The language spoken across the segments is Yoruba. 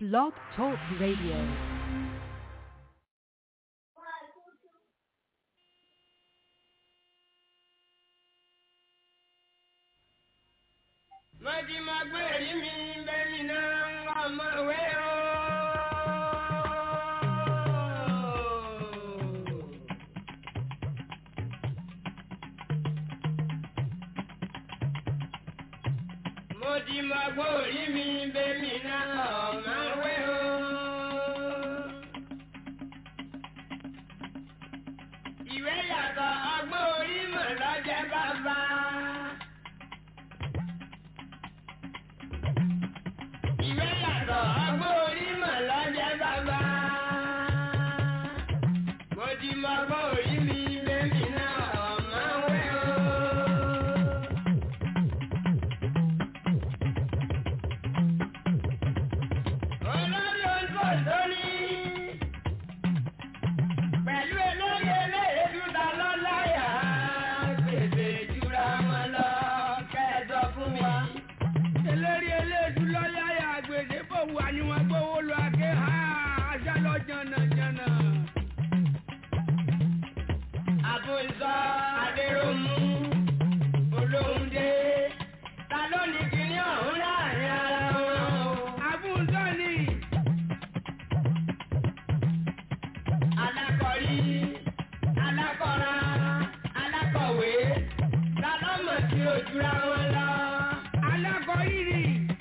Blog Talk Radio. Mọ̀jì máa gbé èrí mi bẹ́ẹ̀ni náà ọmọ ìwé o. Mọ̀jì máa gbé èrí mi bẹ́ẹ̀ni náà ọmọ ìwé o. Ìwé yàtọ̀ ọgbọ́n orí mọ̀ lọ́jẹ́ bàbá. Ìwé yàtọ̀ ọgbọ́n orí mọ̀ lọ́jẹ́ bàbá. Mo ti mọ ọgbọ́n orí mi bẹ́ẹ̀ni náà ọmọ wẹ́ o. Olórí oṣù lórí. Pẹ̀lú olórí eléyèdú ta lọ́láyà. Gbèsè jura wọn lọ kẹ́ẹ̀dọ̀ fún mi. eléré eléèdú lọ́yàyà àgbèdè bò wà ní wọn gbówó lọ àké ha ajá lọ jànàjànà. Àbùsọ Adéròmù Olóhùndé ta ló ní kíní ọ̀hún láàrin ara wọn o. àbúntọ́ ni Alákọ̀rí, alákọ̀ra, alákọ̀wé ta ló mọ̀ sí ojúra wọn lọ. alákọ̀ọ́yìnrì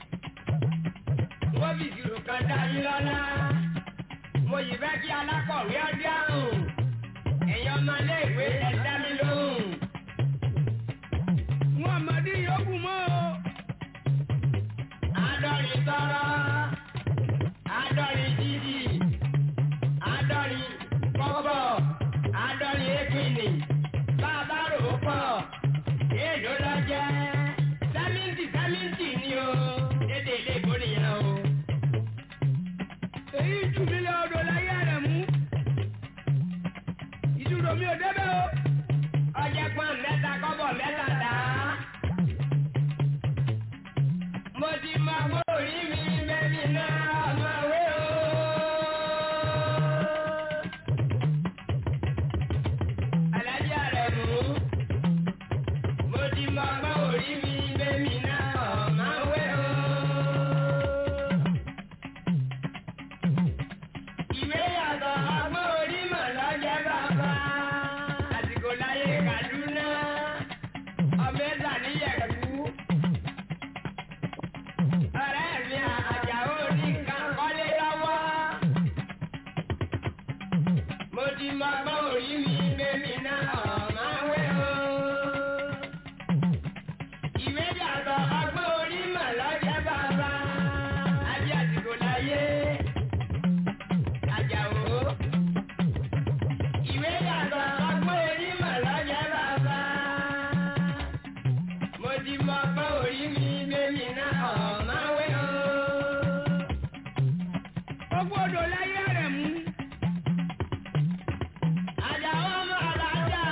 Wọ́n fi ìṣirò kan dá yín lọ́lá. Mo yìí fẹ́ kí alákọ̀wé ọdí àrùn. Ẹ̀yin ọmọléèwé ẹ dá mi lóhùn. wọn àmọ́dí yòókù mọ́ o. Àádọ́rin tọ́rọ́, àádọ́rin jíjì, àádọ́rin kọ́bọ̀, àádọ́rin épìnì, bàbá rò ó pọ̀, èèlò lọ jẹ́, sẹ́mìntì sẹ́mìntì ni o, dédé ilé ìbò nìyẹn o. èyí jù mí lọ odò láyé rẹ̀ mú. ìdúró mi ò débẹ̀ o. Ọjẹ́ pọ́n mẹ́ta kọ́bọ̀ mẹ́ta dá. Mo ti mọ bórí mi bẹ́bí náà ọmọ wé o. Alájà rẹ̀ mú. Mo ti mọ bórí mi bẹ́bí náà ọmọ wé o. Ìwé yàtọ̀ ọgbọ́n orí mọ̀ lọ́jẹ́ bàbá. Àsìkò láyé Kàdúná, ọbẹ̀ tà níyẹ̀kú. Ọ̀rẹ́ mi àjàó ní nǹkan kọ́lé lọ́wọ́. Mo ti mọ ọgbọ́n orí mi bẹ́mi náà máa wé o. Ìwé yàtọ̀ ọgbọ́n orí mọ̀ lọ́jẹ́ bàbá. Àbí àsìkò láyé. Àjàó. Ìwé yàtọ̀ ọgbọ́n orí mọ̀ lọ́jẹ́ bàbá. Mo ti mọ ọgbọ́n orí mi bẹ́mi náà máa wé o. gbogbo odò láyé rẹ̀ mú. Àjàó ọmọ alájà.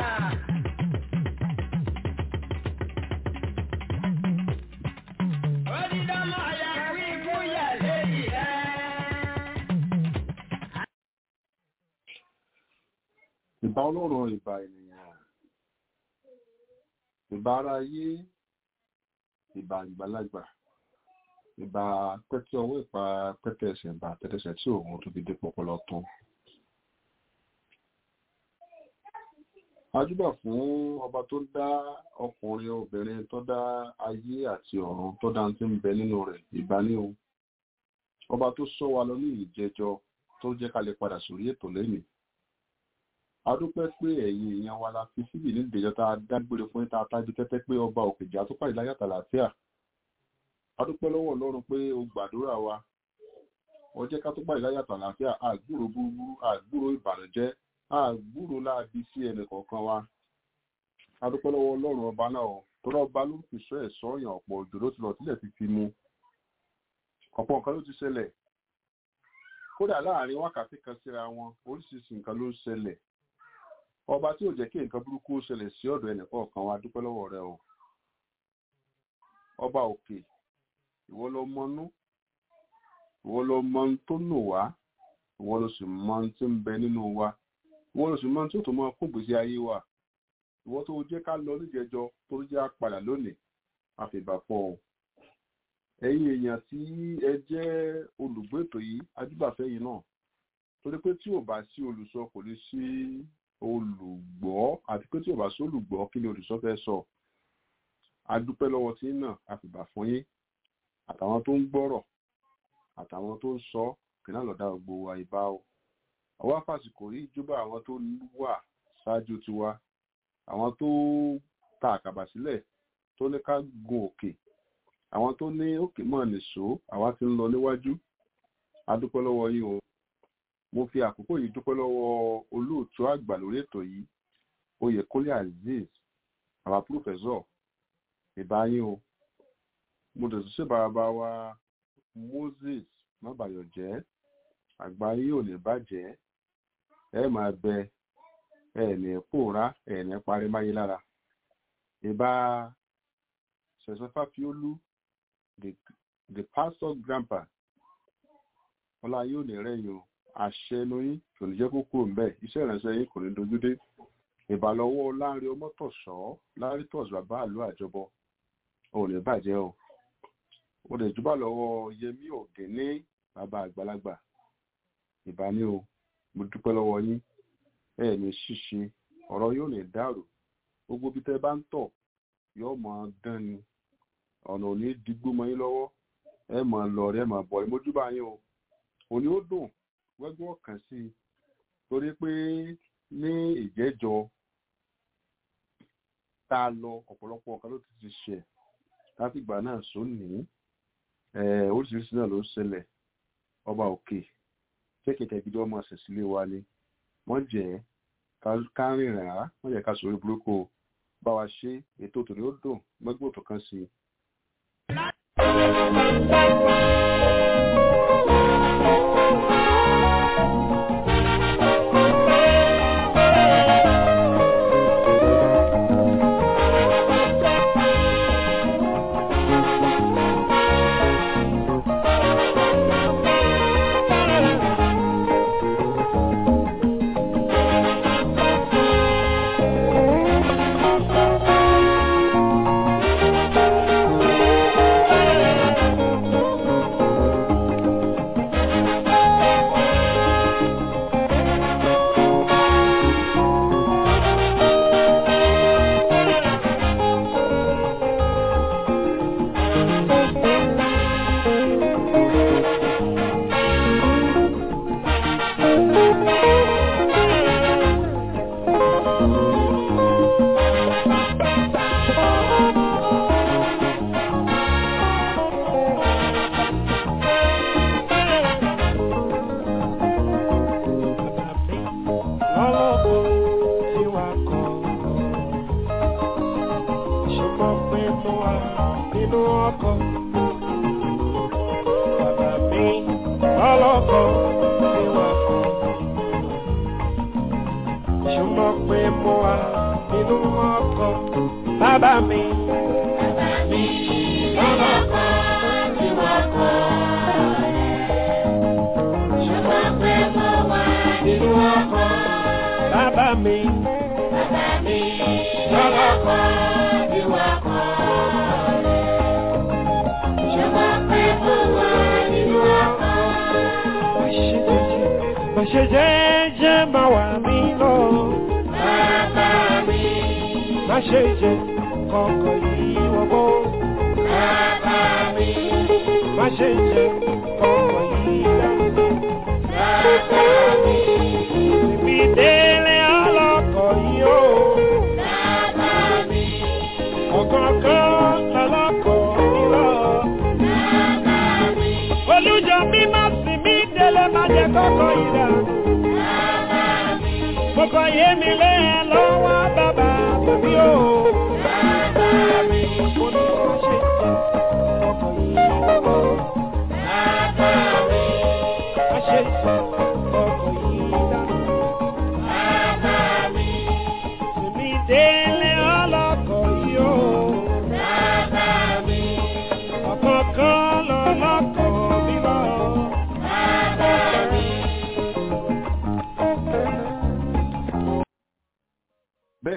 Ó ti dánmọ̀ yẹ kú ikú yẹ̀ léyìí rẹ̀. ìbá ọlọ́run ìbá ènìyàn ìbá ara ayé ìbá ìgbàlagbà ìbá pẹ́kẹ́ ọwọ́ ìpa pẹ́kẹ́ ẹsẹ̀ ìbá tẹ́tẹ́sẹ̀ tí òun tó fi dé pọpọlọ tán. ajúbà fún ọba tó dá ọkùnrin obìnrin tó dá ayé àti ọ̀run tó dá tí ń bẹ nínú rẹ̀ ìbá ní o ọba tó sọ wa lọ ní ìjẹjọ tó jẹ́ ká lè padà sórí ètò lẹ́nìí a dúpẹ́ pé ẹ̀yin èèyàn wa la fi síbì ní ìdèjọ́ tá a dágbére fún ìta tájú tẹ́tẹ́ pé ọba òkèjà tó pàdé láyàtà láfíà a dúpẹ́ lọ́wọ́ ọlọ́run pé o gbàdúrà wa ó jẹ́ ká tó pàdé láyàtà láfíà àgbúrò búburú àgbúrò ìbànújẹ́ àgbúrò láabi sí ẹnì kọ̀ọ̀kan wa a dúpẹ́ lọ́wọ́ ọlọ́run ọba náà o tọ́lá ọba ló fi sọ ẹ̀sọ́ ọ̀yàn ọ̀pọ̀ òjò ló ti lọ sílẹ̀ ti fi mu ọ̀pọ̀ nǹkan ló ti ṣẹlẹ̀ kódà láàrin wákàtí kan síra wọn oríṣiríṣi nǹkan ló ń ṣẹlẹ̀ ọba tí ò jẹ́ kí nǹkan burúkú ṣẹlẹ̀ sí ọ̀dọ̀ ẹnìkọ̀ọ̀kan wa dúpẹ́ lọ́wọ́ rẹ o ọba òkè ìwọ ló mọnú ìwọ ló mọ ohun tó nù wá ìwọ ló sì mọ ohun tí ń bẹ nínú wa ìwọ ló sì mọ ohun tí ó tó mọ kó gbèsè ayé wa ìwọ tó jẹ́ ká lọ níjẹjọ tó jẹ́ á padà lónìí àfìbà fọ ọ ẹ̀yin èèyàn tí ẹ jẹ́ olùgbé ètò yìí adúbàfẹ́ yìí náà torí pé tí ò bá sí olùsọ kò lè sí olùgbọ́ àti pé tí ò bá sí olùgbọ́ kí ni olùsọ fẹ́ sọ adúpẹ́ lọ́wọ́ tí náà àfìbà fún yín àtàwọn tó ń gbọ́rọ̀ àtàwọn tó ń sọ kìnnà lọ́dà gbogbo wa ìbá o àwọn afásìkò rí ìjọba àwọn tó wà ṣáájú tiwa àwọn tó ta àkàbà sílẹ̀ tó ní ká gun òkè àwọn tó ní òkè mọ́ nìṣó àwa ti ń lọ níwájú adúpẹ́ lọ́wọ́ yín o mo fi àkókò yìí dúpẹ́ lọ́wọ́ olóòtú àgbà lórí ètò yìí oyèkólé azeez àwa púrọfẹ́sọ̀ ìbáyín o mo dẹ̀ tún ṣèbáraba wa moses mábàyọ̀jẹ́ àgbáyé ò ní bàjẹ́ ẹ máa bẹ ẹ ní pòórá ẹ ní parí máyé lára ìbá ṣẹ̀ṣẹ̀ fàfiolú the the pastor grandpa ọlá yóò ní rẹ̀yìn o àṣẹ inú yín kò ní jẹ́ kó kúrò ńbẹ̀ iṣẹ́ ìránṣẹ́ yín kò ní dojú dé ìbàlọ́wọ́ láàrin ọmọtọ̀ṣọ́ láàrin tọ̀sí bàbá àlú àjọbọ ò ní bàjẹ́ o ó lè jùbà lọ́wọ́ yẹmí ọ̀gẹ́ní bàbá àgbàlagbà ìbání o mo dúpẹ́ lọ́wọ́ yín ẹ ní ṣíṣe ọ̀rọ̀ yóò ní dàrú gbogbo bí tẹ́ bá ń tọ̀ yóò mọ dán ni ọ̀nà ò ní digbó mọ́ yín lọ́wọ́ ẹ mọ̀ lọ ẹ mọ̀ bọ̀ ẹ mójúbà yín o òní ó dùn wẹ́gbẹ́ ọ̀kan sí i torí pé ní ìjẹ́jọ tá a lọ ọ̀pọ̀lọpọ̀ ọ̀kan ló ti ti ṣẹ̀ láti ìgbà náà sóní oríṣiríṣi náà ló ń ṣẹlẹ̀ ọba òkè kékèké gidi ọmọ ṣẹ̀sílẹ̀ wa ni wọ́n jẹ́ ká rìnrìn rárá wọ́n jẹ́ ká sọ̀rọ̀ burúkú bá wa ṣe ètò tòní ó dùn gbẹ́gbẹ́ òtò kan sí i. Ọ̀kọ̀ọ̀kan lọ lọ́kọ̀ọ́ mi lọ.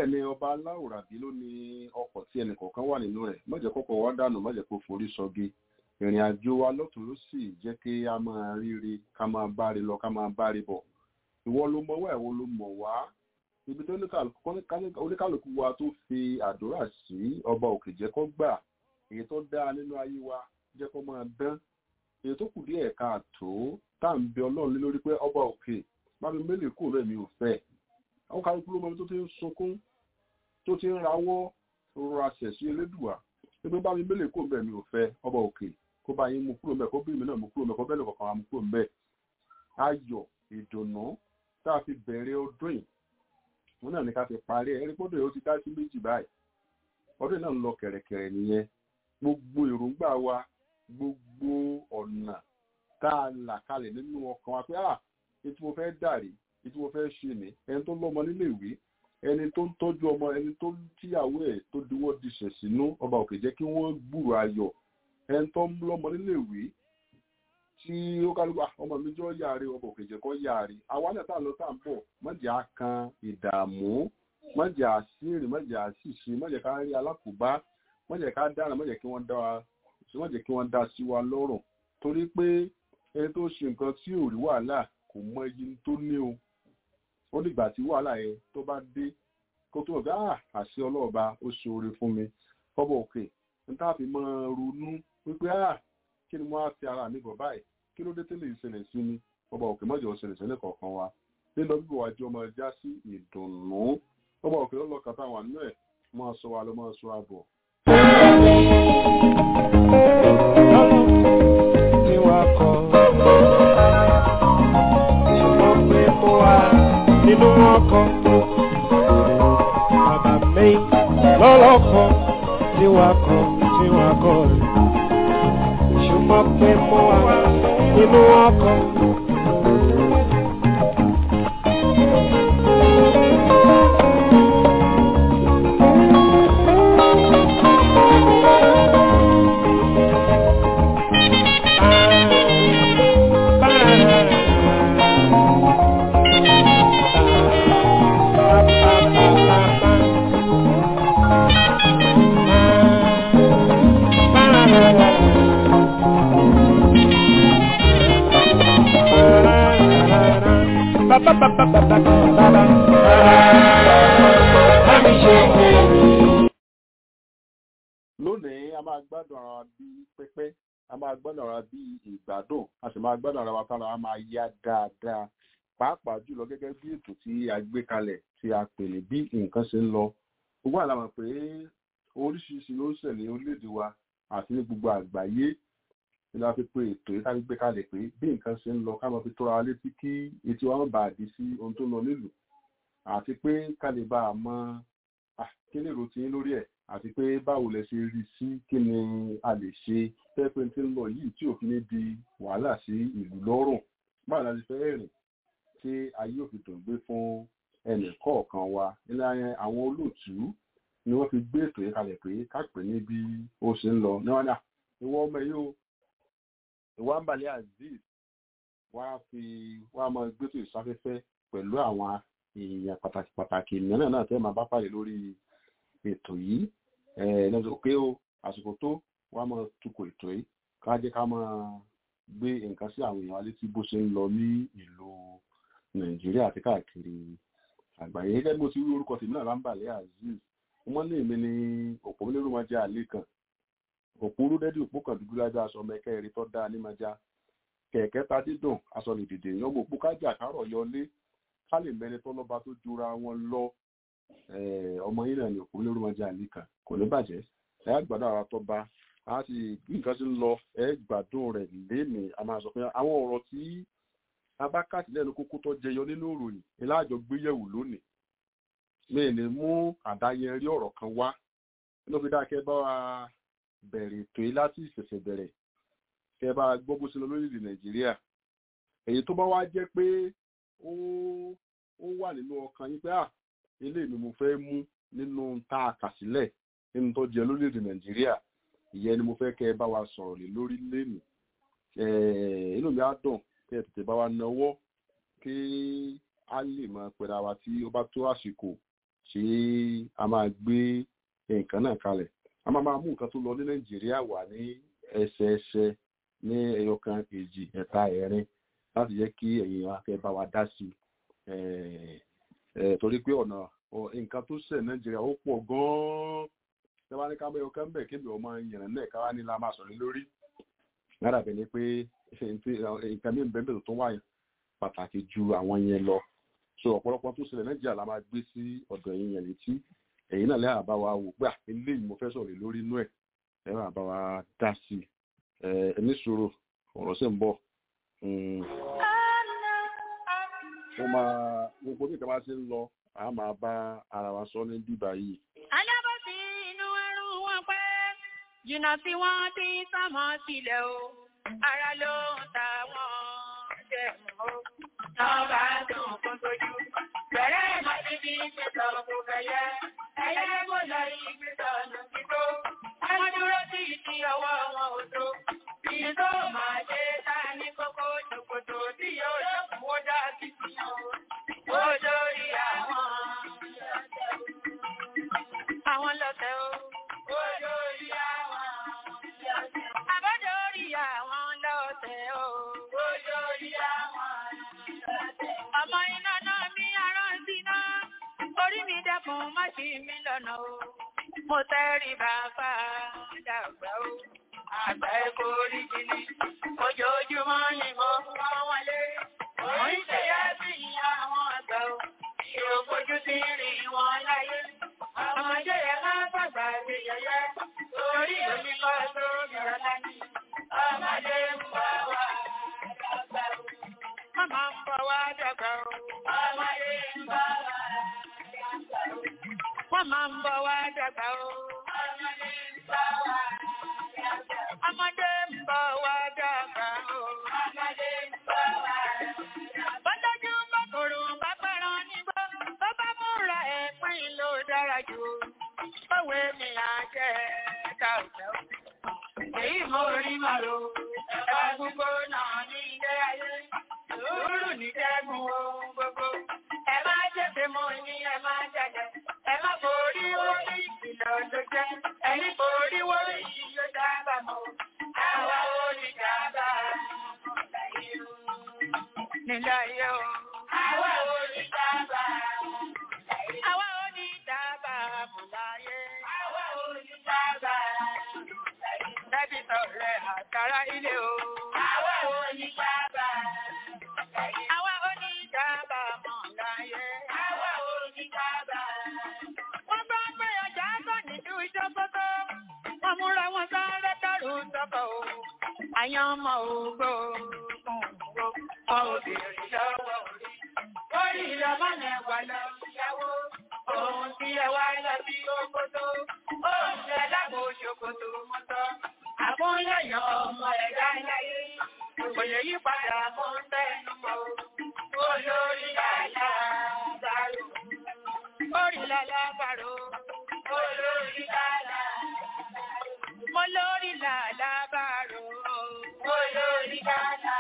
bẹ́ẹ̀ ni ọba aláwòrábí ló ní ọkọ̀ tí ẹnìkọ̀ọ̀kan wà nínú rẹ̀ má jẹ́ kọ́kọ́ wá dànù má jẹ́ kó forí sọgi ìrìn àjò wa lọ́tún ló sì jẹ́ kí a máa ríre ká máa báre lọ ká máa báre bọ̀ ìwọ ló mọ̀ wá ìwọ ló mọ̀ wá ibi tó oníkàlùkù wa tó fi àdúrà sí ọba òkè jẹ́ kó gbà èyí tó dáa nínú ayé wa jẹ́ kó máa dán èyí tó kù díẹ̀ káàtó tá à ń bẹ ọlọ́run lé lórí pé ọba òkè bá mi mélòó kúrò rẹ̀ mi ò fẹ́ àwọn kálukú ló mọ ibi tó ti ń sunkún tó ti ń rawọ́ rọra ṣẹ̀ sí elédùà pé bá mi mélòó kúrò rẹ̀ mi ò fẹ́ ọba òkè kó bá yín mú kúrò mẹ́ kó bí mi náà mú kúrò mẹ́ kó bẹ́ẹ̀ lọ́kọ̀ọ̀kan wa mú kúrò mẹ́ ayọ̀ ìdùnnú tá a fi bẹ̀rẹ̀ ọdún yìí wọn náà ní ká fi parí ẹ ẹrí pọ́dọ̀ yìí ó ti dá sí méjì báyìí ọdún náà ń lọ kẹ̀rẹ̀kẹ̀rẹ̀ nìyẹn gbogbo èròǹgbà wa gbogbo ọ̀nà tá a là kalẹ̀ nínú ọkàn wa pé à ètò mo fẹ́ dàrí ètò mo fẹ́ ṣe ni ẹni tó lọ́mọ nílé ìwé ẹni tó ń tọ́jú ọmọ ẹni tó tíyàwó ẹ̀ tó diwọ́ diṣẹ̀ sínú ọba òkè jẹ́ kí wọ́n gbúrò ayọ̀ ẹni tó ń lọ́mọ nílé ìwé tí ó kálukú ọmọ mi jọ yáre ọba òkè jẹ́ kó yáre àwa náà tá a lọ tá a ń bọ̀ mọ̀jà kan ìdààmú mọ̀jà àṣírí mọ̀jà àṣìṣe mọ̀jà ká rí alákòóbá mọ̀jà ká dára mọ̀jà kí wọ́n dá wa mọ̀jà kí wọ́n dá sí wa lọ́rùn torí pé ẹni tó ṣe nǹkan tí ò rí wàhálà kò mọ iye tó ní o ó dìgbà tí wàhálà yẹn tó bá dé kó tó ọ̀gá àṣẹ ọlọ́ọ̀ba ó ṣe oore fún mi kọ́bọ̀ òkè n tá a fi máa ronú wípé kí ni mo á fi ara mi bọ̀ báyìí kí ló dé tẹ́lẹ̀ ìṣẹ̀lẹ̀ sí mi ọba òkè mọ́jọ ìṣẹ̀lẹ̀ sílẹ̀ kọ̀ọ̀kan wa lílọ bíbọ̀ wájú ọmọ ẹja sí ìdùnnú ọba òkè lọ́lọ́ kàtà wà nínú ẹ̀ máa sọ wa lọ máa sọ àbọ̀. Tí wàá kọ́ ṣùgbọ́n pé mo wà nínú ọkọ̀ bàbá mi lọ́lọ́kọ̀ tí wàá kọ́ tí wàá kọ́ rẹ̀ ṣùgbọ́n pé mo wà nínú ọkọ̀. lónìí a máa gbádùn ara wa bí pẹ́pẹ́ a máa gbádùn ara wa bí ìgbádùn a sì máa gbádùn ara wa tára wa máa yá dáadáa pàápàá jùlọ gẹ́gẹ́ bí ètò tí a gbé kalẹ̀ tí a pè ní bí nǹkan ṣe ń lọ gbogbo àlà mọ̀ pé oríṣiríṣi ló ń ṣẹlẹ̀ orílẹ̀-èdè wa àti ní gbogbo àgbáyé ní la fi pé ètò yìí ká gbé kalẹ̀ pé bí nǹkan ṣe ń lọ ká máa fi tóra wa létí kí etí wa má bàa di sí ohun tó ń lọ nílùú àti pé ká lè bá a mọ kí lè rò tí ń lórí ẹ̀ àti pé báwo lẹ ṣe rí sí kí ni a lè ṣe pẹ́pẹ́ tí ń lọ yìí tí òfin ní di wàhálà sí ìlú lọ́rùn báwo la ti fẹ́ rìn tí ayé òfin tó ń gbé fún ẹnì kọ̀ọ̀kan wa nílẹ̀ àwọn olóòtú ni wọ́n fi gbé ètò yìí kalẹ̀ pé ká pè ní bí ó ṣe ń lọ ní wọn náà ìwọ ọmọ yìí o ìwọ àǹbálẹ̀ azeez wá fi wá máa gbétò ìsáfẹ́fẹ́ pẹ̀lú àwọn èèyàn pàtàkì pàtàkì mìíràn náà tẹ́ máa bá pàdé lórí ètò yìí ẹ̀ẹ́dẹ́gbẹ̀sọ pé ó àsìkò tó wá máa tukọ̀ ètò yìí ká jẹ́ ká máa gbé nǹkan sí àwọn èèyàn létí bó ṣe ń lọ ní ìlú nàìjíríà àti káàkiri àgbáyé gẹ́gẹ́ bí mo ti rí orúkọ tèmi náà lámbàlẹ́ azeez wọ́n ní èmi ní òpó lérò máa jẹ́ àlè kan òpó rúdẹ́dì òpó kan dúdú lájọ aṣọ mẹ́kẹ́ rí tọ́ dáa ní máa já kẹ̀kẹ́ ta dídùn aṣọ lè dìde èèyàn mọ̀ òpó kájà kárọ̀ yọlé ká lè mẹ́ni tọ́lọ́ba tó jura wọn lọ ọmọ yìí náà ní òpó lérò máa jẹ́ àlè kan kò ní bàjẹ́ ẹ á gbàdúrà ara tó bá a ti bí nǹkan ti ń lọ ẹ gbádùn rẹ̀ lénìí a máa sọ pé àwọn ọ̀rọ̀ tí abákàtí lẹ́nu kókó tó jẹyọ nínú ìròyìn ìlàjọ gbéyẹ̀wò lónìí mi ní mú àdáyẹrí ọ̀rọ̀ kan wá ló fi dákẹ́ bá wa bẹ̀rẹ̀ ètò yìí láti ìṣẹ̀ṣẹ̀ bẹ̀rẹ̀ kẹ́ bá gbọ́ bó ṣe lọ lórílẹ̀ nàìjíríà èyí tó bá wá jẹ́ pé ó ó wà nínú ọkàn yín pé à ilé mi mo fẹ́ mú nínú tá a kà sílẹ̀ nínú tó jẹ lórílẹ̀ nàìjíríà ìyẹn ni mo fẹ́ kẹ́ bá wa sọ̀rọ̀ lé lórí lẹ́nu inú mi á dùn kẹ́ ẹ tètè bá wa náwó kí a lè mọ pẹ̀lú àwa tí ó bá tó àsìkò tí a máa gbé nǹkan náà kalẹ̀ a máa máa mú nǹkan tó lọ ní nàìjíríà wà ní ẹsẹẹsẹ ní ẹyọkan èjì ẹ̀ta ẹ̀rin láti jẹ́ kí ẹ̀yin akẹ́ bá wa dá sí i torí pé ọ̀nà nǹkan tó ṣẹ̀ nàìjíríà ó pọ̀ gan-an ṣé wàá ní ká bẹ́ẹ̀ ọkàn bẹ̀ kébì ọmọ ìyẹn náà ká wá ní la máa sọ̀rọ̀ lórí lára bẹ̀ ni pé nǹkan mi bẹ́ẹ̀ bẹ́ẹ̀ tó wà pàtàkì ju àwọn yẹn lọ so ọ̀pọ̀lọpọ̀ tó ṣẹlẹ̀ nàìjíríà la máa gbé sí ọ̀dọ̀ ẹ̀yin yẹn létí ẹ̀yin náà lẹ́yìn àbá wa wò gbà eléyìí mo fẹ́ sọ̀rọ̀ lórí inú ẹ̀ ẹ̀rọ àbá wa dá sí ẹ̀ ní sòrò ọ̀rọ̀ sì ń bọ̀ wọ́n máa gbogbo bí ìkàbá ṣe ń lọ a máa bá ara wa sọ ní bíbá yìí. alábòsí inú ẹrù wọn pẹ́ jìnnà tí wọ́n ti sámọ́ sílẹ̀ o ara ló ń ta wọ́n jẹ́ mọ́ o. náà bá dùn fún tójú bẹ̀rẹ̀ ìmọ̀síbi ìgbésọ̀ kò fẹ̀yẹ ẹ̀yẹ kò lọ ìgbésọ̀ ọ̀nà tító wọ́n dúró sí ìdí ọwọ́ wọn ò tó bí tó máa ṣe ta ní kókó ṣòkòtò tí yóò lọ́kùn ó dá sí sí o ó lórí àwọn àwọn lọ́tẹ̀ o ó lórí àwọn àbọ̀dọ̀ orí àwọn lọ́tẹ̀ o ó lórí àwọn ọmọ iná náà mi aránsí náà orí mi dẹ́kun má ṣì mí lọ́nà o mo tẹ́rí bàbá dàgbà o àgbà ẹ̀kọ́ orí jìnnì ojoojúmọ́ ni mo wọ́n wọlé mo ń ṣèyá sí àwọn àgbà o ìrògbójú ti rìn wọn láyé ọmọdé yẹn máa fàgbà sí yẹyẹ torí omi kọ́ sórí ọ̀la ni ọmọdé ń bọ̀ wá dàgbà o. Màmá ń bọ̀ wá dàgbà o. Ọmọdé ń bọ̀ wá dàgbà o. Màmá ń bọ̀ wá dàgbà o. Ọmọdé ń bọ̀ wá dàgbà o. Ọmọdé ń bọ̀ wá dàgbà o. Ọmọdé ń bọ̀ wá dàgbà o. Bọ́lájú bọ́kòrò bá pẹ̀ràn nígbà tó bá múra ẹ̀pín ló dára jù. Báwo ni à ń jẹ́ ẹ̀ka òjò? Èyí mo rí màlò, ẹ̀ka gbogbo náà ní ilé ayé. Sùúrù ní dẹ́gun ohun gbogbo. Ẹ má jẹ́fẹ́ mo ní ẹ má jẹ́jẹ́. Ẹ má borí wọlé ìkìlọ̀ tó jẹ́. Ẹni borí wọlé yìí yóò dábàá mọ́. Àwa ò ní dábàá nílé ayé o. Àwa ò ní dábàá. Àwa ò ní dábàá mọ̀ láyé. Àwa ò ní dábàá. Ẹbí sọ̀rọ̀ àtàrà ilé o. Àwa ò ní dábàá. Àwa ò ní dábàá mọ̀ láyé. Àwa ò ní dábàá. Wọ́n bá pé ọjà bọ̀ nínú ìjọpọ̀tọ̀. Wọ́n múra wọn sáré dárò sọ́kọ̀ o. Àyàn ọmọ ògbó obìnrin lọ́wọ́ orí. Orí ìlọ́mọ́nà ẹ̀wà lọ ìyàwó. Ohun tí ẹ wá lọ sí òkòtò. Ohun tí ẹ lágbo ṣòkòtò mọ́tọ́. Àmúyẹ̀yàn ọmọ ẹ̀dá láyé. Kò lè yí padà mọ́ tẹnu mọ́. Olórí làlá bàrò. Orí làlá bàrò. Olórí làlá Mo lórí làlá bàrò. Olórí làlá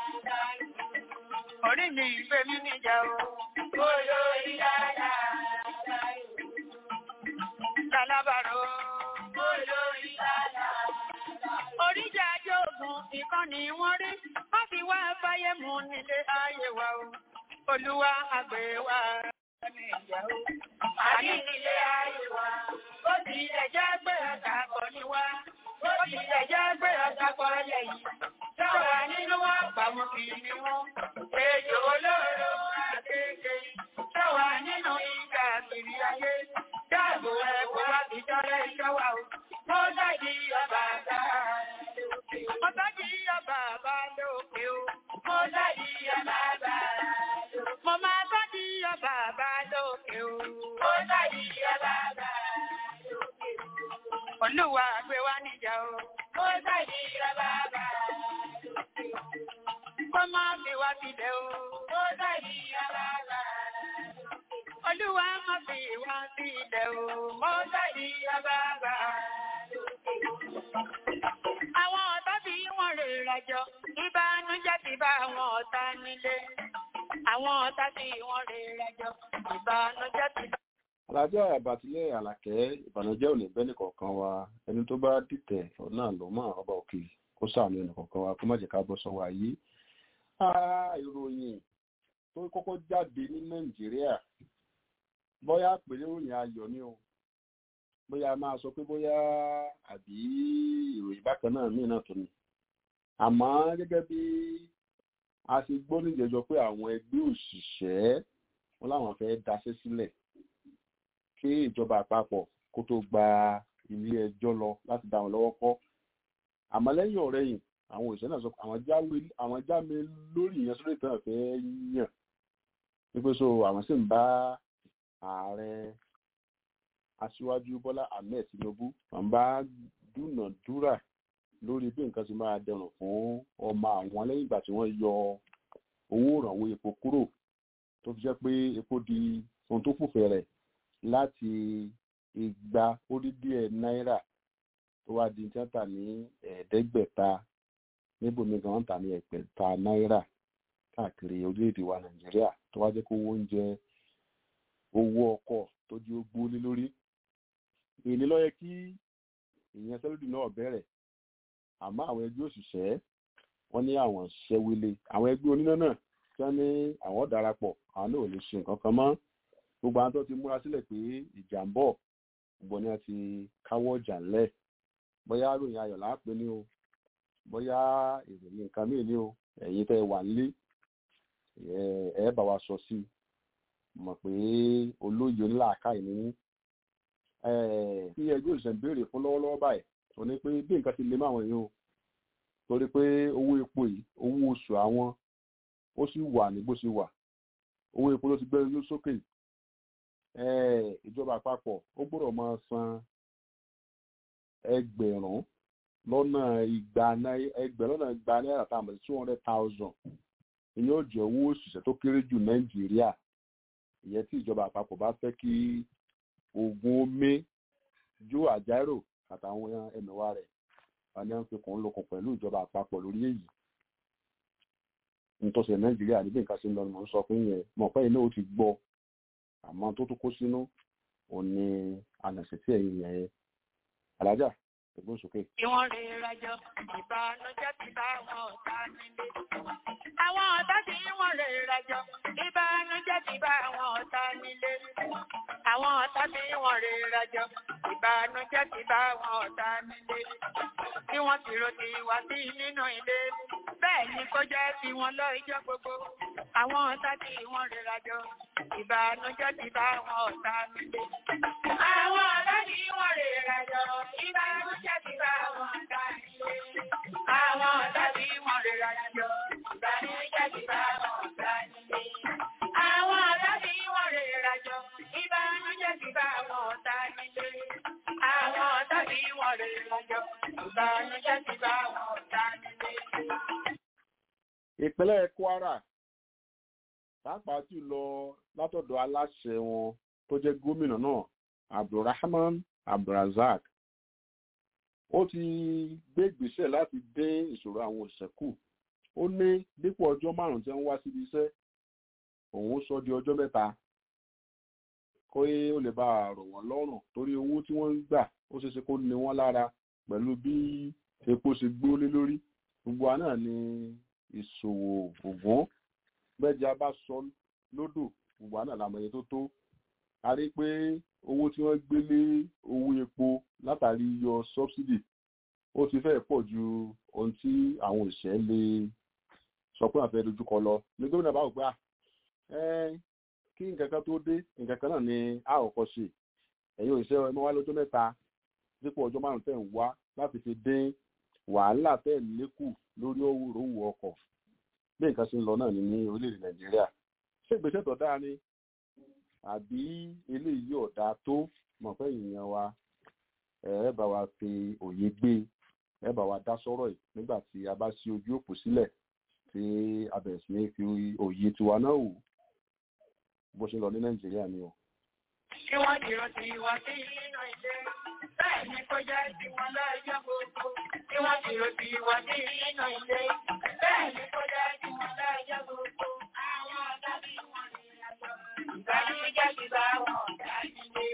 orí mi ìgbé mi níjà o. Olórí dáadáa. Lálábàárò. Olórí dáadáa. Oríjà ajóògùn ìkànnì wọ́n rí. Wọ́n fi wá fáyé mu nílé ayé wa o. Olúwa àgbẹ̀ wa ní ìyá o. Àní nílé ayé wa. Ó ti ilẹ̀ jẹ́ gbé ọ̀tà kọ́ ní wá. Ó ti ilẹ̀ jẹ́ gbé ọ̀tà kọ́ lẹ́yìn. Sọ̀rọ̀ nínú wa pàmò kì í ní wọ́n. Ejò olóró àkékè. Sọ̀wà nínú ìgbà kiri ayé. Dáàbò ẹ̀kọ́ wá fi tọ́lẹ̀ ìṣọ́wà o. Mo dájí ọba àbá lókè. Mo dájí ọba àbá lókè o. Mo dájí ọba àbá lókè. Mo máa dájí ọba àbá lókè o. Mo dájí ọba àbá lókè. Olúwa gbé wá níjà o. Mo dájí ọba àbá lókè. Kó má fi wá sílẹ̀ o. Mo dájí ọba àbá Olúwa má fi wá sílẹ̀ o. Mo dájí ọba àbá Àwọn ọ̀tá tí wọ́n rè rajọ, ìbànújẹ́ ti bá àwọn ọ̀tá nílé. Àwọn ọ̀tá tí wọ́n rè rajọ, ìbànújẹ́ ti bá alájà àbàtìlẹ àlàkẹ́ ìbànújẹ́ ò ní bẹ́ẹ̀ nìkọ̀ọ̀kan wa ẹni tó bá dìtẹ̀ náà ló mọ̀ ọba òkè kó sàánú ẹnìkọ̀ọ̀kan wa kó má jẹ́ ká bọ́ sọ́wọ́ ayé ìròyìn tó kọ́kọ́ jáde ní nàìjíríà bóyá pèlè ìròyìn ayọ̀ ni o bóyá máa sọ pé bóyá àbí ìròyìn bákan náà míì náà tó ni àmọ́ gẹ́gẹ́ bí a ṣe gbọ́ níjẹjọ pé àwọn ẹgbẹ́ òṣìṣẹ́ wọn láwọn fẹ́ daṣẹ́ sílẹ̀ kí ìjọba àpapọ̀ kó tó gba ilé ẹjọ́ lọ láti dá wọn lọ́wọ́ kọ́ àmọ́ lẹ́yìn ọ̀rẹ́yìn àwọn òṣìṣẹ́ náà sọ pé àwọn jáme lórí ìyẹn sórí ìtàn fẹ́ yàn wípé so àwọn sì ń bá ààrẹ aṣíwájú bọ́lá ahmed tinubu wọ́n bá dúnàdúrà lórí bí nǹkan ti máa dẹrùn fún ọmọ àwọn lẹ́yìn ìgbà tí wọ́n yọ owó ìrànwọ́ epo kúrò tó fi jẹ́ pé epo di ohun tó fòfẹ́ rẹ̀ láti igba ó dín díẹ̀ náírà tó wá di tíátà ní ẹ̀ẹ́dẹ́gbẹ̀ta níbòmí gan ta ní ẹgbẹ̀ta náírà káàkiri orílẹ̀-èdè wa nàìjíríà tó wá jẹ́ kó owó oúnjẹ owó ọkọ̀ tó di ó gbólé lórí èyí ló yẹ kí ìyẹn sẹ́lódì náà bẹ̀rẹ̀ àmọ́ àwọn ẹgbẹ́ òṣìṣẹ́ wọ́n ní àwọn ṣẹ́wélé àwọn ẹgbẹ́ oníná náà tí wọ́n ní àwọn darapọ̀ àwọn náà ò lè ṣe nǹkan kan mọ́ gbogbo àwọn tó ti múra sílẹ̀ pé ìjà ń bọ̀ gbogbo ni wọ́n ti káwọ́ ọjà ńlẹ̀ bóyá ròyìn ayọ̀ láàpẹ́ ní o bóyá ìròyìn nǹkan míì ní o ẹ̀yin tẹ́ wà nílé ẹ bá wa sọ sí i mọ̀ pé olóyè onílàákàyè ní kí ẹgbẹ́ òṣìṣẹ́ ń béèrè fún lọ́wọ́lọ́wọ́ báyìí ò ní pé bí nǹkan ti lè máwọn èèyàn o torí pé owó epo yìí owó oṣù àwọn ó sì wà ní bó ṣe wà owó epo ló ti gbé yóò sókè ìjọba àpapọ̀ ó gbọ́dọ̀ máa san ẹgbẹ̀rún lọ́nà igba ẹgbẹ̀rún lọ́nà igba náírà tá a mọ̀ sí two hundred thousand ìyẹn ó jẹ́ owó òṣìṣẹ́ tó kéré jù nàìjíríà ìyẹn tí ìjọba àpapọ̀ bá fẹ́ kí oògùn omi jó àjárò àtàwọn ẹmẹ̀wà rẹ̀ àní àwọn fikùn lókun pẹ̀lú ìjọba àpapọ̀ lórí èyí nítòsí nàìjíríà níbi nǹkan sí ń lọ ni mò ń sọ fún yẹn mọ̀ pé iná ó ti gbọ́ àmọ́ tó tó kó sínú òun ni ànàṣe tí ẹ̀yìn yẹn alájà ẹ̀gbọ́n sókè. Bí wọ́n rí rẹjọ, ìbànújẹ́ ti bá àwọn ọ̀tá nílé. Àwọn ọ̀tá tí wọ́n rí rẹjọ, ìbànújẹ́ ti bá àwọn ọ̀tá nílé. Àwọn ọ̀tá tí wọ́n rí rẹjọ, ìbànújẹ́ ti bá àwọn ọ̀tá nílé. Bí wọ́n ti ro ti wá sí nínú ilé, bẹ́ẹ̀ ni kó jẹ́ ti wọn lọ ìjọ gbogbo. Àwọn ọ̀tá tí wọ́n rí rẹjọ, ìbànújẹ́ ti bá àwọn ọ̀tá nílé. Àwọn ọ̀tá tí wọ́n rí rẹjọ, ìbànújẹ́ ti bá àwọn ọ̀tá nílé. Àwọn ọ̀tá tí wọ́n rí rẹjọ, ìbànújẹ́ ti bá àwọn ọ̀tá nílé. Àwọn ọ̀tá tí wọ́n rí rẹjọ, ìbànújẹ́ ti bá àwọn ọ̀tá nílé. Àwọn ọ̀tá tí wọ́n rí rẹjọ, ìbànújẹ́ ti bá àwọn ọ̀tá nílé. ìpínlẹ̀ kwara pàápàá jùlọ látọ̀dọ̀ aláṣẹ wọn tó jẹ́ gómìnà náà abdulrahman abdulrazak ó ti gbé ìgbésẹ̀ láti dé ìṣòro àwọn òṣìṣẹ́ kù ó ní dípò ọjọ́ márùn-ún tí wọ́n wá síbi iṣẹ́ òun sọ di ọjọ́ mẹ́ta kó ó lè bá a rọ̀ wọ́n lọ́rùn torí owó tí wọ́n ń gbà ó ṣeé ṣe kó ní wọ́n lára pẹ̀lú bí epo ṣe gbólé lórí gbogbo wa náà ni ìṣòwò ògùn gbẹ́jà bá sọ lódò gbogbo wa náà làmọ̀ iye tó tó a rí pé owó tí wọ́n gbé lé owó epo látàrí yọ sọ́bsidì ó ti fẹ́ pọ̀ ju ohun tí àwọn òṣìṣẹ́ lè sọ pé àfẹ́ dojúkọ lọ ní gómìnà bá wò pé kí nǹkan kan tó dé nǹkan kan náà ni a ò kọ́ ṣe ẹ̀yin òṣìṣẹ́ ẹ máa wá lọ́jọ́ mẹ́ta dípò ọjọ́ márùn-ún tẹ̀ ń wá láti fi dín wàhálà tẹ̀ lékù lórí òwúrò ọkọ̀ bí nǹkan ṣe ń lọ náà ní ní orílẹ̀-èdè nàìjíríà ṣé ìgbésẹ̀ tó dáa ni àbí eléyìí ọ̀dà tó mọ̀ fẹ́ ìyẹn wa ẹ bá wa fi òye gbé ẹ bá wa dá sọ́rọ̀ yìí nígbà tí a bá ṣí ojú òpó sílẹ̀ tí a bẹ̀rẹ̀ sí ní fi òye tiwa náà wò bó ṣe lọ ní nàìjíríà ni o. Kí wọ́n dìrò sí wá sí nínú ilé, bẹ́ẹ̀ ni kó jẹ́ tí wọ́n lọ́jọ́ gbogbo. Kí wọ́n dìrò sí wá sí nínú ilé, bẹ́ẹ̀ ni kó jẹ́ tí wọ́n lọ́jọ́ gbogbo. Àwọn ọ̀dọ́ bí wọ́n rí àjọ, ìbànújẹ́ ti bá wọn ọ̀dà nílé.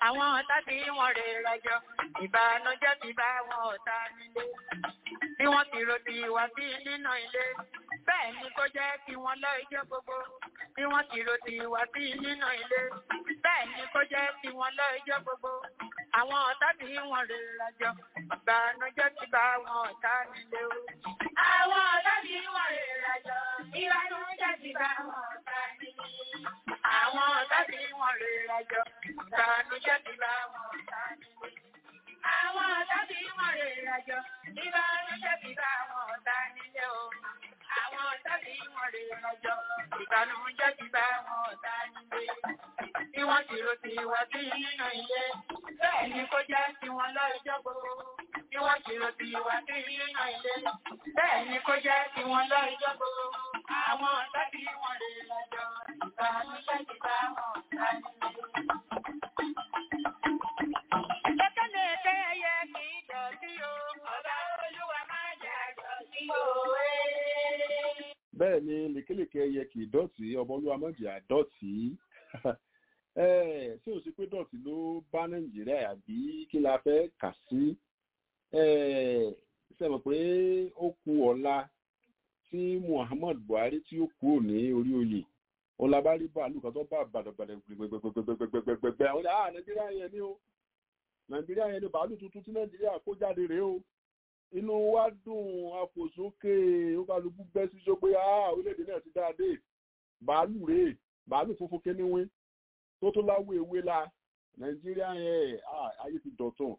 àwọn ọ̀tá tí wọ́n rè rajọ ìbànújẹ́ ti bá wọn ọ̀tá nílé bí wọ́n ti ro ti wá sí nínú ilé bẹ́ẹ̀ ni kó jẹ́ kí wọ́n lọ ijó gbogbo bí wọ́n ti ro ti wá sí nínú ilé bẹ́ẹ̀ ni kó jẹ́ kí wọ́n lọ ijó gbogbo àwọn ọ̀tá tí wọ́n rè rajọ ìbànújẹ́ ti bá wọn ọ̀tá nílé o. àwọn ọ̀tá tí wọ́n rè rajọ ìbànújẹ́ ti bá wọn ọ̀tá nílé àwọn ọ̀tá tí wọ́n rè rajọ ìbànújẹ́ ti bá wọn ọ̀tá nílé. Àwọn ọ̀tá tí wọ́n rè rajọ ìbànújẹ́ ti bá wọn ọ̀tá nílé o. Àwọn ọ̀tá tí wọ́n rè rajọ ìbànújẹ́ ti bá wọn ọ̀tá nílé. Bí wọ́n ti ro ti wá sí nínú ilé, bẹ́ẹ̀ ni kó jẹ́ kí wọ́n lọ ìjọ gbogbo. Bí wọ́n ti ro ti wá sí nínú ilé, bẹ́ẹ̀ ni kó jẹ́ kí wọ́n lọ ìjọ gbogbo. Àwọn ọ̀tá tí wọ́n rè rajọ ìbànújẹ́ ti bá wọn ọ̀tá nílé. Lékeleke ẹyẹ kì í dọ̀tí o, ọba olúwa máa jẹ́ àdọ̀tí o. bẹ́ẹ̀ ni lékelèké ẹyẹ kì í dọ̀tí ọmọ olúwa mọ̀jì àdọ̀tí ṣé o sì pé dọ̀tí ló bá nàìjíríà àbí kí la fẹ́ kà sí ṣe mọ̀ pé ó ku ọ̀la tí muhammad buhari tí ó kúrò ní orí oyè ọlábárí bàálù kan tó bá bàdàbàdà gbẹgbẹgbẹgbẹgbẹgbẹgbẹ àwọn ah nàìjíríà yẹn ni o nàìjíríà yẹn ni bàálù tuntun tí nàìjíríà kó jáde rèé o inú wa dùn àfòsókè ókàlùkù bẹ́ sí sọ pé ah orílẹ̀-èdè náà ti dáadé bàálù rèé bàálù funfun kíníwín tó tó láwọ ewé la nàìjíríà yẹn ah ayé ti dọ̀tún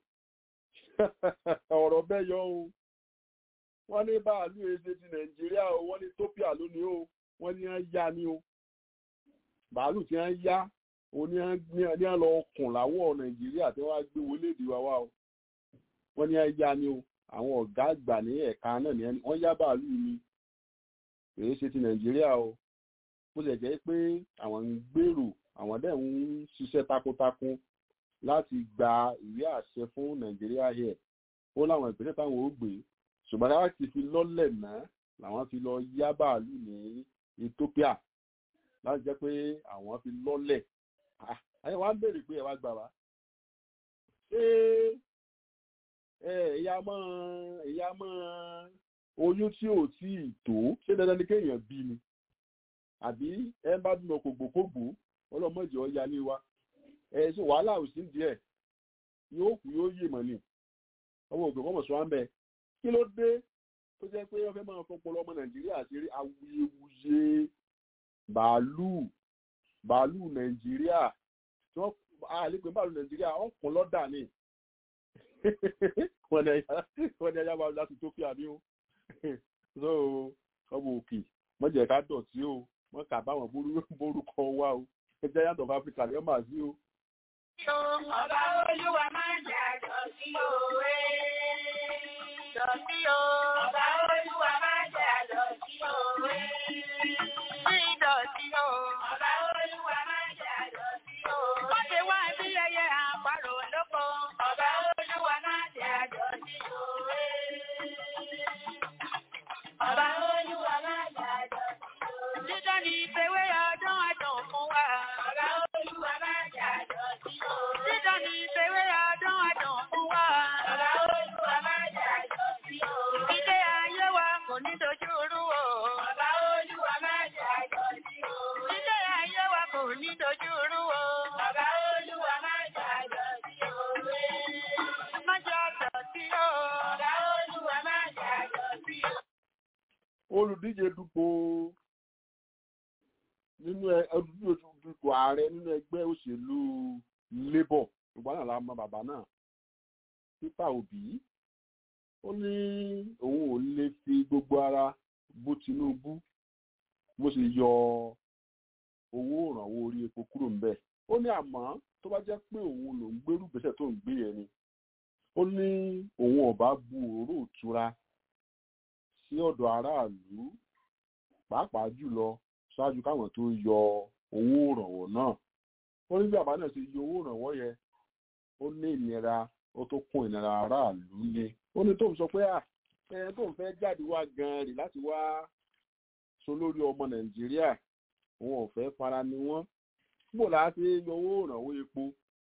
ọ̀rọ̀ bẹ́ẹ̀ yọ o wọ́n ní bàálù èdè ti nàìjíríà o wọ́n ní tópíà lónìí o wọ́n ní wọ́n yá ni o bàálù tí wọ́n yá òun ní wọ́n lọ kùn láwọ̀ nàìjíríà tí wọ́n á gbé wọlé èdè wa wá o wọ́n ní wọ́n yá ni o àwọn ọ̀gá àgbà ní ẹ̀ka náà ni wọ́n yá bàálù ni èyí ṣe ti nàìjíríà o bó ṣe jẹ́ pé àwọn ń gbèrò àwọn dẹ̀ ń ṣiṣẹ́ takuntakun láti gba ìwé àṣẹ fún nàìjíríà yẹ ó láwọn ìpínlẹ̀ táwọn ó gbé ṣùgbọ́n láwọn ti fi lọ́lẹ̀ náà làwọn fi lọ yá bàálù ní ethiopia láti jẹ́ pé àwọn fi lọ́lẹ̀ ayé wa ń béèrè pé ẹ wá gbà wá ṣé ìyá mọ́ ìyá mọ́ oyún tí ò tí ì tó ṣé dandan ni kéèyàn bí ni àbí ẹ bá bímọ kògbòkògbò ọlọ́mọdé ọ̀ya ní wa ẹ ṣe wàhálà ò sí díẹ̀ yóò kú yóò yè mọ́ ni ọmọ ògbè kọ́mọ̀ sọ wá ń bẹ kí ló dé tó jẹ́ pé wọ́n fẹ́ máa fọpọlọ ọmọ nàìjíríà ṣeré awuyewuye bàálù bàálù nàìjíríà tí wọ́n àlepé bàálù nàìjíríà ọ̀pọ̀ lọ́dà ni wọ́n ní ẹ̀yà bàálù láti tó fi àmì o so ọmọ òkè wọ́n jẹ́ ká dọ̀tí o wọ́n kà báwọn borúkọ wá o ẹjẹ́ yàtọ̀ fún áfíríkà lẹ́yìn máa sí o. Ọba olúwa máa ń jà dọ̀tí o. Dọ̀tí o. Ọba olúwa máa ń jà dọ̀tí o. Sí dọ̀tí o. Ọba olúwa máa ń jà dọ̀tí o. Wọ́n ti wá sí ẹyẹ àparò lóko. Ọba olúwa máa ń jà dọ̀tí o. Ọba olúwa máa ń jà dọ̀tí o. Dídán ni ìfẹ́wé ọdún àdùn fún wa. Ọba olúwa máa ń jà dọ̀tí o. Dídán ni ìfẹ́wé ọdún àdùn fún wa. Ọba olúwa máa ń jà dọ̀tí o. Ilé ayé wa kò ní dojú rú o. Ọba olúwa máa ń jà dọ̀tí o. Ilé ayé wa kò ní dojú rú o. Ọba olúwa máa ń jà dọ̀tí o. Má jà dọ̀tí o. Ọba olúwa máa ń jà dọ̀tí o. olùdíje dupò nínú olùdíje dupò ààrẹ nínú ẹgbẹ́ òṣèlú labour ìgbà náà la mọ bàbá náà peter obi ó ní òun ò lè fi gbogbo ara bú tinubu bó ṣe yọ owó ìrànwọ́ orí epo kúrò ń bẹ̀ ó ní àmọ́ tó bá jẹ́ pé òun ló ń gbérù gbèsè tó ń gbé yẹn ni ó ní òun ọba bu òróró ìtura sí ọ̀dọ̀ aráàlú pàápàá jùlọ ṣáájú káwọn tó yọ owó ìrànwọ́ náà ó ní bí bàbá náà ṣe yọ owó ìrànwọ́ yẹn ó ní ìnira ó tó kún ìnira aráàlú ni ó ní tóun sọ pé à ẹ tóun fẹ́ jáde wá gan-an rè láti wá so lórí ọmọ nàìjíríà òun ò fẹ́ fara ni wọ́n bó la ṣe yọ owó ìrànwọ́ epo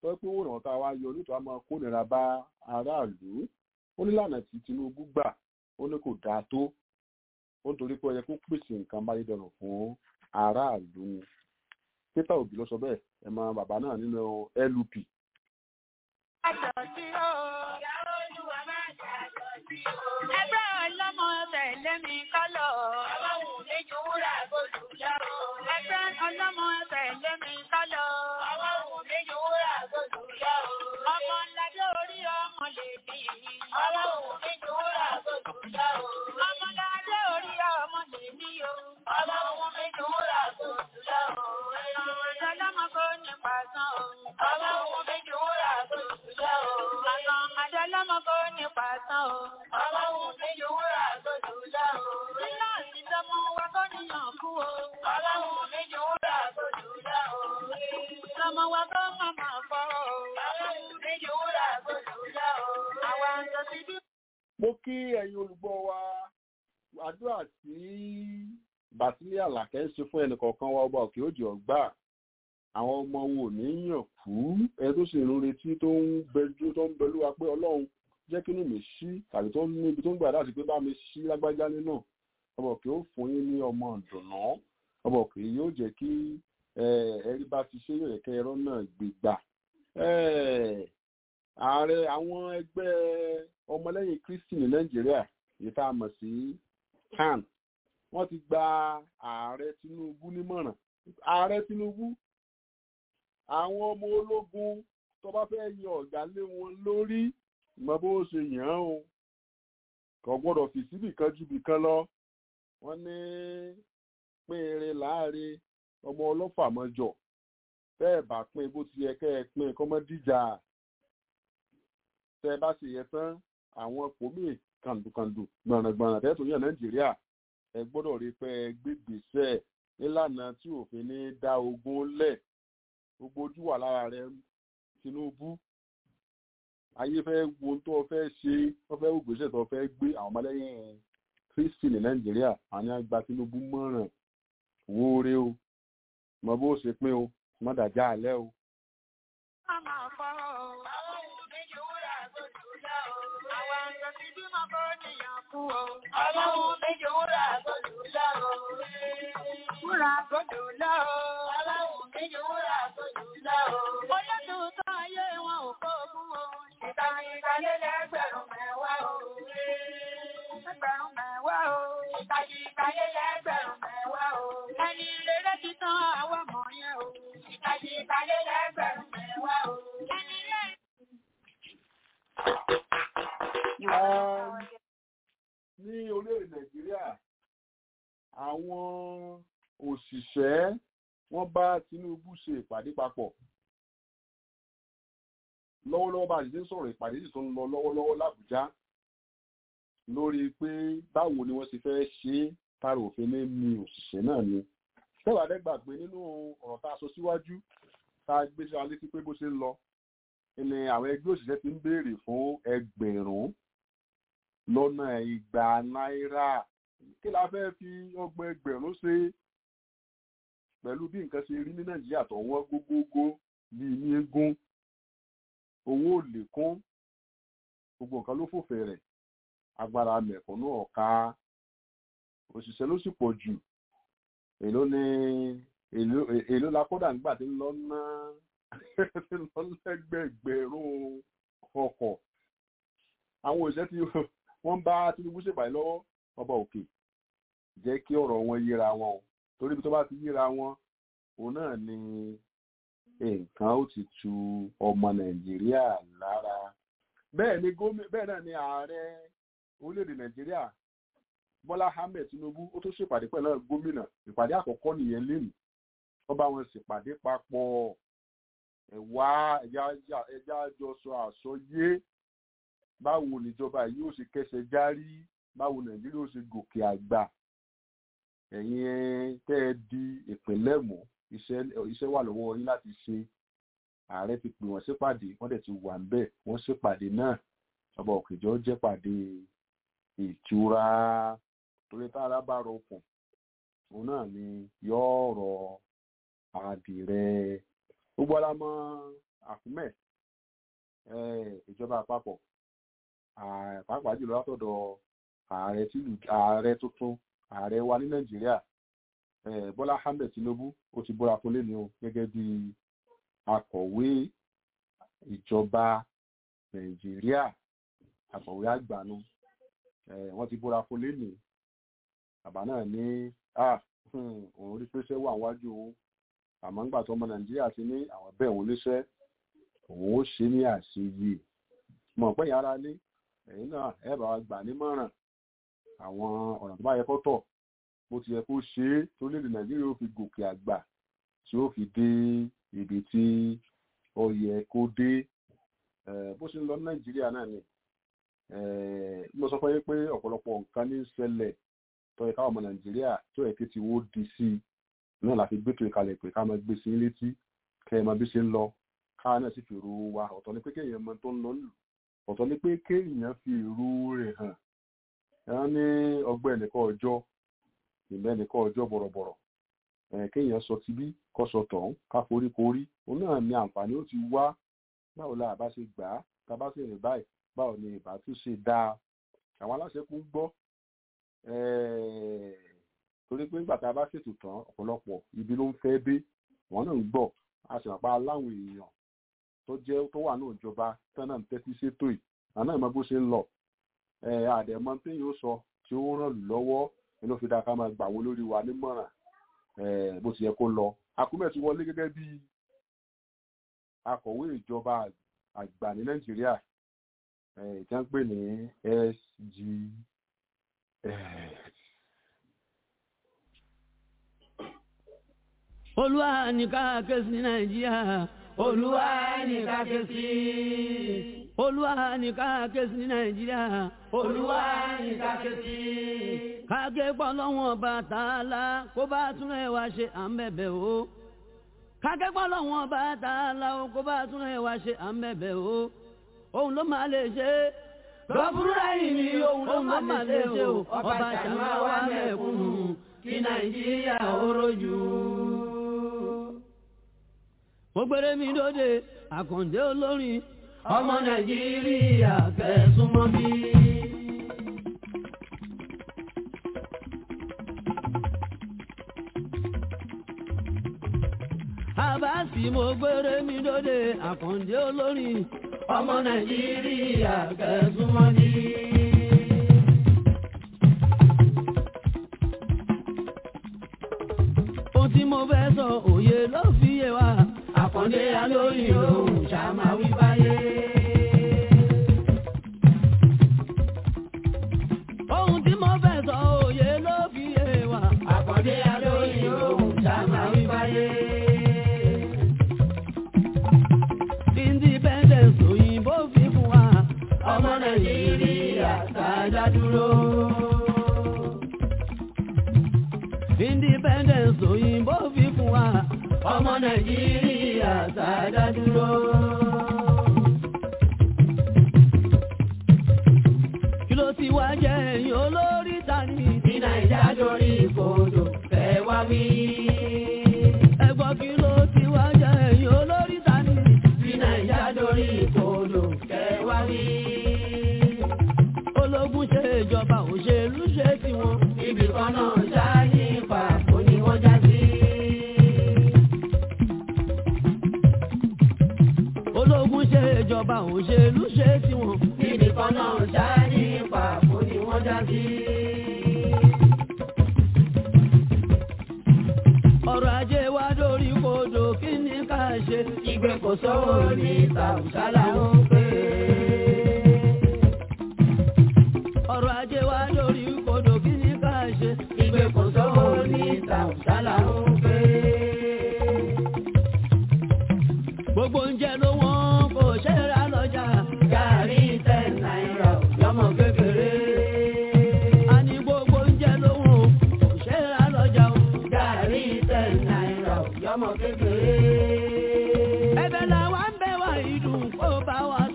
tó pé owó ìrànwọ́ tá a wá yọ nítorí a máa kó nira bá aráàlú ó ní lànà tí Tinubu gbà ó ní kò dáa tó ó nítorí pé ó yẹ kó pèsè nǹkan amáyédẹrùn fún aráàlú ni Peter Obi ló sọ bẹ́ẹ̀ ẹ mọ bàbá náà nínú LUP Àjọ̀dí o. Ìyàwó Olúwa máa ṣàjọ̀dí o. Ẹgbẹ́ ọlọ́mọ tẹ̀lé mi kọ́lọ̀. Ọlọ́run mi ju wúrà gbòdù lọ. Ẹgbẹ́ ọlọ́mọ tẹ̀lé mi kọ́lọ̀. Ọlọ́run mi ju wúrà gbòdù lọ. Ọmọ ńlájọ́ orí ọmọ lè bí. Ọlọ́run mi ju wúrà gbòdù lọ. Ọmọ ńlájọ́ orí ọmọ lè bí o. Ọlọ́run mi ju wúrà gbòdù lọ. Ọmọ ọlọ́mọ kò ní pàṣán o. Ọlọ́run mi ju wúrà gbòdù lọ. Àwọn adọ́lọ́mọ kò ní pàṣán o. Ọlọ́run mi ju wúrà gbòdù lọ. Nílá ìdánmọ́ wa kò níyàn kú o. Ọlọ́run mi ju wúrà gbòdù lọ. Ìdánmọ wa kò má máa fọ́ o. Ọlọ́run mi ju wúrà gbòdù lọ. Àwọn àjọ ti bí. mo kí ẹ̀yin olùgbọ́ wa àdúrà tí bàtílẹ̀ àlàkẹ́ ń ṣe fún ẹnìkọ̀ọ̀kan wa ọba òkè òjò ọgbà àwọn ọmọ wo ní yàn kú ẹ tó sì ń retí tó ń bẹjú tó ń bẹlú wa pé ọlọ́run jẹ́ kí inú mi ṣí tàbí tó ní ibi tó ń gbà láti pé bá mi ṣí lágbájá nínú ọba òkè ó fún yín ní ọmọ ìdùnnà ọba òkè yóò jẹ́ kí ẹrí bá ti ṣe yóò yẹ kẹ́ ẹ̀rọ náà gbégbà ààrẹ àwọn ẹgbẹ́ ọmọlẹ́yìn kristi ní nàìjíríà èyí tá a mọ̀ sí can wọ́n ti gba ààrẹ tinubu nímọ̀ràn ààrẹ tinubu àwọn ọmọ ológun tó bá fẹ́ yan ọ̀gá lé wọn lórí mọ bó ṣe yàn án o kò gbọ́dọ̀ fi síbì kan ju bì kan lọ wọ́n ní pínrin láàrin ọmọ ọlọ́fà mọ́jọ bẹ́ẹ̀ bá pín bó ti yẹ kẹ́ ẹ pín kọ́mọ́díjà tẹ́ ẹ bá ṣe yẹ tán àwọn pòmí kàndùkàndù gbọ̀nràngbọ̀nràn tẹ́ tó yàn nàìjíríà ẹ gbọ́dọ̀ rí pé ẹ gbégbèsè nílànà tí òfin ní dá ogún lẹ̀ gbogbo ojú wà lára rẹ Tinubu ayé fẹ́ wo tó o fẹ́ ṣe wọ́n fẹ́ gbèsè tó o fẹ́ gbé àwọn ọmọlẹ́yìn Kristi ní nàìjíríà àwọn àgbà Tinubu mọ̀ràn wóore o mọ bó ṣe pín o mọ dàjà alẹ́ o. Màmá fọ́ o. Ọlọ́run mi ju wúrà gbòdù lọ. Àwọn àjọ ti bímọ kò níyàn kú o. Ọlọ́run mi ju wúrà gbòdù lọ. Wúrà gbòdù lọ. Ọlọ́run mi ju wúrà gbòdù lọ. Olótùútọ́ ayé wọn ò kó ogún o. Ìtàn ìtàlé lẹ́gbẹ̀rún mẹ́wàá o. Ẹgbẹ̀rún mẹ́wàá o. Ìtàn ìtàlé lẹ́gbẹ̀rún mẹ́wàá o. Ẹni rere ti tán àwọn mọ̀ yẹn o. Ìtàn ìtàlé lẹ́gbẹ̀rún mẹ́wàá o. Ẹni rere. Um, ní orílẹ̀-èdè nàìjíríà àwọn òṣìṣẹ́ wọ́n bá Tinubu ṣe ìpàdé papọ̀ lọ́wọ́lọ́wọ́ bá a ṣe ń sọ̀rọ̀ ìpàdé sì tó ń lọ lọ́wọ́lọ́wọ́ l'Àbújá lórí pé báwo ni wọ́n ṣe fẹ́ ṣe é tààrà òfin ní mi òṣìṣẹ́ náà ni tẹ́wàdẹ́gbà pé nínú ọ̀rọ̀ tá a sọ síwájú tá a gbé sí wa létí pé bó ṣe ń lọ ni àwọn ẹgbẹ́ òṣìṣẹ́ ti ń béèrè fún ẹgbẹ̀rún lọ́nà igba náírà kí la fẹ́ fi ọgbọ̀n ẹgbẹ̀rún ṣe pẹ̀lú bí nǹkan ṣe rí ní nàìjíríà tó wọ́n gógógó bíi ní eégún owó ò lè kún gbogbo nǹkan ló fòfè rẹ̀ agbára mẹ̀kúnnù ọ̀ka òṣìṣẹ́ ló sì pọ̀ jù èló ni èló èló la kódà nígbà tí ń lọ ná tí ń lọ lẹ́gbẹ̀gbẹ̀rún ọkọ̀ àwọn òṣìṣẹ́ tí wọ́n bá Tinubu ṣèpàdé lọ́wọ́ ọba òkè jẹ́ kí ọ̀rọ̀ wọn yíra wọn o torí ibi tó bá ti yíra wọn òun náà ni nǹkan ó ti tu ọmọ Nàìjíríà lára bẹ́ẹ̀ ni gómìnà bẹ́ẹ̀ náà ni ààrẹ orílẹ̀-èdè Nàìjíríà Bọ́lá Ahmed Tinubu ó tó ṣèpàdé pẹ̀lú gómìnà ìpàdé àkọ́kọ́ nìyẹn lẹ́nu wọ́n bá wọn ṣèpàdé papọ̀ ẹ̀wá ẹja jọ sọ àsọyé báwo níjọba yìí ó ṣe kẹsẹ̀ járí báwo Nàìjíríà ó ṣe gòkè àgbà ẹ̀yin tẹ́ ẹ di ìpínlẹ̀ mọ́ iṣẹ́ wà lọ́wọ́ yín láti ṣe ààrẹ ti pè wọ́n ṣèpàdé wọ́n dẹ̀ ti wà ń bẹ̀ wọ́n ṣèpàdé náà ọba òkèjọ́ jẹ́ pàdé ìtura torí tára bá rọkùn òun náà ni yóò rọ àdìrẹ gbogbo ara mọ àkúmẹ̀ ìjọba àpapọ̀ pàápàá jùlọ látọ̀dọ̀ ààrẹ tìlú ààrẹ tuntun ààrẹ wa ní nàìjíríà bọ́lá ahmed tinubu ó ti búra fún lẹ́nu gẹ́gẹ́ bí akọ̀wé ìjọba nàìjíríà akọ̀wé àgbàánu wọ́n ti búra fún lẹ́nu bàbá náà ní òun rí pẹ́sẹ́ wà wájú òun àmọ́ ńgbà tó ọmọ nàìjíríà ti ní àwọn bẹ́ẹ̀ òun níṣẹ́ òun ó ṣe ní àṣeyẹ mọ̀ pé yàrá lé ẹ̀yin náà ẹ bá wa gbà nímọ̀ràn àwọn ọ̀nà tó bá yẹ kó tọ̀ bó ti yẹ kó ṣe é tó lè lè nàìjíríà ó fi gòkè àgbà tí ó fi dé ibi tí ó yẹ kó dé bó ṣe ń lọ ní nàìjíríà náà ni mo sọ fún yín pé ọ̀pọ̀lọpọ̀ nǹkan ní ṣẹlẹ̀ tó yẹ káwọn ọmọ nàìjíríà tó yẹ kí ti wó di sí i náà la fi gbẹ́tò ìkalẹ̀ pé ká máa gbé sí létí kẹ́ ẹ máa bí ṣe ń lọ káà náà sì fi ru wa ọ̀tọ̀ ni pé kéèyàn mọ tó ń lọ lù ọ̀tọ̀ ni pé kéèyàn fi ìrú rẹ̀ hàn ẹ̀rọ ní ọgbẹ́ ẹnìkan ọjọ́ ìmọ̀ ẹnìkan ọjọ́ bọ̀rọ̀bọ̀rọ̀ kéèyàn sọ ti bí kọ́ sọ tọ̀hún ká forí korí òun náà ní àǹfààní ó ti wá báwo la àbá ṣe gbà á tá a bá sì rìn báyìí báwo ni ìbá tún ṣe dáa àwọn aláṣẹ kún gbọ́ torí pé nígbà tá a bá ṣètò tán ọ̀pọ̀lọpọ̀ ibi ló ń fẹ́ dé wọn náà ń gbọ́ a sì máa láwọn èèyàn tó jẹ́ tó wà ní ìjọba tán náà ń tẹ́tí sétò yìí àná ìmọ̀ bó ṣe ń lọ àdẹ̀mọ́ tí yóò sọ tí ó ràn lù lọ́wọ́ ni ló fi dáa ká máa gbà wọ́n lórí wa nímọ̀ràn bó ti yẹ kó lọ akúmẹ̀ ti wọlé gẹ́gẹ́ bí akọ̀wé ìjọba àgbà ní nàìjíríà ìjà ń pè ní SGS. olúwa ní ká ké sí nàìjíríà olúwa ní ká ké sí olúwa ní ká ké sí nàìjíríà olúwa ní ká ké sí. káké pọ̀ lọ́wọ́n Bàtálá kó bá túnrẹ̀ wá ṣe à ń bẹ̀bẹ̀ o. káké pọ̀ lọ́wọ́n Bàtálá kó bá túnrẹ̀ wá ṣe à ń bẹ̀bẹ̀ o. òun ló máa lè ṣe. lọ́bùrúdà yìí ni òun ló máa lè ṣe o. ọba ṣàmà wà mẹ́kúnnù kí nàìjíríà ó rojú mo gbére mi lóde àkàndé olórin ọmọ nàìjíríà kẹsùmọ́ bí. àbáàsì mo gbére mi lóde àkàndé olórin ọmọ nàìjíríà kẹsùmọ́ bí. ohun tí mo fẹ́ sọ òye ló fi yé wa àkàndé alóyìn lòun ṣàmà wí báyé. ohun tí mo fẹ́ sọ òye ló fi yé wa àkàndé alóyìn lòun ṣàmà wí báyé. independence òyìnbó fi fún wa ọmọ nàìjíríà sáájá dúró. independence òyìnbó fi fún wa ọmọ nàìjíríà sáadá dúró. kí ló ti wá jẹ́ ẹ̀yìn olórí tani ní nàìjà lórí ìkòdò fẹ́ wá wí. ẹ̀gbọ́n kí ló ti wá jẹ́ ẹ̀yìn olórí tani ní nàìjà lórí ìkòdò fẹ́ wá wí. ológun ṣe ìjọba òṣèlú ṣe tiwọn. ibì kan náà ṣáà ní ipa kò ní wọ́n já sí. ológun ṣe ìjọba òṣèlú ṣe tiwọn. níbi kan náà ṣá ní pàbó ni wọ́n já sí. ọrọ̀ ajé wa dórí kodò kí ni ká ṣe. ìgbé kò sówó ní tàùsálà ń pè é. ọrọ̀ ajé wa dórí kodò kí ni ká ṣe. ìgbé kò sówó ní tàùsálà ń pè é. gbogbo oúnjẹ ló wọ́n kò ṣe é ra lọ́jà. gàrí ten náírà lọ́mọ kékeré. a ní gbogbo oúnjẹ ló wọ́n kò ṣe é ra lọ́jà. gàrí ten náírà lọ́mọ kékeré. ẹ̀bẹ̀ làwa ń bẹ̀ wá ìdùn kó bá wa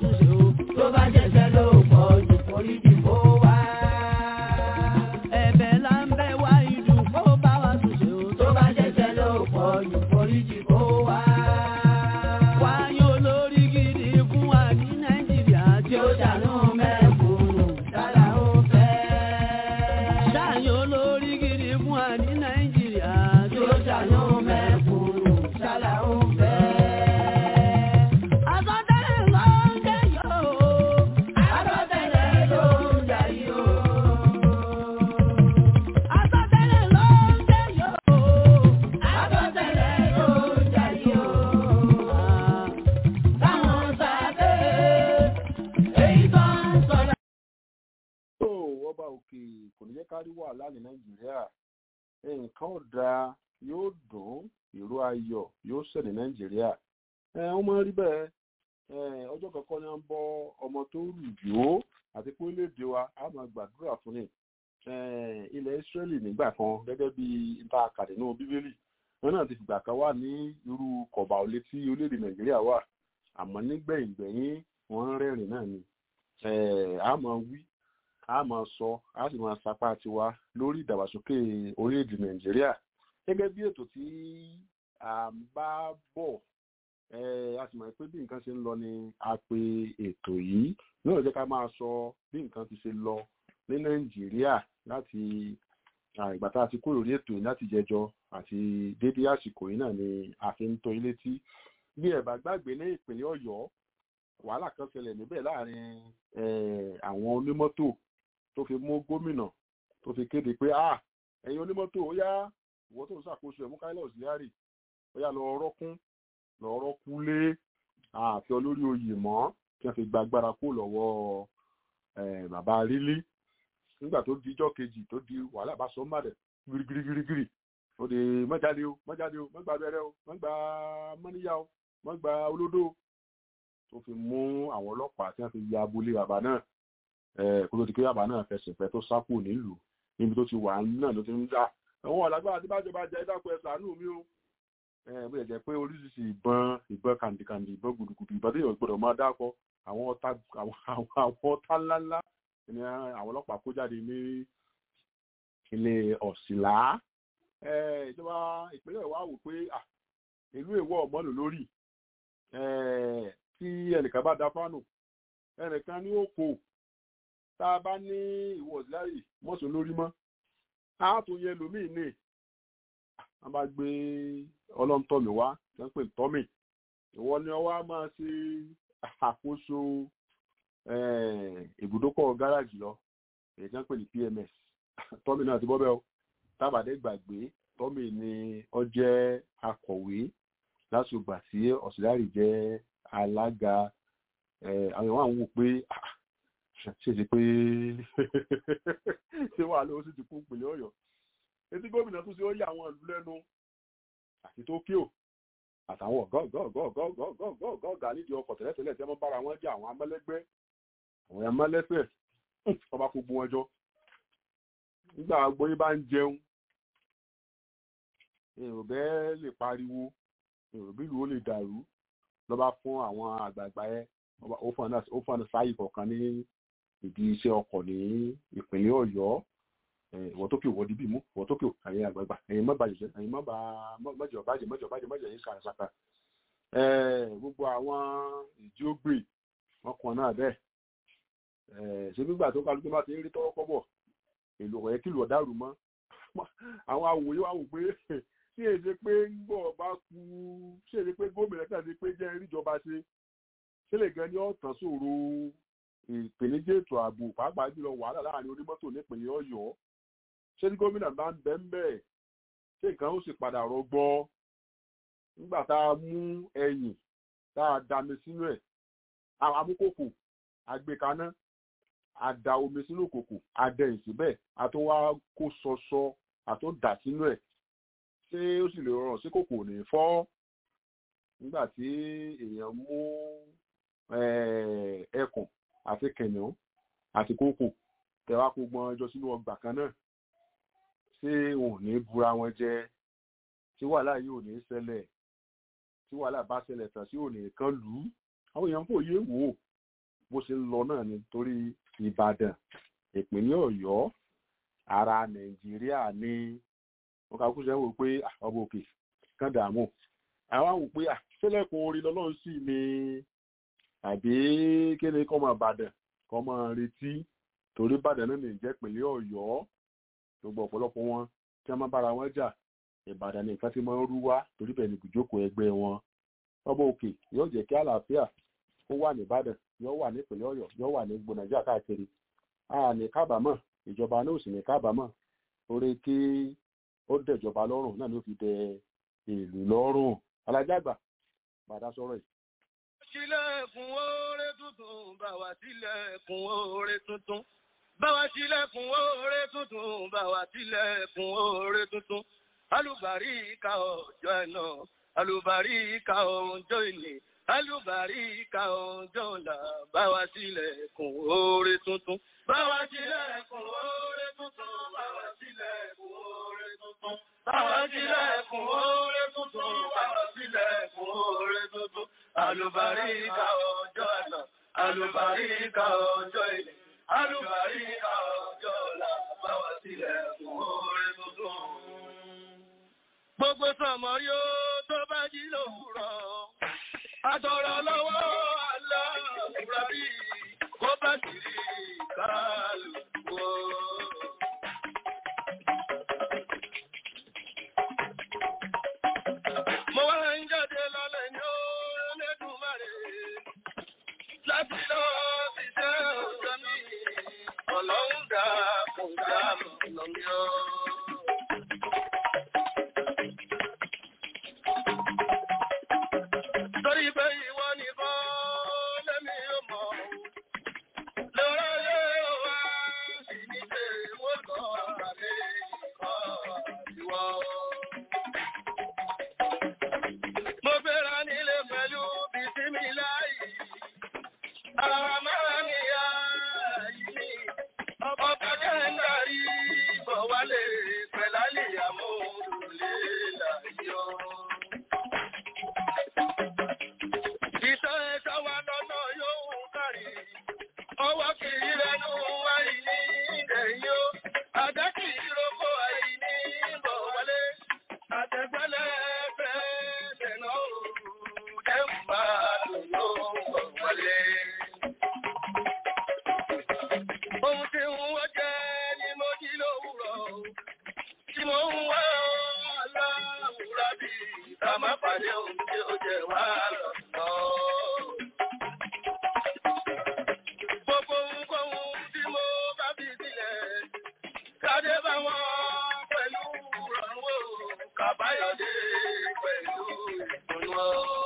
òkè kò ní jẹ́ ká rí wàhálà ní nàìjíríà nǹkan ọ̀dà yóò dùn ìró ayọ̀ yóò ṣẹ̀ ní nàìjíríà ó máa ń rí bẹ́ẹ̀ ọjọ́ kankan ni wọ́n ń bọ́ ọmọ tó rù yó àti pé orílẹ̀-èdè wa a máa gbàdúrà fún ni ilẹ̀ Ísírẹ́lì nígbà kan gẹ́gẹ́ bí ìta àkàdé nínú bíbélì wọn náà ti fìgbà kan wà ní irú kọ̀bà òlé tí orílẹ̀-èdè nàìjíríà wà àmọ́ nígbẹ̀yìngbẹ̀yìn wọ́n ń rẹ́rìn náà ni a máa wí a máa sọ a sì máa sapá tiwa lórí ìdàgbàsókè orílẹ̀-èdè nàìjíríà gẹ́gẹ́ bí ètò tí a ń bá bọ̀ a sì mọ̀ pé bí nǹkan ṣe ń lọ ni a pe ètò yìí náà jẹ́ ká máa sọ bí nǹkan ti ṣe lọ ní nàìjíríà láti ìgbà tá a ti kúrò lórí ètò yìí láti jẹjọ àti dédé àsìkò yìí náà ni a fi ń tó ilé tí bí ẹ bá gbàgbé ní ìpínlẹ̀ ọ̀yọ́ wàhálà kan ṣẹlẹ̀ níbẹ̀ láàrin àwọn onímọ́tò tó fi mú gómìnà tó fi kéde pé ah ẹ̀yin onímọ́tò ó yá ìwọ tó ń ṣàkóso ẹ̀ mú káílọ̀ síárì ó yá lọ rọ́kún lọ rọ́kú lé ààfin olórí oyè mọ́ kí wọ́n fi gba agbára kó lọ́wọ́ bàbá rílí nígbà tó di ijọ́ kejì tó di wàhálà bá sọ mọ́dẹ̀ girigirigirigiri ó di mọ́jáde o mọ́jáde o mọ́gbà abẹ́rẹ́ o mọ́gbà mọ́níyà o mọ́gbà olódó tó fi mú àwọn ọlọ́pàá tí wọ́n fi ya abúlé bàbá náà kó tó di pé bàbá náà fẹsẹ̀ fẹ́ tó sápò nílùú níbi tó ti wà náà ló ti ń dá àwọn ọ̀làgbà tí bájọba jẹ́ ìdákọ̀ ẹ̀ ṣàánú mi o bó yẹ jẹ́ pé oríṣiríṣi ìbọn ìbọn kàndìkàndì ìbọn gbùdùgbùdù ìbọn tó yẹ gbọ́dọ̀ máa dákọ̀ àwọn ọ̀tá àwọn ọ̀tá ńláńlá ni àwọn ọlọ́pàá kó jáde ní ilé ọ̀sìnlá ìjọba ìpínlẹ̀ wa wò pé ìlú èwọ̀ ọ̀mọ́nù lórí tí ẹnìkan bá da fánù ẹnìkan ní òkò tá a bá ní ìwọ ọ̀sìláyì mọ́sùn lórí mọ́ a tún yẹ lómìn ní a bá gbé ọlọ́ntọ́mì wá tí wọ́n pè ní tọ́mì ìwọ ni ọwọ́ á máa ṣe àkóso ibùdókọ̀ gáràjì lọ èyí tí wọ́n pè ní PMS tọ́mì náà ti bọ́ bẹ́ẹ̀ o tábàdé gbàgbé tọ́mì ni ó jẹ́ akọ̀wé lásùgbà tí ọ̀sìláyì jẹ́ alága àwọn ìwọ̀n àwọn wò pé ṣe ṣe pé ṣé wàá lówó sí ti kú ìpínlẹ̀ ọ̀yọ́ etí gómìnà tún ṣe ó yà àwọn ìlú lẹ́nu àti tókíò àtàwọn ọ̀gá nídìí ọkọ̀ tẹ́lẹ̀tẹ́lẹ̀ tí wọ́n bára wọn jẹ́ àwọn amẹ́lẹ́gbẹ́ àwọn amẹ́lẹ́fẹ̀ ọba kó gbó wọn jọ nígbà gbóyún bá ń jẹun èrò bẹ́ẹ̀ lè pariwo èrò bí ìlú ó lè dàrú lọ́ba fún àwọn àgbààgbà ẹ ó fún ọ̀nà sáyì kọ̀ọ̀kan ní ìdí iṣẹ́ ọkọ̀ ní ìpínlẹ̀ ọ̀yọ́ ìwọ tó kí ìwọ dìbì mú ìwọ tó kí àyè àgbààgbà ẹ̀yin má bàjẹ́ ẹ̀yin má bà mọ́jọ bàjẹ́ mọ́jọ bàjẹ́ mọ́jọ yìí sàràsàkà gbogbo àwọn ìdí ó gbè wọn kàn náà bẹ́ẹ̀ ṣé nígbà tó kálukú bá ti rí tọ́wọ́ kọ́bọ̀ èlò ọ̀yẹ́ kìlọ̀ dàrú mọ́ àwọn awòye wà wò pé tí èsè pé ń bọ̀ bá kú ṣé èsè pé gómìnà kàdé pé jẹ́ ìríjọba ṣe ṣé lè gan ní ọ̀tàn ṣòro ìpèníjà ètò ààbò pàápàá jùlọ wàhálà láàrin onímọ́tò nípìnlẹ̀ ọ̀yọ́ ṣé tí gómìnà bá ń bẹ́ ń bẹ̀ ṣé nǹkan ó sì padà rọgbọ nígbà tá a mú ẹyìn tá a dami sínú ẹ̀ amúkòkò àgbékaná àdà omi sínú kòkò àdẹ̀yìn síbẹ̀ àtúnwá kó sọsọ àtúndà sínú ẹ̀ ṣé ó sì lè rọrùn sí kòkò ní fọ́ nígbà tí èèyàn mú ẹkùn àti kẹ̀nìún àti kókò tẹwàá kó gbọ́n ẹjọ́ sínú ọgbà kan náà ṣé wọn ò ní búra wọn jẹ tí wàhálà yìí ò ní ṣẹlẹ̀ tí wàhálà bá ṣẹlẹ̀ tán sí òní kan lù ú àwọn èèyàn kò yé wò ó bó ṣe ń lọ náà ni torí Ìbàdàn ìpínlẹ̀ Ọ̀yọ́ ara Nàìjíríà ní wọn kà kú sẹ́wọ̀n pé ọba òkè kan dààmú àwọn àwọn pé ṣẹlẹ̀kùn orin lọ́lọ́run sì ni àbí kéde kọ́ máa bàdàn kọ́ máa retí torí bàdàn náà ní jẹ́ pínlẹ̀ Ọ̀yọ́ gbogbo ọ̀pọ̀lọpọ̀ wọn tí wọ́n máa bára wọn jà Ìbàdàn ní nǹkan tí máa ń rú wá torí bẹ́ẹ̀ ni ìjókòó ẹgbẹ́ wọn ọba òkè yóò jẹ́ kí àlàáfíà ó wà ní Ìbàdàn yóò wà ní ìpínlẹ̀ Ọ̀yọ́ yóò wà ní gbogbo Nàìjíríà káàkiri a ní kábàámọ̀ ìjọba náà sì ní kábàámọ̀ orí kí ó dẹ̀jọba lọ́rùn náà ló fi dẹ ìlú lọ́rùn alájàgbà bàdá sọ̀rọ̀ yìí. sílẹ̀kùn oore tuntun bá wá sílẹ̀kùn oore tuntun báwa tilẹ̀kùn oore tuntun báwa tilẹ̀kùn oore tuntun alùbáríkà ọjọ́ ẹ̀nà alùbáríkà ọjọ́ ìní alùbáríkà ọjọ́ ọ̀la báwa tilẹ̀kùn oore tuntun báwa tilẹ̀kùn oore tuntun báwa tilẹ̀kùn oore tuntun báwa tilẹ̀kùn oore tuntun báwa tilẹ̀kùn oore tuntun alùbáríkà ọjọ́ ẹ̀nà alùbáríkà ọjọ́ ìní alùbáríkà ọjọ́ ọ̀la báwa tilẹ̀kùn oore tuntun gbogbo sọmọ yóò tó bá jí lòwúrọ̀ àtọ̀rọ̀ lọ́wọ́ aláwùrọ̀ bí kó bá sì rí kálukú. mo wá ń jáde lálẹ́ ní Olódùmarè láti lọ ṣiṣẹ́ ọ̀sẹ̀ mi ọlọ́run dá kò dá lọ́nà mi ọ́. torí pé ìwọ nìkan lẹ́mí yóò mọ̀ lọ́rọ̀ yóò wá sí ní pé wọ́n kọ́ àmì ìkọ́ ìwọ. mo fẹ́ra nílé pẹ̀lú bìsímì láì àwọn máa ní ya yìí ọkọ̀ kọjá ń darí bọ̀ wálé pẹ̀lálì àmúlùlé láyọ̀. Ìṣọ́ ẹ̀ṣọ́ wa lọ́nà yóò kárí. Ọwọ́ kìí rẹnu àìní ìdẹ̀yìn ó. Àdá kìí roko àìní bọ̀ wọlé. Àtẹ̀gbẹ́lẹ̀ fẹ́ dẹ̀nà òru. Dẹ́mbà ló bọ̀ wọlé. Ohun tí ń wọ́n jẹ́ ni mo jí lówùrọ̀. Tí mo ń wá aláwùrá bí ká má pàdé ohun tí ó jẹ wá lọ́nà. Gbogbo ohunkóhun tí mo bá fi sílẹ̀, kádé bá wọn pẹ̀lú ìrànwọ́, kàbáyọ̀dé pẹ̀lú ìdùnnú.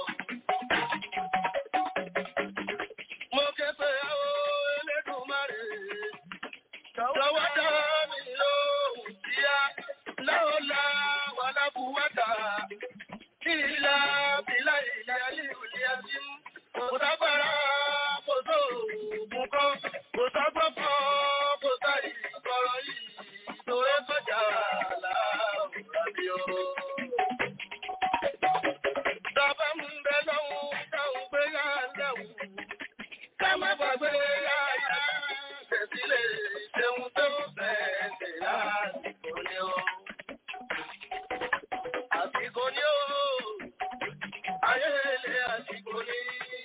Mo ké pé àwọn Elédùmarè, lọ́wọ́ dá mi lóhùn kíá, láòlá wà lábúwátà, ìlà bílà ilẹ̀ alíhùlẹ̀ àti kò sábàrá kò tó òògùn kan, kò ságbọ́pọ̀ kò sáyì kọ̀rọ̀ yìí, torí kọjá láàrúrà bí o. Tọ́ba ń bẹ lọ́hùn táwọn gbé yá lẹ́wù, ká má gbàgbé yá yá tẹ̀sílẹ̀ ṣeun tó bẹ̀ẹ̀ lásìkò ni o. Àsìkò ni ó, ayé ilé àsìkò ni.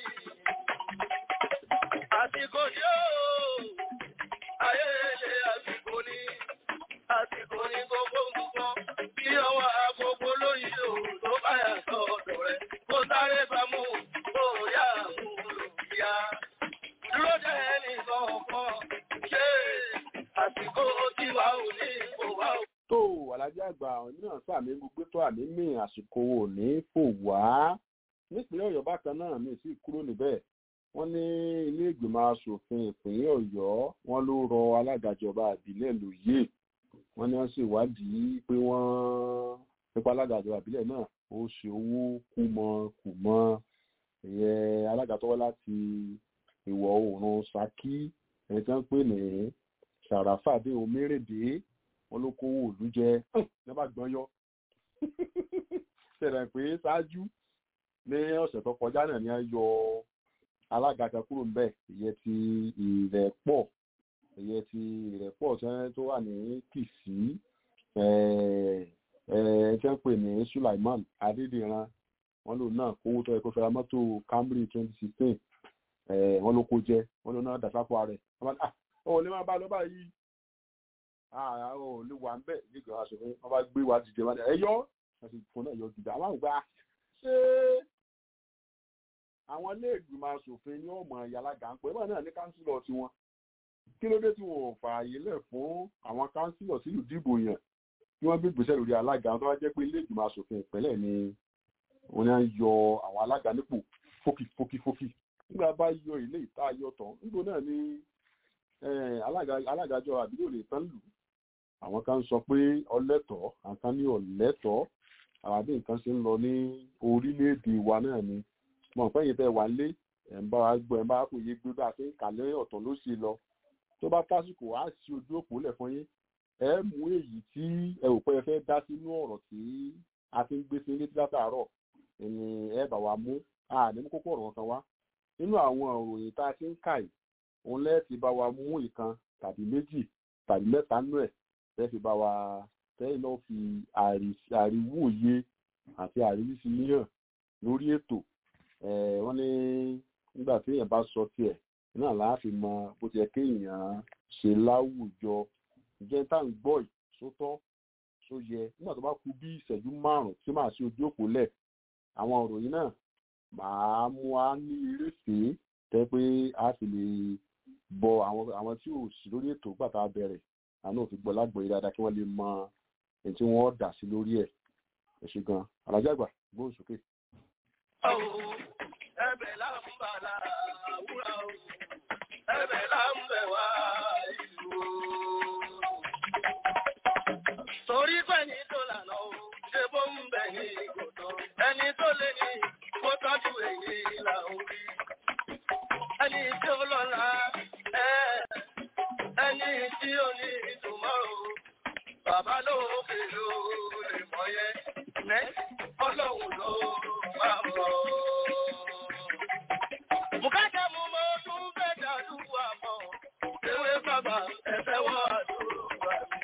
Àsìkò ni ó, ayé ilé àsìkò ni. Àsìkò ni gbogbo nǹkan, kí ọwọ́ agogo lóyìn o tó bá yà sọ́dọ̀ rẹ̀. Kó sáré bá mú, kó yá mú lòkìá. Dúró dé ẹnì kọ̀ọ̀kan, ṣé àsìkò tí wà ò ní kò wá ò. tó alájà àgbà àwọn mìíràn sàmì gbogbo tó àmì mì àsìkò òní fò wá nípínlẹ̀ Ọ̀yọ́ bákan náà mi sì kúrò níbẹ̀ wọ́n ní ilé ìgbìmọ̀ asòfin ìpínlẹ̀ Ọ̀yọ́ wọ́n ló rọ alága ìjọba ìbílẹ̀ lóyè wọ́n ní wọ́n sì wádìí pé wọ́n nípa alága ìjọba ìbílẹ̀ náà ó ṣe owó kùmọkùmọ ìyẹn alága tó wá láti ìwọ̀ oòrùn Ṣakí ẹni tí wọ́n ń pè ní Sàràfàdé Omérèdé wọn ló kówó òlú jẹ ní bá gbọ́n yọ ṣẹlẹ̀ pé ṣáájú ní ọ̀sẹ̀ tó kọjá náà ni a yọ alága kan kúrò ń bẹ̀ ìyẹn ti ìrẹ́pọ̀ ìyẹn ti ìrẹ́pọ̀ tó wà ní Kìsì tí wọ́n pè ní Sulaiman Adédìran wọn lòun náà kówó tó yẹ kó fẹ́ra mọ́tò Camry twenty sixteen wọn ló kó jẹ wọn lòun náà dàsápọ̀ rẹ̀ ọ̀ lè má bá lọ báyìí àwọn ò lè wà ń bẹ̀ nígbà aṣòfin wọn bá gbé wa dìde wọn ẹ yọ wọn sì fún náà yọ gidi àwọn àgbà ṣé àwọn ilé ìgbìmọ̀ aṣòfin ní ọmọ ìyálàgà ń pẹ́ báyìí náà ní kánsílọ̀ tiwọn kí ló dé tí wọn ò fààyè lẹ̀ fún àwọn kánsílọ̀ sílùú dìbò yẹn kí wọ́n bí gbèsè lórí alága tó bá jẹ́ pé ilé ìgbìmọ̀ aṣòfin ìpínlẹ̀ ni wọ́n ní à ń yọ àwọn alága nípò fókì fókì fókì nígbà bá yọ ilé ìta yọ tán nígbò náà ni eh, alága- alágàjọ àdúgbò lè tán lù àwọn kan sọ pé ọlẹ́tọ̀ọ́ àwọn kan ní ọ̀lẹ́tọ̀ọ́ àbí nǹkan ṣe ń lọ ní orílẹ̀-èdè wa náà ni mọ̀ pé yìí tẹ́ wà lé ẹ̀ ń bá wa gbọ́ ẹ̀ ń bá wa kò yé gbé bá a ṣe ń kàlẹ́ ọ̀tọ̀ ló ṣe lọ tó bá tásìkò á sí ojú òpó lẹ̀ fún yín ẹ mú èyí tí ẹ ò pẹ́ ẹ fẹ́ dá sínú ọ̀rọ̀ tí a ti ń gbé sí létí látàárọ̀ ẹni ẹ bá wa mú àní mú kókó ọ̀rọ̀ kan wá nínú àwọn òròyìn tá a ti ń kà yìí òun lẹ́ẹ̀tì bá wa mú ìkan tàbí méjì tàbí mẹ́ta nú ẹ̀ tẹ́ fi bá wa tẹ́yìn náà fi àrí- àríwòye àti àríwísí yíyàn lórí ètò Eh, wọ́n ní nígbà tí èèyàn bá sọ tiẹ̀ náà láàfin mọ bó ti yẹ kéèyàn ṣe láwùjọ ǹjẹ́ tá à ń gbọ́ yìí sótọ́ só yẹ nígbà tó bá kù bí ìṣẹ́jú márùn-ún tí màá ṣe ojú òpó lẹ̀ àwọn òròyìn náà màá mú wa ní ìrèfé tẹ́ pé a sì lè bọ àwọn àwọn tí ò sí lórí ètò gbàtà bẹ̀rẹ̀ àánú òfin gbọ́ lágbọ̀ọ́yé dáadáa kí wọ́n lè mọ ẹni tí wọ́n dà sí lórí ẹ̀ ẹ ṣe gan alájàgbà gbóhùn sókè. Ẹbẹ̀ là ń bà láwùrà o, ẹbẹ̀ là ń bẹ̀ wá ìlú o. Torí pẹ̀lú tó lànà o, ṣe bó ń bẹ̀ ní ìgòtò. Ẹni tó lé ní kó tọ́jú èyí là ń rí. Ẹni tí ó lọ́la, ẹ́ ẹni tí ó ní ìtumọ̀ o. Bàbá lókè ló lè mọ̀ yẹn. Ẹ́ ọlọ́run ló máa mọ̀. Bùkátà mú mọ́ tún fẹ́ dàdúrà mọ́. Ewé bàbá ẹ̀fẹ́ wọ́n àdúrà mi.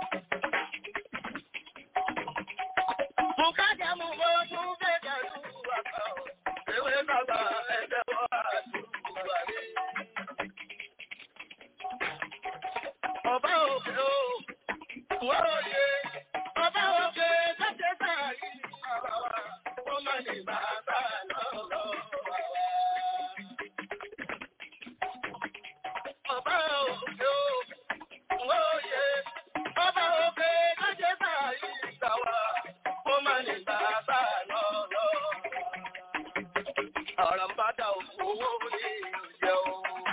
Bùkátà mú mọ́ tún fẹ́ dàdúrà mọ́. Ewé bàbá ẹ̀fẹ́ wọ́n àdúrà mi. Ọba òkè o, wọ́n òye, ọba òkè sọ́jẹ́ sáàyè bàbá wa, ó má ní bàbá lọ́wọ́ wa. Ọba òkè o, wọ́n òye, ọba òkè sọ́jẹ́ sáàyè bàbá wa, ó má ní bàbá lọ́wọ́ wa. Ọ̀rọ̀ ń bá dà owó ní ìjẹ́ o.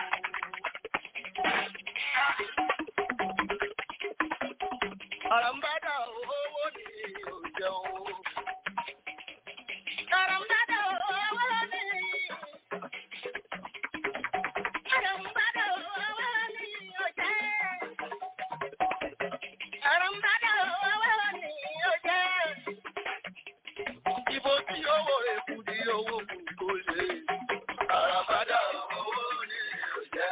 Àràmbádà owó ní òjò. Àràmbádà owó ní. Àràmbádà owó ní òjò. Àràmbádà owó ní òjò. Ibo tí owó èkú di owó kù tó lè. Àràmbádà owó ní òjò.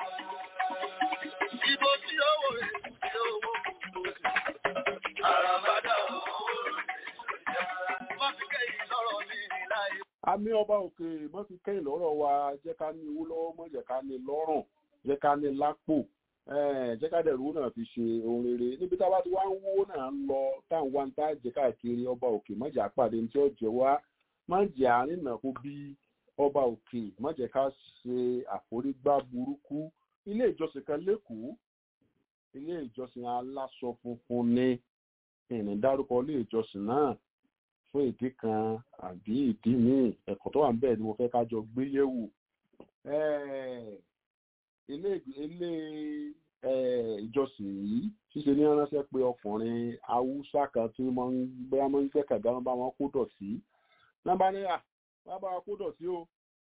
Ibo tí owó èkú di owó kù tó lè. Àràmbádà owó ní òjò. Wọ́n fi kẹ́yìn lọ́rọ̀ ní láyé. àmì ọba òkè mọ́ fi kẹ́yìn lọ́rọ̀ wa jẹ́ ká ní owó lọ́wọ́ mọ́ jẹ́ ká ní lọ́rùn jẹ́ ká ní lápò eh, jẹ́ ká dẹ̀rù náà fi ṣe ohun rere níbi tá a bá ti wá ń wó náà ń lọ táwọn wá ń tá jẹ́ káàkiri ọba òkè má jẹ́ àpàdé ní tí ó jẹ́ wá má jẹ́ àárín náà kó bí ọba òkè má jẹ́ ká ṣe àforígbá burúkú ilé ìjọsìn kan lẹ́kọ̀ọ́ ilé ìjọsìn aláṣọ funfun ní ìrìn dárúkọ ilé ìjọsìn náà fún ìdí kan àbí ìdí míì ẹ̀kọ́ tó wà níbẹ̀ ni mo fẹ́ ká jọ gbé yẹ̀wò. Eh, ilé ilé eh, ìjọsìn yìí ṣíṣe ní ránṣẹ́ pé ọkùnrin haúsá kan tí wọ́n ń gbé wọn ń gbẹ́kẹ̀dá wọn bá wọn kó dọ̀tí nọ́mbà náírà wọ́n bá wọn kó dọ̀tí o.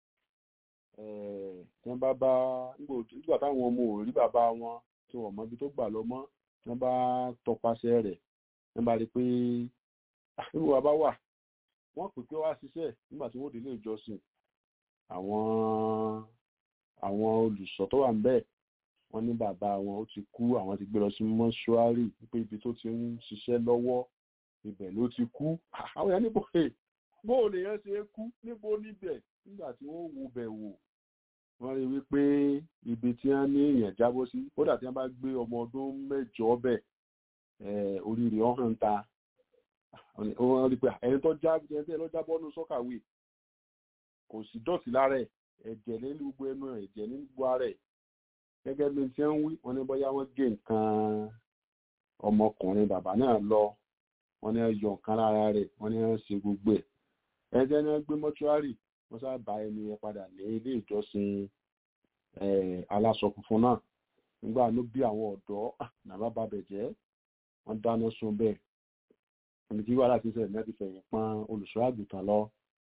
Eh, tí wọ́n bá bá nígbà táwọn ọmọ ò rí bàbá wọn tí wọ́n mọ ibi tó gbà lọ mọ́ tí wọ́n bá tọpasẹ̀ rẹ̀ wọ́n bá rí i pé nínú wa bá wà wọ́n pè pé wá ṣiṣẹ́ nígbà tí wọ́n délé ìjọsìn àwọn àwọn olùṣọ́ tó wà níbẹ̀ wọ́n ní bàbá wọn ó ti kú àwọn ti gbé lọ sí mọ́ṣúárì pé ibi tó ti ń ṣiṣẹ́ lọ́wọ́ ibẹ̀ ló ti kú àwọn èèyàn níbo ẹ̀ bóò lèèyàn ṣe é kú níbo níbẹ̀ nígbà tí wọ́n wo bẹ̀ wò wọ́n rí wípé ibi tí wọ́n ní èèyàn jábọ́ sí kódà tí wọ́n bá gbé ọmọ ọdún mẹ́jọ bẹ̀ oríire ọ̀hún ta wọ́n rí pé ẹni tó já ẹni tó lọ jábọ́ nù sọ́kàwé kò sí dọ̀tí lára ẹ̀ ẹ̀jẹ̀ ní gbogbo ẹnu ẹ̀ ẹ̀jẹ̀ ní gbogbo ara ẹ̀ gẹ́gẹ́ bí tí wọ́n wí wọ́n ní bóyá wọ́n gé nǹkan ọmọkùnrin bàbá náà lọ wọ́n ní yọ nǹkan lára rẹ̀ wọ́n ní wọ́n ṣe gbogbo ẹ̀ ẹ̀jẹ̀ ní wọ́n gbé mọ́ṣúárì wọ́n sábà ẹni yẹn padà ní ilé ìjọsìn aláṣọ funfun náà nígbà ló bí àwọn ọ̀dọ́ nàbà bàbẹ̀ jẹ́ wọ́n dáná sun bẹ́ẹ̀ ẹni tí wàhálà ti ṣẹlẹ̀ náà ti fẹ̀yìn pọn olùṣọ́ àgùntàn lọ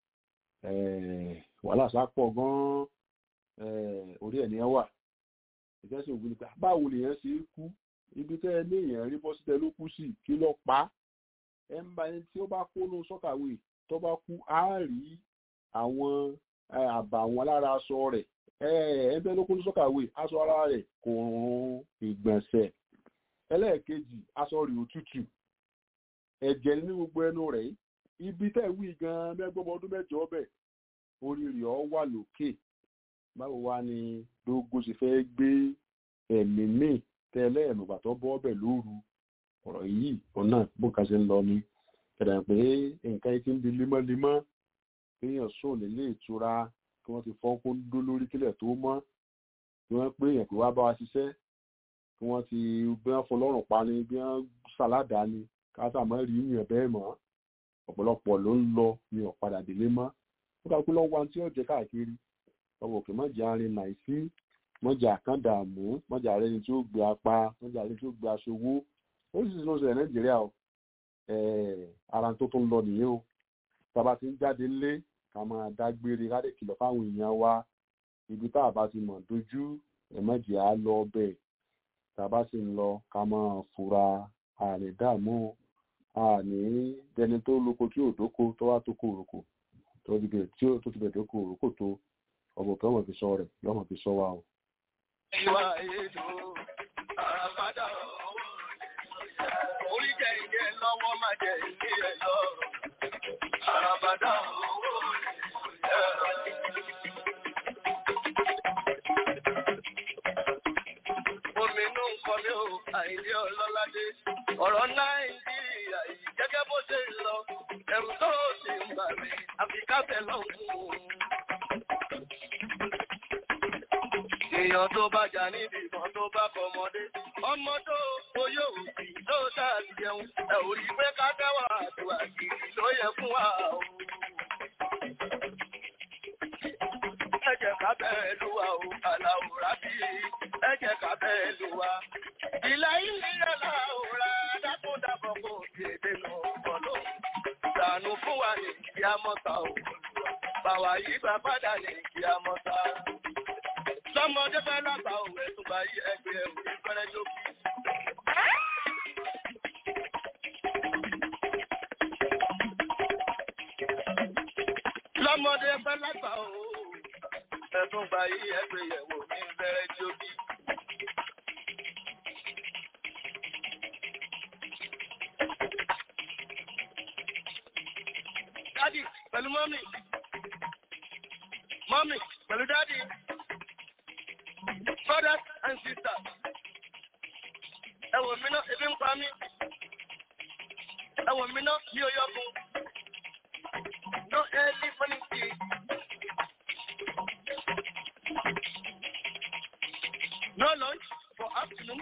wàhálà sápọ̀ gan-an orí ẹ̀ ní ẹ wà ìfẹ́ sì ògùn nípa báwo lèèyàn ṣe é kú ibi tẹ́ ẹ ní èèyàn rí bọ́ sí tẹ ló kú sí kí ló pa á ẹ ń bá ẹni tí ó bá kó ló sọ́kàwé tó bá kú á rí àwọn àbà àwọn lára aṣọ rẹ̀ ẹgbẹ́ ló kó ló sọ́kàwé aṣọ ara rẹ̀ kò rún ìgbọ̀nsẹ̀ ẹlẹ́ẹ̀kejì aṣọ rẹ̀ òtútù ẹ̀jẹ̀ ní gbogbo ẹnu rẹ̀ ibi tẹ́ wí gan mẹ́gbọ́n ọdún mẹ́jọ ọbẹ̀ orí rẹ̀ ọ wà lókè báwo wá ni dógó ṣe fẹ́ gbé ẹ̀mí míì tẹ́lẹ̀ ẹ̀mùgbà tó bọ́ ọbẹ̀ lóru ọ̀rọ̀ yìí ọ̀nà bóka ṣe ń lọ ni kẹ̀dà pé nǹkan ti ń di lemọ́lemọ́ kéèyàn sùn nílé ìtura kí wọ́n ti fọ́n kó dó lórí kílẹ̀ tó mọ́ kí wọ́n pé èèyàn pé wá bá wa ṣiṣẹ́ kí wọ́n ti bí wọ́n fún lọ́rùn pa ni bí wọ́n ṣàládà ni káṣà mọ́ rí yàn bẹ́ẹ̀ mọ́ ọ̀pọ̀lọpọ̀ ló ń lọ ní ọ̀padà délé mọ́ ó dà pé lọ́wọ́ àti ọ̀jẹ̀ káàkiri ọmọ òkè mọ́jà arin nàìsí mọ́jà àkàndàmú mọ́jà arẹni tí ó gbé apá mọ́jà arẹni tí ó gbé aṣọwó ó sì ló ṣẹlẹ̀ nàìjíríà o ara tó tó ń lọ nìyẹn o tába ti ń jáde lé ká máa dágbére ká lè kìlọ̀ fáwọn èèyàn wa ibi tá a bá ti mọ̀ dojú ẹ̀mọ́jì á lọ bẹ́ẹ̀ tába sì ń lọ ká máa fura àrè dààmú àní dẹni tó lóko tí ò dóko tó wá tó kó òrùkò tó ti bẹ̀ tí ó tó ti bẹ̀ tó kó òrùkò tó ọmọ kan mọ̀ fi sọ rẹ̀ lọ́mọ fi sọ wa o. ìwà ètò àràbádà orí jẹ ìjẹ lọ́wọ́ má jẹ ìdí ẹ̀ lọ. àràbádà owó omi inú nǹkan mi ò àìdí ọlọ́ládé ọ̀rọ̀ nàìjíríà yìí gẹ́gẹ́ bó ṣe ń lọ ẹ̀rù tó ti ń bà mí àfi káfẹ́ lọ́hùn-ún. èèyàn tó bá jà níbi ìbọn tó bá fọmọdé ọmọ tó oyè òbí tó sáà ti jẹun ẹ ò rí pé ká dáwà àdúrà kiri ló yẹ fún wa o. ẹ jẹ́ ká bẹ́ẹ̀ lù wá o aláwòrán bí ẹ jẹ́ ká bẹ́ẹ̀ lù wá. ìlà ilé aláwòrán dákúndàbọ̀ kò kéde nù bọ̀lọ̀. ìdànù fún wa ní kí á mọ́ta o. bàwá yìí bá padà ní kí á mọ́ta lọ́mọdé fẹ́ lágbà òwe tó bá yí ẹgbẹ́ òwe fẹ́rẹ́ lókì. lọ́mọdé fẹ́ lágbà òwe ẹ̀tún bá yí ẹgbẹ́ yẹ̀wò ní fẹ́rẹ́ lókì. dádì pẹ̀lú mọ́mì mọ́mì pẹ̀lú dádì brothers and sisters. Ẹ wò mí náà, ebi ń pa mí. Ẹ wò mí náà, mi ò yọkun. No early morning tea. No lunch for afternoon.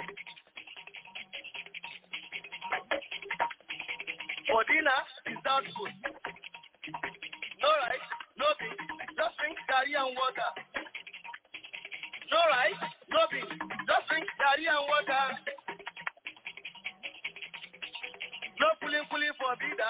For dinner, without food. No rice, no beans, just drink curry and water. No rice, no beans, just drink garri and water. No pulling pulling for Bida.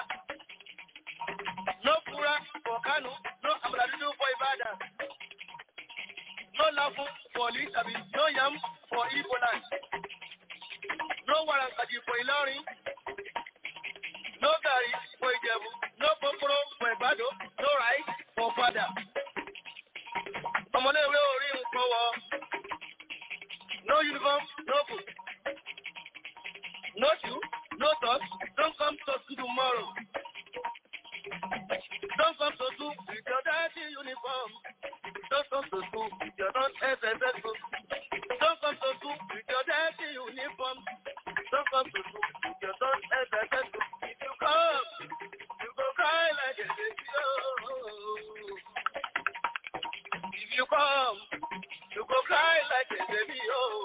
No pura for Kano. No amradidu for Ibadan. No lafu for Lisabi. No yam for Igbo land. No warankadi for Ilorin. No gari for Ijebu. No poporo for Igbado. No rice for Fada. Ọmọléèwé orí nǹkan wọ. No uniform, no book. No shoe, no socks. Don't come to school tomorrow. Don't come to school with your dirty uniform. Don't come to school with your non-SSS book. Don't come to school with your dirty uniform. Don't come to school with your non-SSS book. If you come, you go cry like a baby. Oh. If you come, you go cry like a baby. Oh.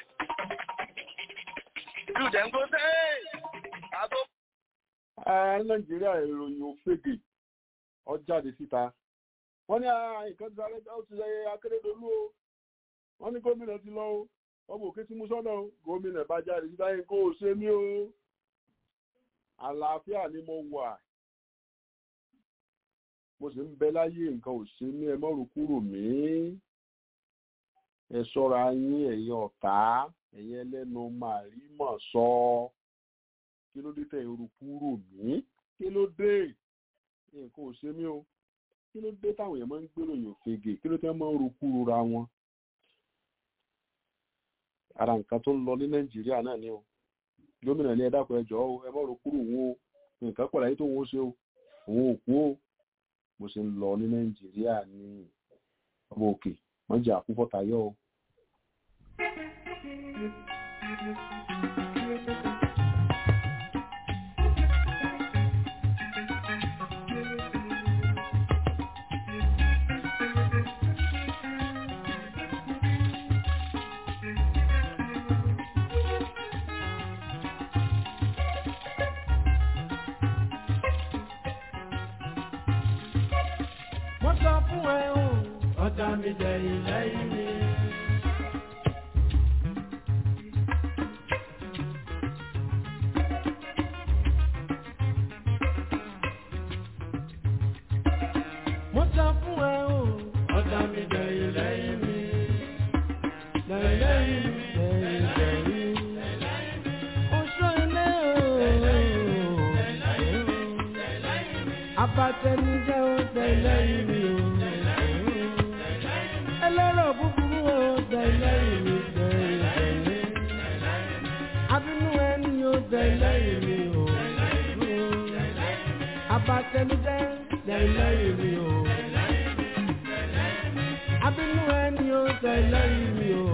You then go say, I go nàìjíríà ìròyìn òfegè ọjáde síta wọ́n ní nǹkan ti sáré ó ti sẹ́yẹ akérèdọ́lù o wọ́n ní gómìnà ti lọ o ọmọ òkè tí mo sọ́nà o gómìnà bá jáde sí báyìí kó o ṣe mí o àlàáfíà ni mo wà mo sì ń bẹ láyé nǹkan ò ṣe mí ẹ mọ́rùn kúrò mí ẹ ṣọ́ra yín ẹ̀yin ọ̀tá ẹ̀yin ẹlẹ́nu màrí mọ̀ sọ kí ló dé tẹ̀ irú kúrò mí kí ló dé nǹkan ò ṣe mí o kí ló dé táwọn èèyàn máa ń gbèrò yàn fege kí ló tẹ́ máa ń ro kúrò ra wọn ara nǹkan tó ń lọ ní nàìjíríà náà ni o gómìnà ní ẹ dákun ẹ jọ̀ọ́ o ẹ má ro kúrò òun o nǹkan pọ̀ láyé tó òun ó ṣe o òun ò kú o bó ṣe ń lọ ní nàìjíríà ní ọmọ òkè wọ́n jẹ́ àkúfọ́tayọ́ o. wọ́n sọ fún ẹ o ọ̀tá mi dẹ̀yìn lẹ́yìn mi. wọ́n sọ fún ẹ o ọ̀tá mi dẹ̀yìn lẹ́yìn mi. lẹ́yìn lẹ́yìn mi lẹ́yìn lẹ́yìn mi. oṣù ilé o. abatẹnijẹ́ o tẹ̀lẹ́yìn mi o. ẹlẹ́rọ̀ búburú o tẹ̀lẹ́yìn mi tẹ̀lẹ́yìn. abínú ẹni o tẹ̀lẹ́yìn mi o. abatẹnijẹ́ tẹ̀lẹ́yìn mi o. abínú ẹni o tẹ̀lẹ́yìn mi o.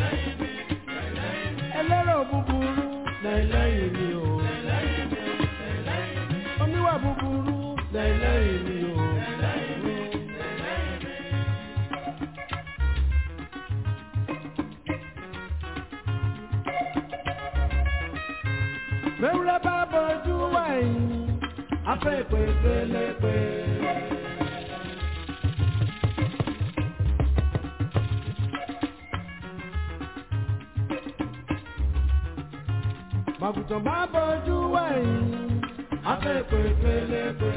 ẹlẹ́rọ̀ búburú tẹ̀lẹ́yìn mi o. oníwà búburú tẹ̀lẹ́yìn mi o. Mẹ́wúrẹ́ bá bọ́jú wáyé, afẹ́ ìpè pélepé. Màgùtàn bá bọ́jú wáyé, afẹ́ ìpè pélepé.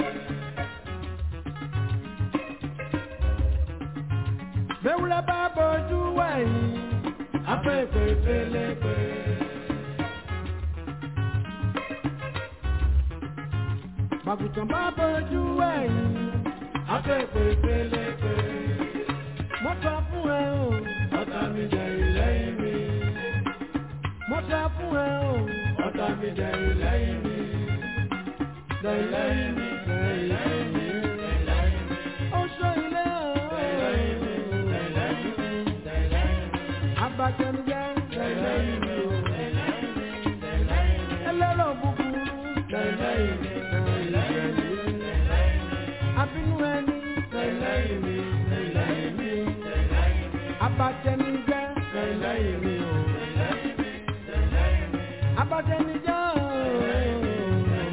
Mẹ́wúrẹ́ bá bọ́jú wáyé, afẹ́ ìpè pélepé. Màgùtàn bá bọ́jú ẹ̀yìn, afẹ́fẹ́ pélepé. Mo sọ fún ẹ o, ọ̀tá mi jẹ ìlẹ́yìn mi. Mo sọ fún ẹ o, ọ̀tá mi jẹ ìlẹ́yìn mi. Lẹ́yìn mi, lẹ́yìn mi, ó ṣó ilé o. Lẹ́yìn mi, lẹ́yìn mi, abatẹnujẹ, lẹ́yìn mi o. Ẹlẹ́rọ̀ búburú, lẹ́yìn mi abínú ẹni lẹ́yìn mi lẹ́yìn mi abatẹnijẹ́ lẹ́yìn mi o abatẹnijẹ́ o.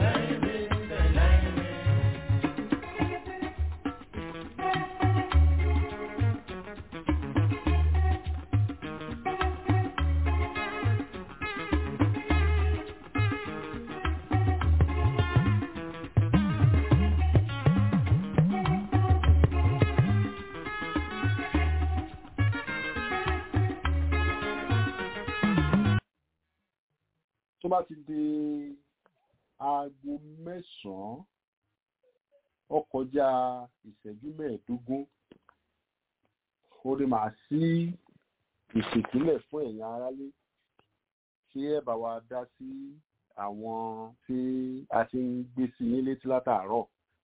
tó bá ti di aago mẹ́sàn-án ó kọjá ìṣẹ́jú mẹ́ẹ̀ẹ́dógún ó lè máa sí ìṣètìlẹ̀ fún ẹ̀yin aráalé tí ẹ bá wa dá sí àwọn tí a ti ń gbé sí yín létí látàárọ̀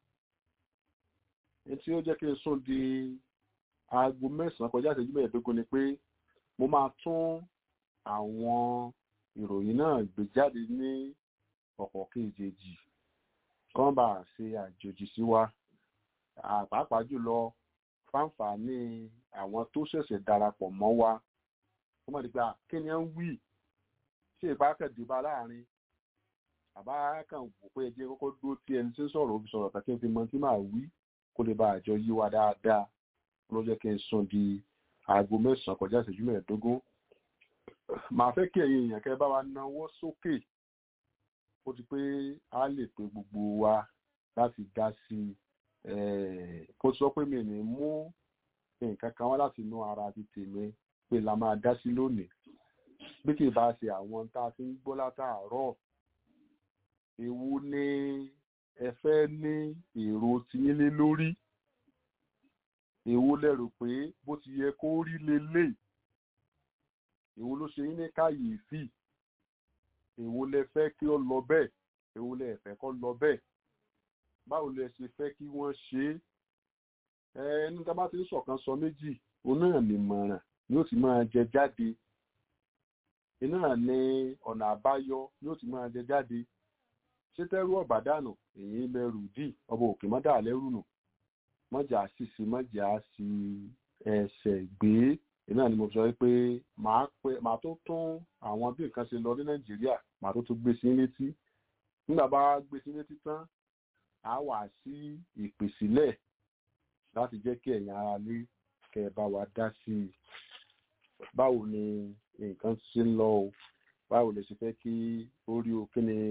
èyí tí ó jẹ́ kí n sún di aago mẹ́sàn-án kọjá ìṣẹ́jú mẹ́ẹ̀ẹ́dógún ni pé mo máa tún àwọn ìròyìn náà gbé jáde ní ọ̀pọ̀ kejì kán bá ṣe àjòjì sí wa pàápàá jùlọ fáǹfààní àwọn tó ṣẹ̀ṣẹ̀ darapọ̀ mọ́ wa wọ́n mọ̀ nípa kí ni ẹ ń wí tí ìbákẹ́dìbá láàrin àbá kan wò pé ẹjẹ́ kọ́kọ́ dúró tí ẹni tí ń sọ̀rọ̀ òbí sọ̀rọ̀ kàkí fi mọ tí màá wí kó lè bá àjọ yí wa dáadáa ló jẹ́ kí n sùn di aago mẹ́sàn-án kọjá ìṣẹ́jú mẹ́ẹ̀ẹ́dógún màá fẹ́ kí ẹ̀yin èèyàn kẹ́ bá wa náwó sókè ó ti pé a lè pe gbogbo wa láti dá sí i kó sọ pé mi ní mú nǹkan kan wá láti inú ara ti tèmi pé la máa dá sí lónìí bí kì í bá ṣe àwọn tá a ti ń gbọ́ látàárọ̀ èwo ni ẹ fẹ́ ní èrò tiyín lé lórí èwo lẹ́rù pé bó ti yẹ kó rí lélẹ̀ èwo ló ṣe yín ní kàyéfì èwo lẹ fẹ́ kí ó lọ bẹ́ẹ̀ èwo lẹ fẹ́ kó lọ bẹ́ẹ̀ báwo lẹ ṣe fẹ́ kí wọ́n ṣe é ẹni tá a bá ti ń ṣọ̀kan sọ méjì òun náà nìmọ̀ràn ni ó ti máa jẹ jáde iná ní ọ̀nà àbáyọ ni ó ti máa jẹ jáde ṣé tẹ́rù ọ̀bà dànù èyí lẹ́rù dì ọba òkè mọ́dà lẹ́rù nù mọ́jà sísè mọ́jà sí ẹsẹ̀ gbé iná ni mo sọ pé màá pé màá tó tún àwọn bí nǹkan ṣe lọ ní nàìjíríà màá tó tún gbé sí létí nígbà bá gbé sí létí tán á wà sí ìpèsílẹ̀ láti jẹ́ kí ẹ̀yin ara lé kẹ́ ẹ bá wa dá sí i báwo ni nǹkan ṣe ń lọ o báwo lè ṣe fẹ́ kí ó rí o kí ni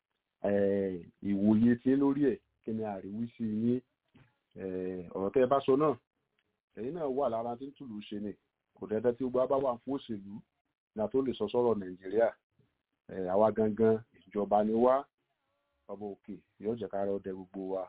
ìwòye tí lórí ẹ̀ kí ni àríwísí yín ọ̀rọ̀ tẹ́ ẹ bá sọ náà ẹ̀yin náà wà lára tí ń tùlù ṣe ni kò dẹ́dẹ́ tí gbogbo bá wà fún òṣèlú ní a tó lè sọ sọ́rọ̀ nàìjíríà àwa gangan ìjọba ni wá ọba òkè yóò jẹ́ ká rẹ ọdẹ gbogbo wa.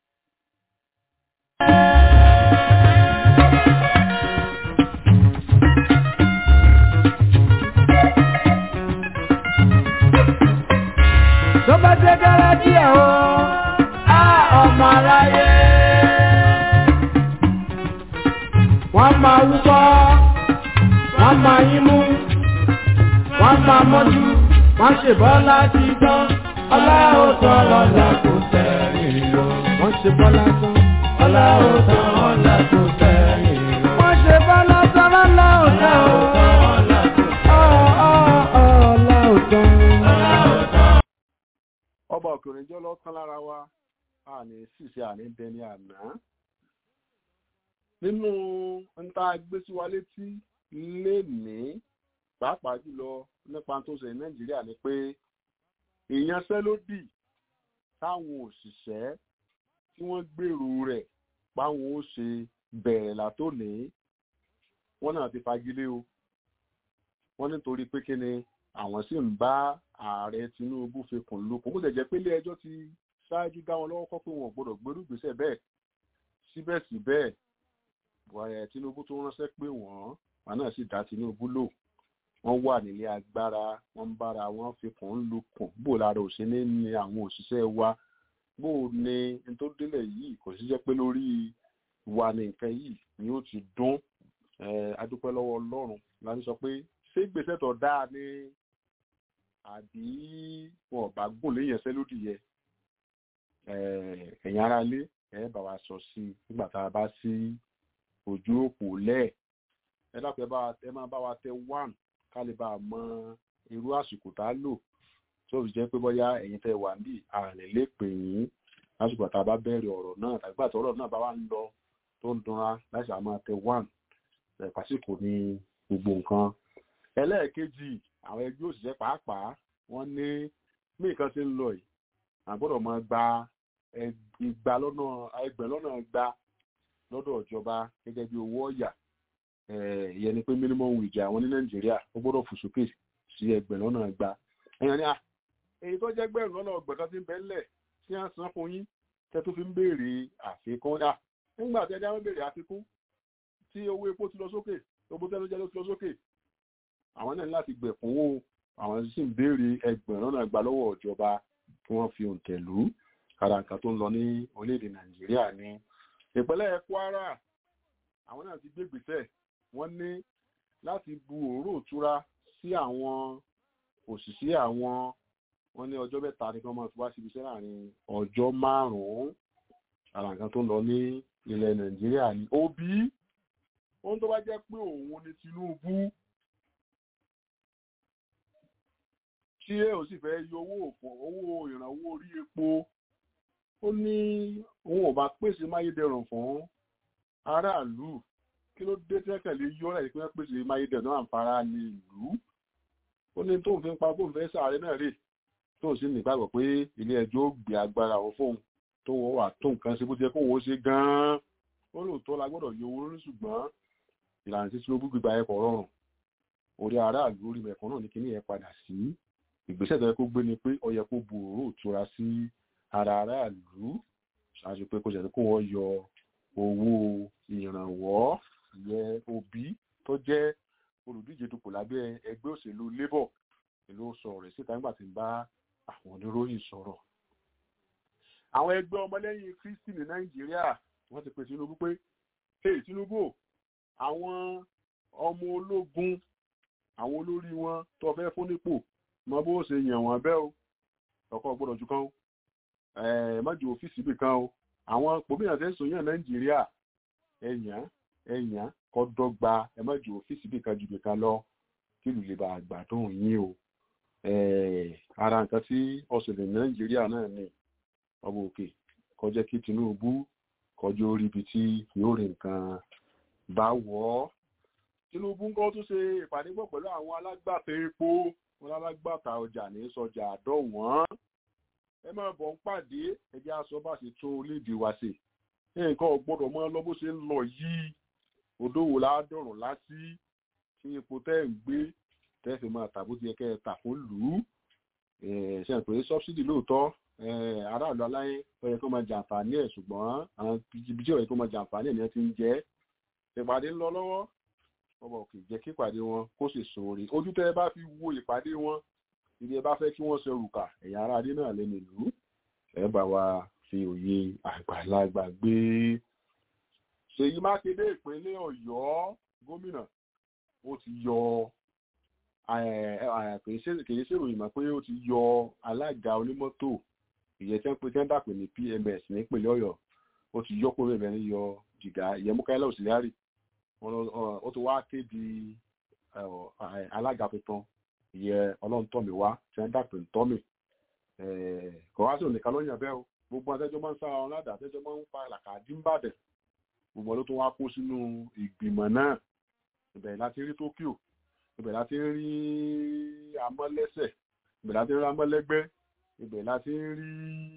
tó bá dé dára díẹ̀ o á ọmọ aráyé. wọ́n máa wúkọ́ wọ́n máa yín mú wọ́n máa mọ́jú wọ́n ṣe bọ́lá ti tán ọlá ó tán ọlá kò sẹ́yìn lọ. wọ́n ṣe bọ́lá tán ọlá ó tán ọlá kò sẹ́yìn lọ. wọ́n ṣe bọ́lá tán ọlá ó tán ọlá kò sẹ́yìn lọ. ọba òkèrè jẹ́ lọ́kàn lára wa a ní ṣìṣe àní dẹni àná nínú nta gbé sí wa létí lénìí pàápàá jùlọ nípa tó ṣe nàìjíríà ni pé ìyanṣẹ́lódì táwọn òṣìṣẹ́ tí wọ́n gbèrò rẹ̀ páwọn ó ṣe bẹ̀rẹ̀ látòní wọ́n náà ti fagilé o wọ́n nítorí pé kí ni àwọn sì ń bá ààrẹ tinubu fikùn lukùn kó jẹ́ pé ilé ẹjọ́ ti ṣáájú dá wọn lọ́wọ́ kọ́ pé wọn ò gbọ́dọ̀ gbèrú ìgbésẹ̀ bẹ́ẹ̀ síbẹ̀síbẹ̀ buhari tinubu tó ránṣẹ́ pé wọ́n wọn náà sì dá tinubu lò wọ́n wà nílé agbára wọ́n ń bára wọn fikùn lukùn bó lára òṣèlú ní àwọn òṣìṣẹ́ wa bó ní n tó délẹ̀ yìí kò sí jẹ́ pé lórí wa ní nǹkan yìí ni ó ti dún adúpẹ́ lọ́wọ́ ọlọ́run láti sọ pé ṣé gbèsè tó dáa ni àbí wọn ò bá gùn léyìn ẹsẹ lódì yẹ ẹ̀yin ara lé ẹ bá wa sọ sí i nígbà tá a bá sí ojú òpó lẹ̀ ẹ dákun ẹ máa bá wa tẹ one ká lè bá a mọ irú àsìkò tá a lò tí ó fi jẹ́ pé bóyá ẹ̀yin tẹ wà níbí ààrẹ lè pè yín lásìkò tá a bá bẹ̀rẹ̀ ọ̀rọ̀ náà tàbí pàtó ọ̀rọ̀ náà bá wà ń lọ tó ń dunra láti àmọ́ tẹ one pàṣípò ní gbogbo nǹkan ẹlẹ́ẹ̀kejì àwọn ẹgbẹ́ òṣìṣẹ́ pàápàá wọ́n ní bí nǹkan ṣe ń lọ yìí àgbọ́dọ̀ máa gba igba lọ́nà ẹgbẹ̀ lọ́nà gba lọ́dọ̀ ìjọba gẹ́gẹ́ bí owó ọ̀yà ìyẹn ni pé minimum wage àwọn ní nàìjíríà ó gbọ́dọ̀ fò sókè sí ẹgbẹ̀ lọ́nà gba ẹ̀yàn ni à èyí tó jẹ́ gbẹ̀rún lọ́nà ọgbẹ̀ kan ti ń bẹ́ńlẹ̀ tí wọ́n san fún yín tẹ́ tó fi ń béèrè àfikún à nígbà tí ẹja ń béèrè àfikún tí owó epo ti lọ sókè owó tẹ́lẹ̀ jẹ́ ló ti lọ sókè àwọn náà láti gbẹ̀kúnwó àwọn sì ń béèrè ẹgbẹ̀rún náà gbà lọ́wọ́ ìjọba kí wọ́n fi òǹtẹ̀ lù ú kára nǹkan tó ń lọ ní orílẹ̀-èdè nàìjíríà ní ìpínlẹ̀ kwara àwọn náà ti gbégbèsẹ̀ wọ́n ní láti bu òórò ìtura sí àwọn òṣìṣẹ́ àwọn wọ́n ní ọjọ́ mẹ́ta ni kí wọ́n máa fi wá síbi iṣẹ́ láàrin ọjọ́ márùn-ún kára nǹkan tó ń lọ ní ilẹ̀ nàìjíríà ní òbí ohun tó bá jẹ́ pé òun ni tinubu tí ẹ ò sì fẹ́ yọ owó òpó owó ìrànwọ́ orí epo ó ní òun ò bá pèsè máyédẹrùn fún aráàlú kí ló dé tẹ́kẹ̀lé yọ ẹ̀ pé wọ́n pèsè máyédẹrùn náà fara ní ìlú ó ní tóun fi ń pa tóun fẹ́ sáré náà rè tóun sì nígbàgbọ́ pé ilé ẹjọ́ ó gbé agbára òun fóun tó wọ́n wà tó nǹkan ṣe bó ti yẹ kóun ó ṣe gan-an ó lóòótọ́ la gbọ́dọ̀ yọ owó lórí ṣùgbọ́n ìlànà tí Tinubu gbígba ẹ̀kọ́ rọrùn orí aráàlú orí mẹ̀kọ́ náà ní kíní yẹn padà sí ìgbésẹ̀ tó yẹ kó gbé ni pé ó yẹ kó bu òró ìtura sí ara aráàlú ṣáájú pé kó jẹ́ kó wọ́n yọ owó ìrànwọ́ yẹ òbí tó jẹ́ olùdíje dupò lábẹ́ ẹgbẹ́ òṣèlú labour ìlú sọ̀rọ̀ rẹ̀ síta nígbà tí ń bá àwọn oníròyìn sọ̀rọ̀. àwọn ẹgbẹ́ ọmọlẹ́yìn kristi ní nàìjíríà wọ́n ti pè tinubu pé hey tinubu àwọn ọmọ ológun àwọn olórí wọn tó fẹ́ fún nípò mọ bó ṣe yàn wọ́n bẹ́ o ọkọ̀ gbọ́dọ̀ ju kan o mọ́jú ọ́fíìsì bì kan o àwọn pòmìnà tẹ́ ń sòyàn nàìjíríà ẹ̀yàn ẹ̀yàn kọ́ dọ́gba ẹ mọ́jú ọ́fíìsì bì kan ju bì kan lọ kí lù lè bá àgbàdùn yín o ara nǹkan tí ọ̀sẹ̀lẹ̀ nàìjíríà náà ní ọmọ òkè kọjá kí tinubu kọjú orí ibi tí yóò rí nǹkan bá wọ̀ ọ́ tinubu ń kọ́ tún ṣe ìpàdé pọ̀ pẹ̀lú àwọn alágbàtà epo wọn alágbàtà ọjà ní sọjà àdọ́wọ̀n ẹ máa bọ̀ ń pàdé ẹjẹ́ aṣọ bá ṣe tún orílẹ̀-èdè wa ṣe nǹkan ọ̀gbọ́dọ̀ mọ́ lọ bó ṣe ń lọ yìí odòwò ládọ̀rùn lásì tí epo tẹ́ ń gbé tẹ́ fi máa tà bó ti yẹ kẹ́ ẹ tà fún lù ú ṣe ń pè é sọ́bsidì lóòótọ́ aráàlú aláyé ó yẹ kó máa jàǹfààní ẹ̀ ṣùgbọ́n àwọn ibi tí ó yẹ kó máa jàǹfààní ẹ̀ ni wọ́n ti ń jẹ́ ìpàdé ń lọ lọ́wọ́ ọmọ òkè jẹ́ kí ìpàdé wọn kó sì sóore ojú tẹ́ ẹ bá fi wo ìpàdé wọn ibi ẹ bá fẹ́ kí wọ́n ṣe òrùka ẹ̀yà ara adé náà lẹ́nu ìlú ẹ bá wa fi òye àgbàlagbà gbé Ṣèyí Mákindé ìpínlẹ̀ Ọ̀yọ́ gómìnà ó ti yọ kìí ṣèròyìn mọ́ pé ó ti yọ alága onímọ́tò ìyẹn tí wọ́n pe tí wọ́n dàpè ní PMS nípínlẹ̀ Ọ̀yọ́ ó ti yọ kúrò ìbẹ̀rẹ̀ yọ jìgá ìyẹn Mukaila Auxiliary ó ti wá kéde alága tuntun ìyẹn ọlọ́ntọ́mi wá tí wọ́n dàpè ntọ́mi kò wá sí òníkan ló yàn bẹ́ẹ̀ o gbogbo àtẹ́jọ́ máa ń sára wọn ládàá àtẹ́jọ́ máa ń pa làkàdí ń bàdẹ̀ gbogbo ló tún wá kó sínú ìgbìmọ̀ náà ìbẹ̀rẹ̀ láti rí Tokyo ibẹ̀ láti ń rí amọ́lẹ́sẹ̀ ibẹ̀ láti ń rí amọ́lẹ́gbẹ́ ibẹ̀ láti ń rí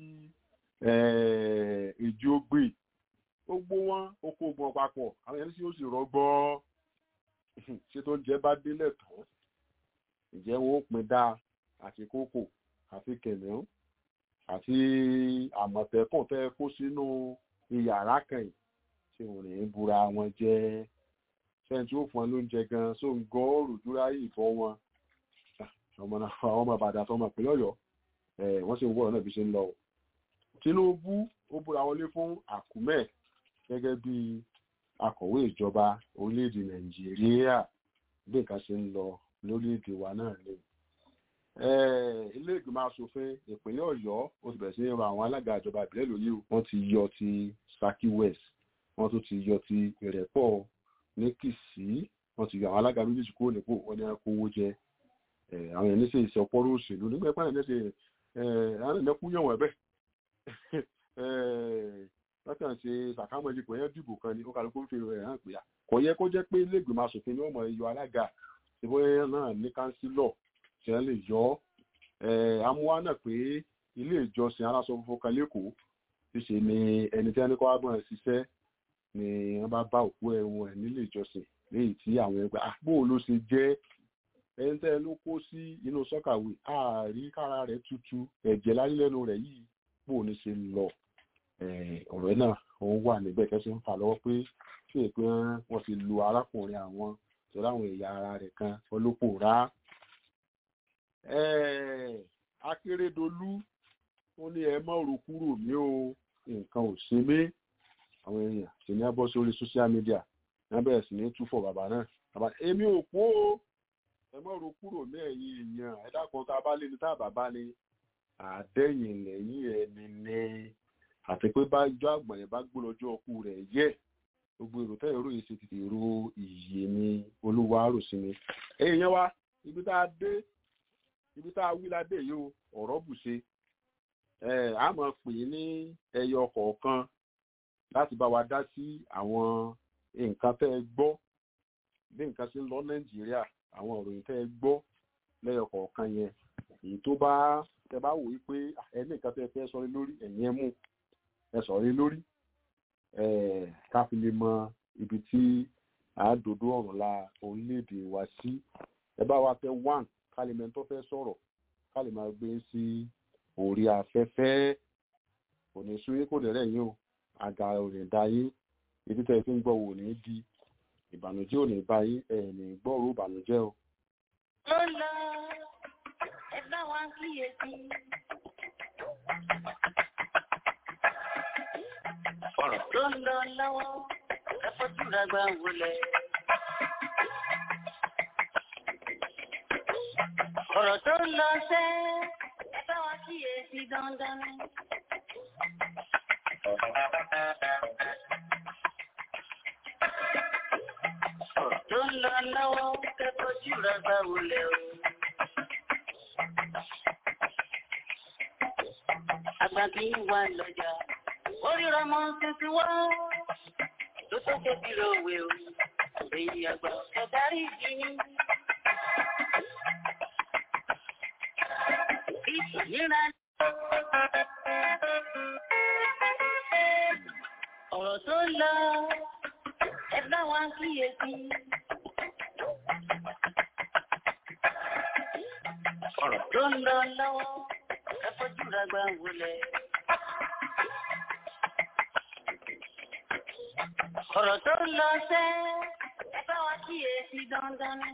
ìjógbè gbogbo wọn oko ogun papọ̀ àwọn ẹni tí ó sì rọgbọ́ ṣé tó ń jẹ́ bá délẹ̀ tán ìjẹ́ wọn ó pin dáa àti kókò àti kẹ̀mẹ́rún àti àmọ̀tẹ́kùn tẹ́ kó sínú iyàrá kan yìí tí wọn ní búra wọn jẹ́ sẹ́yìn tí ó fún wọn lóúnjẹ gan so ń gọ́ òrùdúrà ìfọ́ wọn ọmọ náà àwọn ọmọ àbàdàn àtọmọ ìpínlẹ̀ ọ̀yọ́ wọ́n sì ń wọ́rọ̀ náà bí ṣe ń lọ. Tinubu ó búra wọlé fún àkúmẹ̀ gẹ́gẹ́ bí akọ̀wé ìjọba orílẹ̀-èdè Nàìjíríà bí nǹkan ṣe ń lọ lórílẹ̀-èdè wa náà ni. ilé ìgbìmọ̀ asòfin ìpínlẹ̀ ọ̀yọ́ ó ti bẹ̀rẹ̀ sí ní rọ àwọn alága ìjọba ìbílẹ̀ lóyè wọ́n ti yọ ti Saki West wọ́n tún ti yọ ti Ìrẹ́pọ̀ ní Kìsì wọ́n ti yọ àwọn alága méjèèjì kúrò nípò wọ́n ní kówó jẹ àwọn èèyàn níṣẹ́ ìṣe ọpọ́rọ́ òṣèlú nígbà ìpá ẹ̀ lẹ́sẹ̀ àwọn èèyàn kú yàn wọ́n ẹ̀bẹ̀ lọ́kàn ṣe sàkámọ́lì kò yẹ dìbò kan ní ó kálukú fi rẹ̀ hàn pé kò yẹ kó jẹ́ pé iléègbèmọ̀ asòfin ni wọ́n mọ̀ yọ alága ìbóyá náà ní kánsílọ̀ tí wọ́n lè yọ amúwá náà pé ilé ìjọsìn aláṣọ funfun kan lẹ́kọ̀ọ́ ṣíṣe ni ẹni tí wọ́n ní kó wá gbọ́n ṣiṣẹ́ ni wọ́n bá bá òkú ẹ̀wọ̀n ẹ̀ nílé ìjọsìn léyìí tí àwọn ẹgbẹ́ àpò ló ṣe jẹ́ ẹni tẹ́ ló kó sí inú sọ́kàwé ààrí kára rẹ̀ tutù ẹ̀jẹ̀ láyé lẹ́nu rẹ̀ yìí bó ní ṣe lọ ọ̀rẹ́ náà òun wà níbẹ̀ kẹ́sì ń fà lọ́wọ́ pé kí èpè wọn fi lu arákùnrin àwọn torí àwọn ẹ̀yà ara rẹ̀ kan olópòrá. Akérèdọ́lù ó ní ẹ mọ̀ rò kúrò ní o nǹkan ò ṣe mí àwọn èèyàn sì ní abọ́ sórí social media wọ́n bẹ̀rẹ̀ sí ní túfọ̀ bàbá náà bàbá èmi ò pó o ẹ mọ̀ ro kúrò ní ẹ̀yìn èèyàn ẹ̀dá kan tá a bá lé ní tá a bàbá ni àdẹ́yìn lẹ́yìn ẹni ní àti pé bá ijó àgbọ̀n yẹn bá gbó lọ́jọ́ ọkù rẹ̀ yẹ gbogbo èrò tẹ́ èrò yìí ṣe ti èrò ìyè ni olúwa rò sí ni. èèyàn wa ibi tá a dé ibi tá a wí ládé yìí o ọ̀rọ̀ bù ṣe a máa pè é ní ẹyọ kọ̀ọ̀kan láti bá wa dá sí àwọn nǹkan tẹ́ ẹ gbọ́ bí nǹkan ṣe ń lọ nàìjíríà àwọn ìròyìn tẹ́ ẹ gbọ́ lẹ́yọ kọ̀ọ̀kan yẹn èyí tó bá ẹ bá wò wípé ẹni nǹkan tẹ́ fẹ́ sọ lé lórí ẹ̀yìn ẹ̀ mú ẹ sọ̀rọ̀ lé lórí ká fi lè mọ ibi tí àádọ́dọ́ ọ̀run la orílẹ̀-èdè wa sí ẹ bá wa tẹ one kálímẹ̀ tó fẹ́ sọ̀rọ̀ ká lè máa gbé sí orí afẹ́fẹ́ kò ní súyé kò dẹ̀rẹ̀ yín o àga ò ní da yín ibi tẹ́ ẹ fi ń gbọ́ wò ní di ìbànújẹ́ ò ní bá yín ẹ̀ ní gbọ́rò ìbànújẹ́ o. ló lọ ẹ bá wa kíyèsí. ọ̀rọ̀ tó ń lọ lọ́wọ́ ẹ fojú ra gbà wọlé. ọ̀rọ̀ tó ń lọ sẹ́ ẹ bá wa kíyèsí dandan ni. ọ̀rọ̀ tó ń lọ lọ́wọ́ ẹ fojú ra gbà wọlé o. àgbà kì í wà lọ́jà oríra mọ́ tuntun wá tó tó kékeré òwe o èyí àgbà ọ̀darí ìdíní. ìnira ọ̀rọ̀ tó lọ ẹ bá wa kíyèsí. ọ̀rọ̀ tó ń lọ lọ́wọ́ ẹ fojú ra gbà wọlé. ọ̀rọ̀ tó ń lọ sẹ́ ẹ bá wa kíyèsí dandan ni.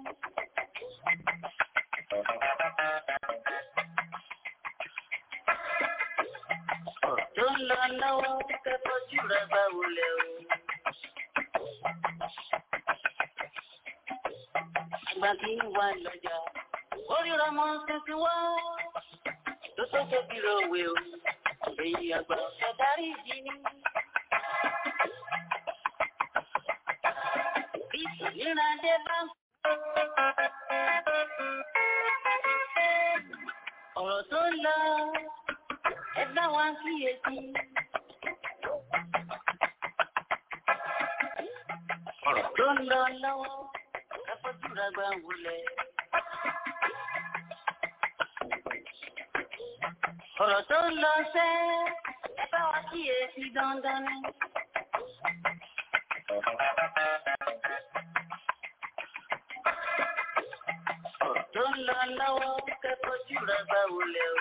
ọ̀rọ̀ tó ń lọ lọ́wọ́ kẹ́kọ̀ọ́ jù rẹ̀ bá wọlé o. àgbà kì í wà lọ́jà oríra mọ́ tuntun wá tó tó tóbi rẹ̀ òwe o. èyí àgbà ọ̀sẹ̀ darí ìdí ni. ìrìnàjò bá ń ọ̀rọ̀ tó ń lọ ẹ bá wa kíyèsí. ọ̀rọ̀ tó ń lọ lọ́wọ́ ẹ fojú ra gbà wọlé. ọ̀rọ̀ tó ń lọ sẹ́ ẹ bá wa kíyèsí dandan ni. tó ń lọ lọ́wọ́ kẹ́kọ̀ọ́ jù rẹ̀ bá wọlé o.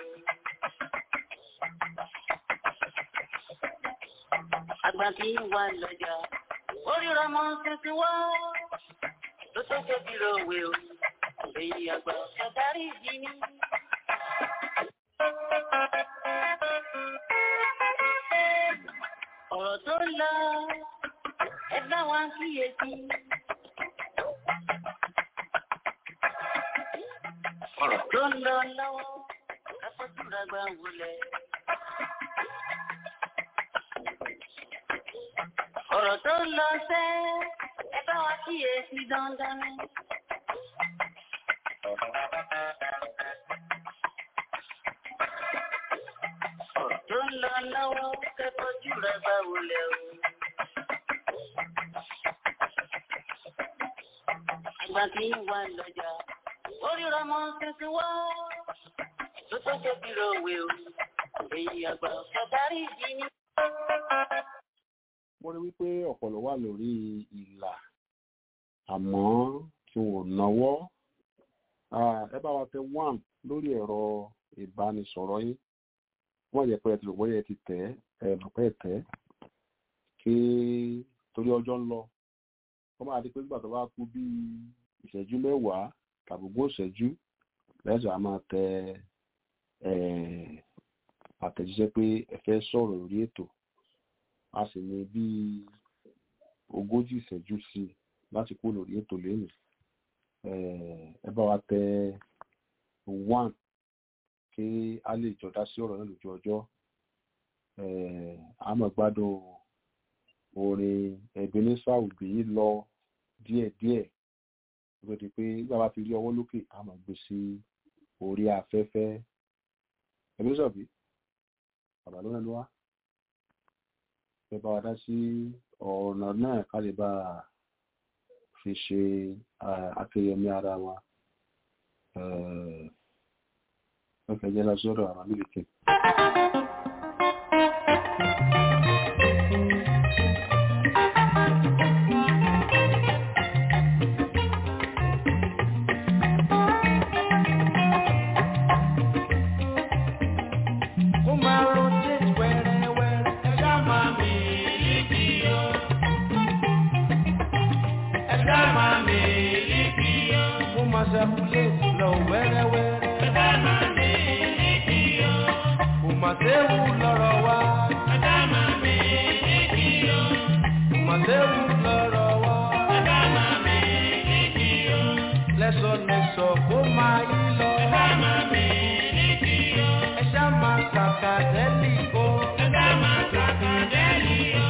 Àgbà kì í wà lọ́jà, oríra mọ́ tuntun wá, tó tó tóbi lówe o. Èyí àgbà ọ̀darí ìdí ni. Ọ̀rọ̀ tó ń lọ, ẹ bá wa kíyèsí. ọ̀rọ̀ tó ń lọ lọ́wọ́ káfọ́túra gbà wọlé. ọ̀rọ̀ tó ń lọ sẹ́ ẹ bá wa kíyèsí dandan ni. ọ̀rọ̀ tó ń lọ lọ́wọ́ káfọ́túra gbà wọlé o. àgbà kì í wà lọ́jà oríra mọ́ tuntun wá tó tó tóbi lówe o èyí àgbà ọ̀darí ìdí ni. mo rí wípé ọ̀pọ̀lọ̀ wà lórí ìlà àmọ́ tí wọn ò náwó ẹ bá wa tẹ one lórí ẹ̀rọ ìbánisọ̀rọ̀ yín wọ́n yẹ pé ẹ ti rò bóyá ẹ ti tẹ̀ ẹ mọ̀ pé ẹ tẹ̀ kí torí ọjọ́ ń lọ wọ́n máa di pé nígbà tó bá kú bíi ìṣẹ́jú mẹ́wàá tàbùgbò ìṣẹ́jú lẹ́sọ̀ a máa tẹ àtẹ̀jíṣẹ́ pé ẹ fẹ́ sọ̀rọ̀ lórí ètò a sì ní bíi ogójì ìṣẹ́jú sí i láti kú lórí ètò lẹ́nu ẹ bá wa tẹ one kí a lè jọ dá sí ọ̀rọ̀ náà lójú ọjọ́ a máa gbádùn orin Ebenezer Obey lọ díẹ̀díẹ̀ ló di pé nígbà bá fi rí ọwọ́ lókè a máa gbé sí orí afẹ́fẹ́ Ebenezer Obey bàbá ló rẹnu wá ẹ bá wa dá sí ọ̀nà náà ká lè bá fi ṣe akẹyẹmí ara wa wọ́n fẹ́ jẹ́ lọ sọ́dọ̀ àwọn mílíkì. Kó máa rotate wẹ́rẹ́wẹ́rẹ́, ẹ̀dá máa mi líkì o. Ẹ̀dá máa mi líkì o. Kó máa circulate lọ wẹ́rẹ́wẹ́rẹ́. Ẹ̀dá máa mi líkì o. Kò máa séwu lọ́rọ̀ wa. Ẹ̀dá máa mi líkì o. Kò máa séwu lọ́rọ̀ wa. Ẹ̀dá máa mi líkì o. Lẹ́sọ̀lẹ́sọ̀ kó máa yí lọ. Ẹ̀dá máa mi líkì o. Ẹ̀dá máa kàkà dẹ́lì o. Ẹ̀dá máa kàkà dẹ́lì o.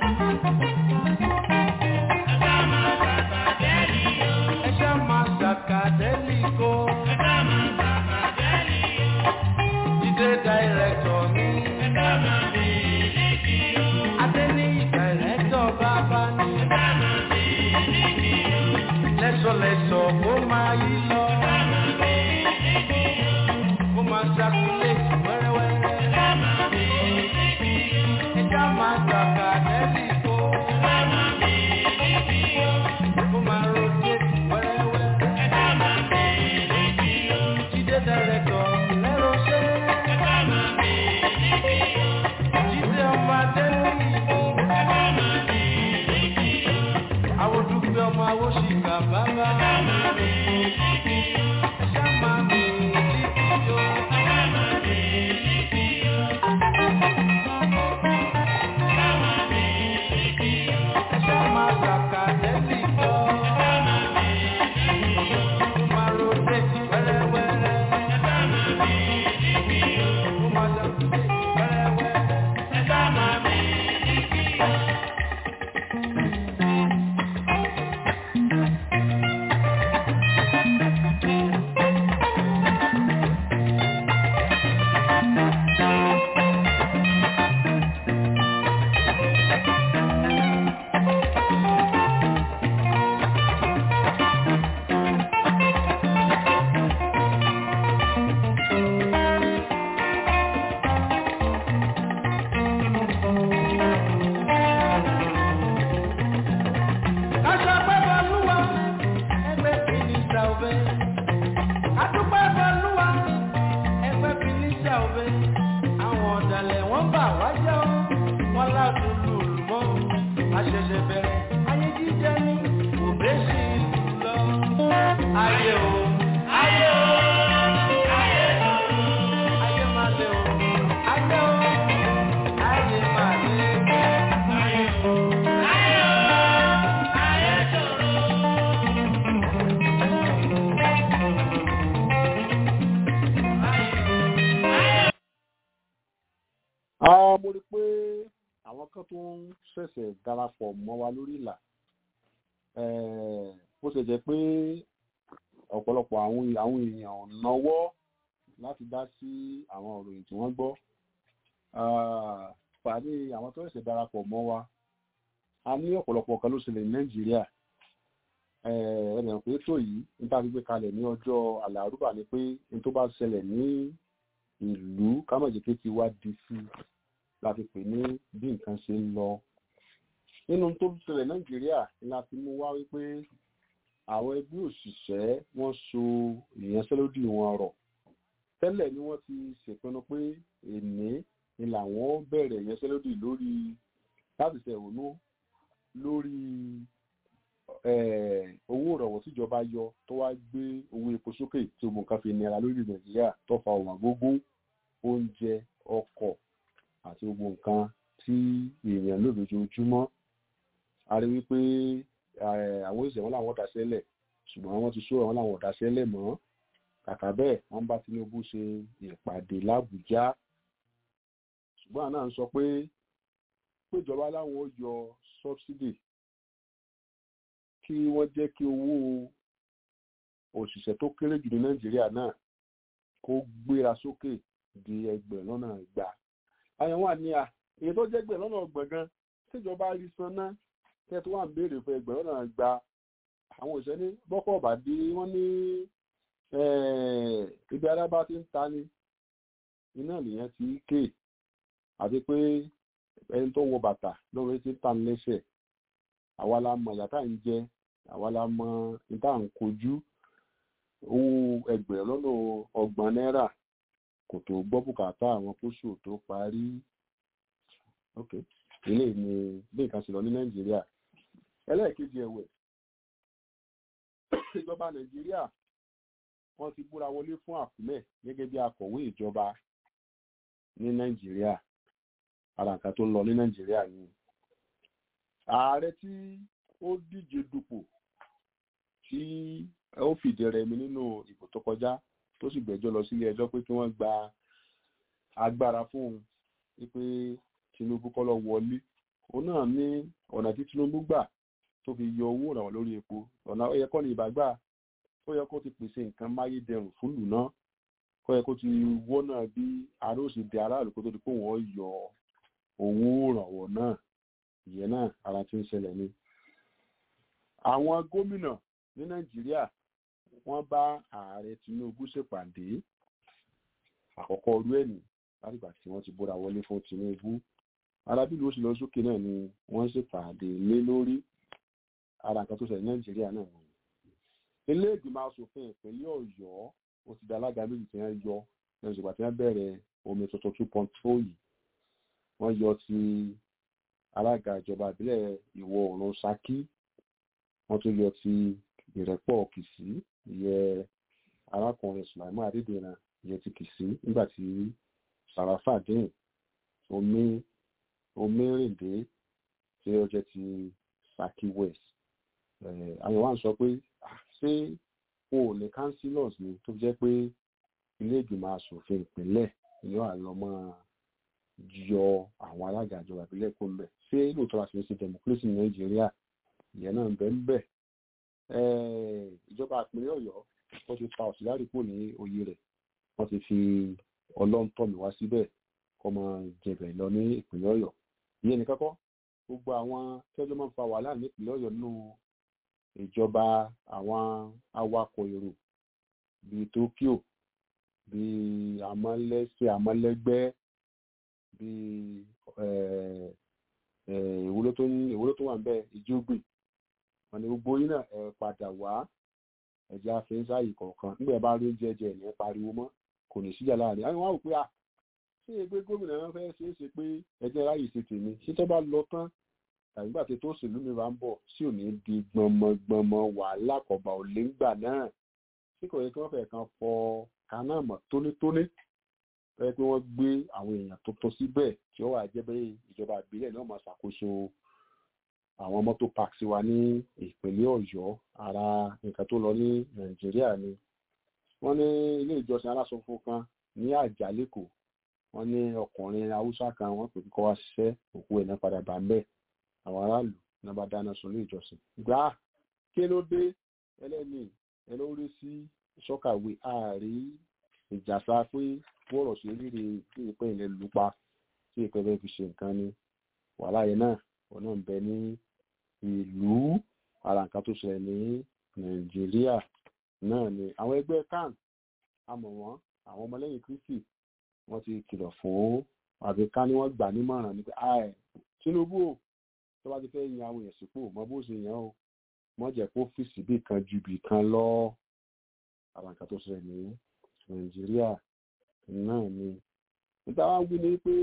Ẹ̀dá máa kàkà dẹ́lì o. Ẹ̀dá máa kàkà dẹ́lì o. Ẹ̀dá máa kàkà dẹ́lì o. Jídé dàírẹ́tọ̀ mi. Ẹ̀dá máa mi líkì o. Adéníyì dàírẹ́tọ̀ bàbá ni. Ẹ̀dá máa mi líkì o. Lẹ́sọ̀lẹ́sọ̀ kó máa yí lọ. Ẹ̀dá máa mi líkì o. Kó máa ṣàkúlẹ̀tì wẹ́rẹ́wẹ́rẹ́. Ẹ̀dá máa mi líkì o. Ẹ̀dá máa kàkà dẹ́lì o. Ẹ̀dá máa mi líkì o. Kó máa rotate wẹ́rẹ́wẹ́rẹ́. Ẹ̀dá máa mi líkì o. Jídé dàírẹ́tọ̀ lẹ́rọ̀ ṣẹ́. Ẹ̀dá máa mi líkì o. Jídé ọmọ Adéníyì ni. Ẹ̀dá máa mi líkì o. Àwọn dúpẹ́ ọmọ awóṣìkà bàbá. Ẹ̀dá máa mi líkì o. Ẹ̀dá máa mi líkì o. Ẹ̀dá máa mi líkì o. Ẹ̀dá máa mi líkì o. Ẹ̀dá máa kàkà dẹ́lì o. Ẹ̀dá máa mi líkì o. Ó máa rotate wẹ́rẹ́wẹ́rẹ́. Ẹ̀dá máa mi líkì o. Ó máa circulate wẹ́rẹ́wẹ́rẹ́. Ẹ̀dá máa mi líkì o. Kásọpẹ́ bọ́lúwa, ẹgbẹ́ fìnísà òbẹ́. Kádúpẹ́ bọ́lúwa, ẹgbẹ́ fìnísà òbẹ́. Àwọn ọ̀dàlẹ̀ wọ́n bà wá jẹ́ ọ́, wọ́n ládùn lùlù mọ́. Àṣẹ̀ṣẹ̀ bẹ̀rẹ̀, ayé jíjẹ ní òbẹ́ sí ìlú lọ. Ayé o, ayé o, ayé o, ayé máa lé o, ayé o, ayé máa lé o, ayé o, ayé o, ayé tòrò. Ah, mo rí i pé àwọn kan tó ń ṣẹ̀ṣẹ̀ darapọ̀ mọ́ wa lórí ìlà Eh, bó ṣe jẹ́ pé ọ̀pọ̀lọpọ̀ àwọn àwọn èèyàn ò náwó láti dá sí àwọn òròyìn tí wọ́n gbọ́ Ah, pàdé àwọn tó ṣẹ̀ṣẹ̀ darapọ̀ mọ́ wa a ní ọ̀pọ̀lọpọ̀ kan ló ṣẹlẹ̀ ní nàìjíríà ẹ̀rẹ̀ pé tó yìí níta fi gbé kalẹ̀ ní ọjọ́ àlàrúbà ni pé ní tó bá ṣẹlẹ̀ ní ìlú kámọ̀jẹ̀kẹ́ ti wá di sí la fi pè ní bí nǹkan ṣe ń lọ nínú tó ṣẹlẹ̀ nàìjíríà ni la fi mú wá wípé àwọn ẹgbẹ́ òṣìṣẹ́ wọ́n so ìyanṣẹ́lódì wọn rọ̀ tẹ́lẹ̀ ni wọ́n ti ṣèpinnu pé èní ni làwọn bẹ̀rẹ̀ ìyanṣẹ́lódì lórí láti ṣẹ̀hónú lórí eh, owó ìrọ̀wọ́ tíjọba yọ tó wá gbé owó epo sókè tí gbogbo nǹkan fi nira lórí nàìjíríà tó fa ọ̀wọ́n gógó oúnjẹ ọkọ̀ àti gbogbo nǹkan tí èèyàn lò lójoojúmọ́ a rí wípé eh, àwọn òṣìṣẹ́ wọn làwọn dáṣẹ́lẹ̀ ṣùgbọ́n wọ́n ti sọ àwọn làwọn dáṣẹ́lẹ̀ mọ́ kàkà bẹ́ẹ̀ wọ́n bá Tinubu ṣe ìpàdé l'Àbújá ṣùgbọ́n àná ń sọ pé péjọba láwọn ó yọ subsidy kí wọ́n jẹ́ kí owó òṣìṣẹ́ tó kéré jù ní Nàìjíríà náà kó gbéra sókè di ẹgbẹ̀rún lọ́nà ìgbà àyẹ̀wò àní à èyí tó jẹ́ ẹgbẹ̀rún lọ́nà ọgbọ̀n gan tíjọba rí san náà tẹ́ tó wà ń béèrè fún ẹgbẹ̀rún lọ́nà ìgbà àwọn òṣìṣẹ́ ní bọ́kọ̀ ọ̀bà dé wọ́n ní Eh, ibi ara bá ti ń ta ni iná nìyẹn ti ké àti pé ẹni tó wọ bàtà lórí ti ń ta ní lẹ́sẹ̀ àwa la mọ ìyá tá à ń jẹ àwa la mọ ìta à ń kojú owó ẹgbẹ̀rún lọ́nà ọgbọ̀n náírà kò tó gbọ́ bùkátà àwọn kóṣù tó parí ok ilé ni bí nǹkan ṣe lọ ní nàìjíríà ẹlẹ́ẹ̀kejì ẹ̀wẹ̀ ìjọba nàìjíríà wọ́n ti búra wọlé fún àkúmẹ̀ gẹ́gẹ́ bí akọ̀wé ìjọba ní nàìjíríà ara nǹkan tó ń lọ ní nàìjíríà ni ààrẹ tí ó díje dupò tí ó fìdí rẹmi nínú ìbò tó kọjá tó sì gbẹ́jọ́ lọ sílé ẹjọ́ pé kí wọ́n gba agbára fún un wípé tinubu kọ́ lọ wọlé òun náà ní ọ̀nà tí tinubu gbà tó fi yọ owó ìrànwọ́ lórí epo ọ̀nà ó yẹ kọ́ ní ìbágbà ó yẹ kó ti pèsè nǹkan máyédẹrùn fúlù náà kó yẹ kó ti wọ́nà bí ará òsì di aráàlú kó tó di pé wọ́n yọ owó ìrànwọ́ náà ìyẹn náà ara ti ń ṣẹlẹ̀ ni. àwọn gómìnà ní nàìjíríà wọ́n bá ààrẹ tinubu ṣèpàdé àkọ́kọ́ ọdún ẹ̀nì látìgbà tí wọ́n ti búra wọlé fún tinubu arábìlú oṣù lọ sókè náà ni wọ́n ṣèpàdé lé lórí ara nǹkan tó ṣẹlẹ̀ ní nàìjíríà náà ni ilé ìgbìmọ̀ asòfin ìpínlẹ̀ ọ̀yọ́ ó ti da alága méjì tí wọ́n yọ lẹ́yìn ìgbà tí wọ́n bẹ̀rẹ̀ omi tuntun two point four yìí wọ́n yọ ti alága ìjọba ìbílẹ̀ ìwọ̀ oòrùn saki wọ́n tún yọ ti ìrẹ́pọ̀ kìsì ìyẹ arákùnrin sulaiman adédèna ìyẹ ti kìsì nígbà tí sàràfà dín omi omírìndé tí ó jẹ́ ti saki west àwọn wa ń sọ pé ṣé o ò ní councillors ni tó jẹ́ pé ilé ìgbìmọ̀ asòfin ìpínlẹ̀ yóò àlọ́ máa yọ àwọn alága ìjọba ìbílẹ̀ kó mbẹ̀ ṣé lóòótọ́ àti ṣe democracy ní nàìjíríà ìyẹn náà ń bẹ ń bẹ̀. ìjọba ìpínlẹ̀ ọ̀yọ́ wọ́n ti pa ọ̀sílárì kò ní oyè rẹ̀ wọ́n ti fi ọlọ́ntọ́mi wá síbẹ̀ kọ́ máa jẹ̀bẹ̀ lọ ní ìpínlẹ̀ ọ̀yọ́ ìyẹn nìkan kọ́ gbogbo àwọn tẹ́jọ́ máa ń fa wàhálà ní ìpínlẹ̀ ọ̀yọ́ nínú ìjọba àwọn awakọ̀ èrò bíi tokyo bíi amọ́lẹ́sẹ̀ amọ́lẹ́gbẹ́ bíi ìwúlò tó ìwúlò tó wà ń bẹ ìjógbè wọn ni gbogbo yín náà ẹ padà wá ẹjẹ àfẹnsáyì kọ̀ọ̀kan nígbà bá rí jẹjẹ ní pariwo mọ́ kò ní síjà láàrin àwọn wá wò pé à ṣé ẹgbẹ́ gómìnà náà fẹ́ ṣe é ṣe pé ẹjẹ ráyè ṣe tèmi ṣé tó bá lọ tán tàbí gbà tí tó òṣèlú mi bá ń bọ̀ sí ò ní di gbọmọgbọmọ wàhálà kọba ò lè ń gbà náà tí kò yẹ kí wọ́n fẹ́ kan fọ kaná mọ́ tónítóní fẹ́ pé wọ́n gbé àwọn èèyàn tuntun síbẹ̀ tí ó wà jẹ́ bẹ́ẹ̀ ìjọba ìbílẹ̀ náà máa ṣàkóso àwọn mọ́tò parks wa ní ìpínlẹ̀ ọ̀yọ́ ara nǹkan tó lọ ní nàìjíríà ni wọ́n ní ilé ìjọsìn aláṣọfún kan ní àjálẹ́kọ̀ọ́ wọ́n ní ọkùnrin haúsá kan wọ́n pè kọ́ wá ṣiṣẹ́ òkú ẹ̀ náà padà bá ń bẹ́ẹ̀ àwọn aráàlú náà bá dáná sun ilé ìjọsìn gbà kí ló dé ẹlẹ́ni ẹlórí sí sọ́kàwé ààrí ìjàsá pé bọ́ọ̀rọ̀ sí rírì tí ìpín ilẹ̀ lupa tí ìpín bẹ́ẹ̀ fi ṣe nǹkan ni wàhálà yẹn náà wọn náà ń bẹ ní ìlú ara nǹkan tó ṣẹlẹ̀ ní nàìjíríà náà ni àwọn ẹgbẹ́ kan àmọ̀ wọ́n àwọn ọmọlẹ́yìn kristi wọ́n ti kìlọ̀ fún àbí ká ní wọ́n gbà nímọ̀ràn ní pé tinubu o tó bá ti fẹ́ yan àwọn èèyàn sípò mọ bó ṣe yàn ó mọ jẹ́ kó fìsì bí kan ju bì kan lọ àwọn nǹkan tó ṣẹlẹ̀ ní nàìjíríà náà ni níta wá wí ni pé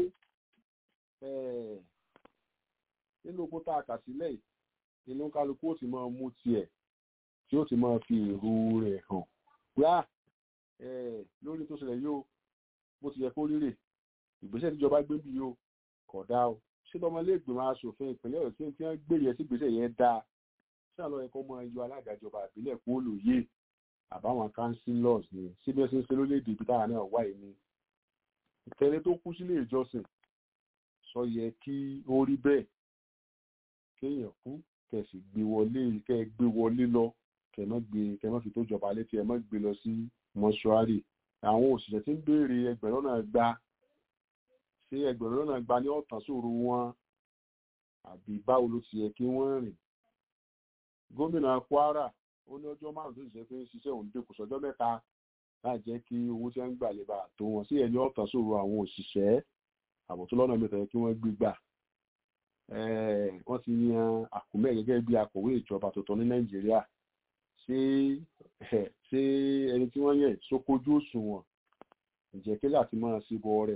nínú ogun tá a kà sílẹ̀ inú kálukú ó ti máa mú tiẹ̀ tí ó ti máa fi èrò rẹ̀ hàn gbá lórí tó ṣẹlẹ̀ yóò bó ti yẹ kó rírè ìgbésẹ̀ tíjọba gbé bí yóò kọ̀ dá o ṣé lọmọlẹ́gbẹ̀mọ aṣòfin ìpínlẹ̀ ọ̀yọ́ tí wọ́n gbé yẹn sí ìgbésẹ̀ yẹn dáa ṣé àlọ́ ẹ̀kọ́ mọ ẹyọ alága ìjọba ìbílẹ̀ kó lòye àbáwọn councillors ni síbẹ̀ ṣe ń ṣe lórílẹ̀‐èdè ibi táwọn náà wà yìí ni ìtẹ́lẹ̀ tó kú sílé ìjọsìn sọ yẹ kí ó rí bẹ́ẹ̀ kéèyàn kú kẹsì gbé wọlé kẹ gbé wọlé lọ kẹ má gbé kẹ má fi tó jọba létí ẹ má gbé lọ sí mọ́ṣúárì àwọn òṣìṣẹ́ tí ń béèrè ẹgbẹ̀rún náà gba ṣé ẹgbẹ̀rún náà gba ní ọ̀tàn sóru wọn àbí báwo ló ti yẹ kí wọ́n rìn gómìnà kwara ó ní ọjọ́ márùn tó ṣiṣẹ́ pé ń ṣiṣẹ́ òun dínkù sọ́jọ́ mẹ́ta láì jẹ́ kí owó tí wọ́n ń gbà lè bá tó wọn sí ẹni ọ̀tàn sòrò àwọn òṣìṣẹ́ àbò tó lọ́nà mẹ́ta yẹ kí wọ́n gbé gbà wọ́n ti yan àkùmẹ́ gẹ́gẹ́ bí akọ̀wé ìjọba tuntun ní nàìjíríà ṣé ṣé ẹni tí wọ́n yàn sókojú òṣùwọ̀n ǹjẹ́ kí láti máa ṣe bọ rẹ̀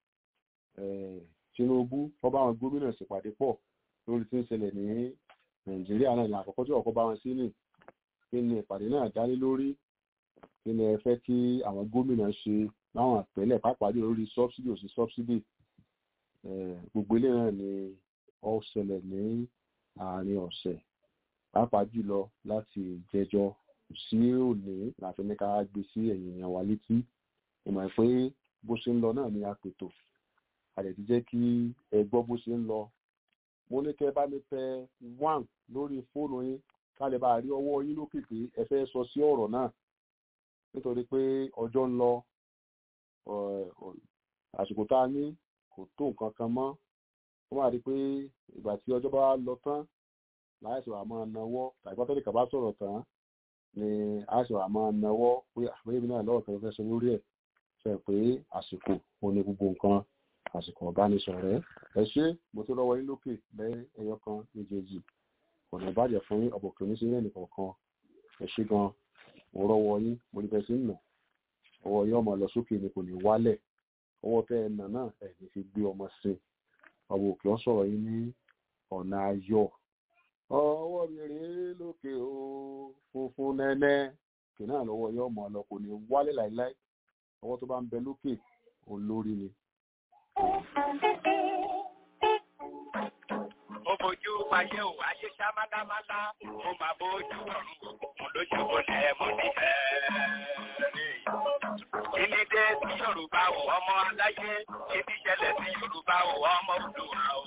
tinubu wọ́n bá wọn gómìnà ṣèpàdé pọ̀ lórí tí ń ṣẹlẹ̀ ní nàìjíríà náà ìlànà àkọ́kọ́ tí ọ̀kọ́ bá wọn sí nì kí ni ìpàdé náà dálé lórí kí ni ẹ fẹ́ kí àwọn gómìnà ṣe láwọn àpẹẹlẹ̀ pàápàá jù lórí sọ́bsidì òsì sọ́bsidì gbogbo ilé náà ni ó ṣẹlẹ̀ ní àárín ọ̀sẹ̀ pàápàá jùlọ láti jẹjọ sí òní láti ní ká gbé sí ẹ̀yìn èèyàn wa létí ìmọ̀ pé bó ṣe ń lọ náà ni a pètò a lè ti jẹ́ kí ẹ gbọ́ bó ṣe ń lọ mo ní kẹ́ bá mi tẹ one lórí fóònù yín ká lè bá rí ọwọ́ yín lókè pé ẹ fẹ́ sọ sí ọ̀rọ̀ náà nítorí pé ọjọ́ ń lọ àsìkò tá a ní kò tó nǹkan kan mọ́ wọ́n máa rí i pé ìgbà tí ọjọ́ bá lọ tán láìsí wàá máa nawọ́ tàbí pátẹ́lì kà bá sọ̀rọ̀ tán ni àìsí wàá máa nawọ́ pé àpéyé mi náà lọ́wọ́ kan fẹ́ sọ lórí ẹ̀ sọ pé àsìkò ò ní gbogbo nǹkan àsìkò ọ̀bánisọ̀rẹ́ ẹ ṣé mo tó lọ́wọ́ yín lókè lẹ́ ẹyọ kan méjèèjì ọ̀nà ìbàjẹ́ fún yín ọ̀bọ̀ kìíní sí ilé nìkọ̀ọ̀kan ẹ ṣé gan mo rọ́wọ́ yín mo ní fẹ́ sí nà ọwọ́ yín ọmọ lọ sókè ni kò ní wálẹ̀ ọwọ́ tẹ́ ẹ nà náà ẹ̀ ní fi gbé ọmọ sí ọmọ òkè ọ̀ sọ̀rọ̀ yín ní ọ̀nà ayọ̀ ọwọ́ mi rèé lókè o funfun nẹ́nẹ́ kì náà lọ́wọ́ yín ọmọ lọ kò ní wálẹ̀ láíláí ọwọ́ tó bá ń bẹ lókè olórí ni Mo fojú ayé ò ayé ṣá málámálá, mo máa bójú ọ̀run òkùnkùn lójúbọ lẹ̀ mo ní ẹ̀ẹ́rẹ́. Kíni dé sí Yorùbá ò ọmọ aláyé, kíni ṣẹlẹ̀ sí Yorùbá ò ọmọ Olúwa o.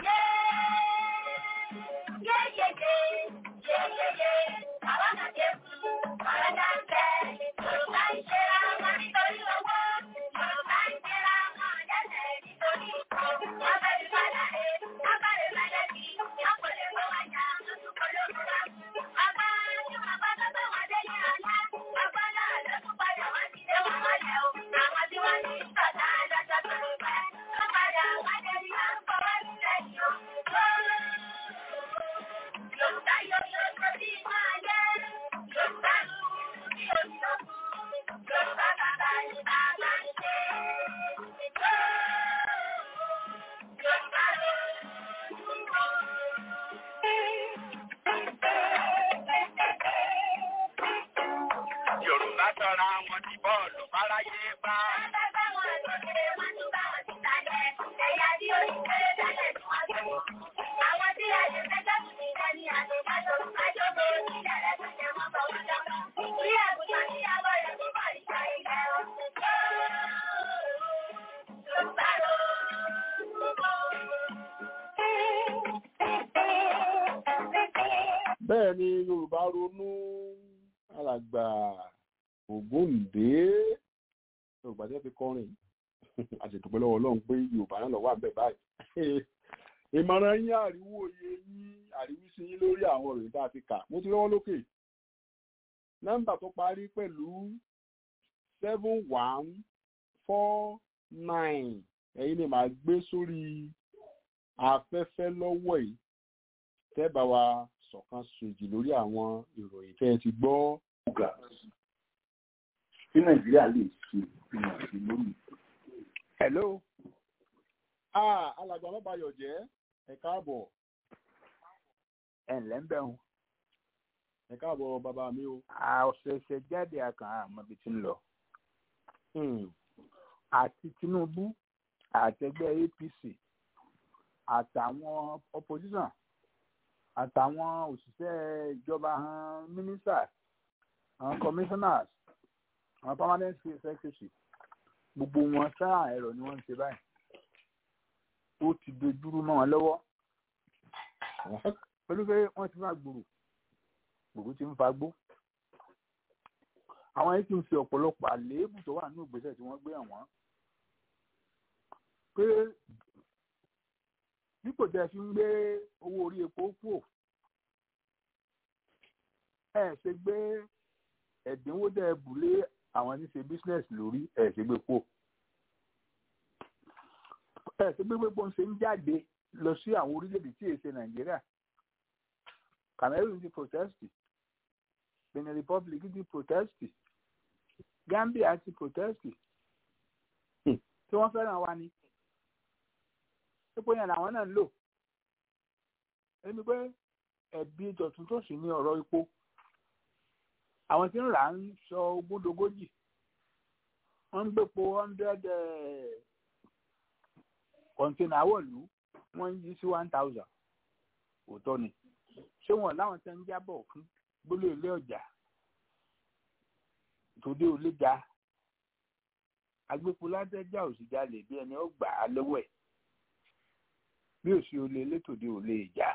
Yéyéyé, yéyéyé, àwọn náà dé fún, ọ̀rọ̀ náà ń bẹ̀, Yorùbá ń ṣe ra wọn nítorí owó, Yorùbá ń ṣe ra wọn lẹ́sẹ̀ nítorí ikú, wọ́n fẹ́ fi padà dé, wọ́n bá lè fẹ́lẹ́ sí, wọ́n kò lè gbọ́ wájà, lóṣù kan lóṣù kan. Bàbá tí wọ́n bá tó gbé wọn dé ní ọ̀la, bàbá náà ló tún padà wá sí ilé wọn mọ́lẹ̀ o, àwọn tí wọ́n ní sọ̀tà lọ́jọ́ tó ń pẹ́, wọ́n padà wá dé ní à ń fọwọ́ sílẹ̀ yìí o. Yorùbá yóò yóò tó bí máa yẹ. Yorùbá lù ú bí omi òkun. Yorùbá bàbá ni bàbá ń ṣe. Yorùbá lù Yorùbá sọra wọn di bọ́ọ̀lù fáráyé bá. Àwọn tí a lè fẹjọ́ sùn ní ìdání àtòkájọ́ àjọ́gbé onílẹ̀ rẹ̀ tó jẹ́ wọ́n bọ̀ wọ́n jọ́kàn. Ìwé àgùntàn tí a bọ̀ rẹ̀ tó bọ̀ ìṣà ilẹ̀ o. Yorùbá ló bẹ́ẹ̀ ni yorùbá ronú alàgbà ògúndé yorùbá jẹ́ fi kọrin àṣetùpẹ́ lọ́wọ́ ọlọ́run pé yorùbá náà lọ́wọ́ àbẹ̀ báyìí ìmọ̀ràn yín àríwó oyè yín àríwísí yín lórí àwọn òròyìn tá a ti kà mo ti rọ́wọ́ lókè nọ́mbà tó parí pẹ̀lú seven one four nine ẹ̀yin ni màá gbé sórí afẹ́fẹ́ lọ́wọ́ yìí tẹ́ bá wa sọ̀kan sòjì lórí àwọn ìròyìn tẹ́ ẹ ti gbọ́. tí nàìjíríà lè ṣe ìmọ̀ sí lónìí. hello. ah alàgbà mọ́bayọ̀ jẹ́ ẹ káàbọ̀ ẹ ǹlẹ́ ń bẹ̀ wọn. ẹ káàbọ̀ bàbá mi o. ọ̀sẹ̀ẹ̀sẹ̀ jáde akàn àmọ́ ibi tí ń lọ. Hmm. àti tinubu àtẹgbẹ́ apc àtàwọn opposition àtàwọn òṣìṣẹ́ ìjọba àwọn ministers àwọn commissioners àwọn permanent secretary gbogbo wọn sáà ẹ̀rọ ni wọ́n ń ṣe báyìí ó ti dojúrú mọ́ wọn lọ́wọ́ pẹ̀lú pé wọ́n ti máa gbòòrò gbòòrò ti ń fagbó àwọn yìí ti ń fi ọ̀pọ̀lọpọ̀ àléébù tó wà ní ìgbésẹ̀ tí wọ́n gbé hàn wọ́n pé dípò tẹ́ fi ń gbé owó orí epo kúò ẹ ṣe gbé ẹ̀dínwó tẹ́ bùlé àwọn tí ń ṣe business lórí ẹ̀ ṣe gbé pò ẹ̀ ṣe gbé pò ń ṣe ń jáde lọ sí àwọn orílẹ̀-èdè tí èsè nàìjíríà cameroon ti protest benin republic ti protest gambia ti protest tí wọ́n fẹ́ràn wa ni epo yẹn làwọn náà ń lò ẹni pé ẹ̀bi tọ̀tún tó sì ní ọ̀rọ̀ epo àwọn tí ń rà ń sọ ogúndogójì wọ́n ń gbépo hundred kọ̀ǹtínà wọ̀lú wọ́n ń yí sí one thousand òótọ́ ni ṣé wọn láwọn tẹ́ ń jábọ̀ fún gbólé ilé ọjà tòde ò lè ga agbépo ládẹ́jà òsìjà lè bí ẹni ó gbà á lọ́wọ́ ẹ̀ bí òsì olè elétòde ò lè jà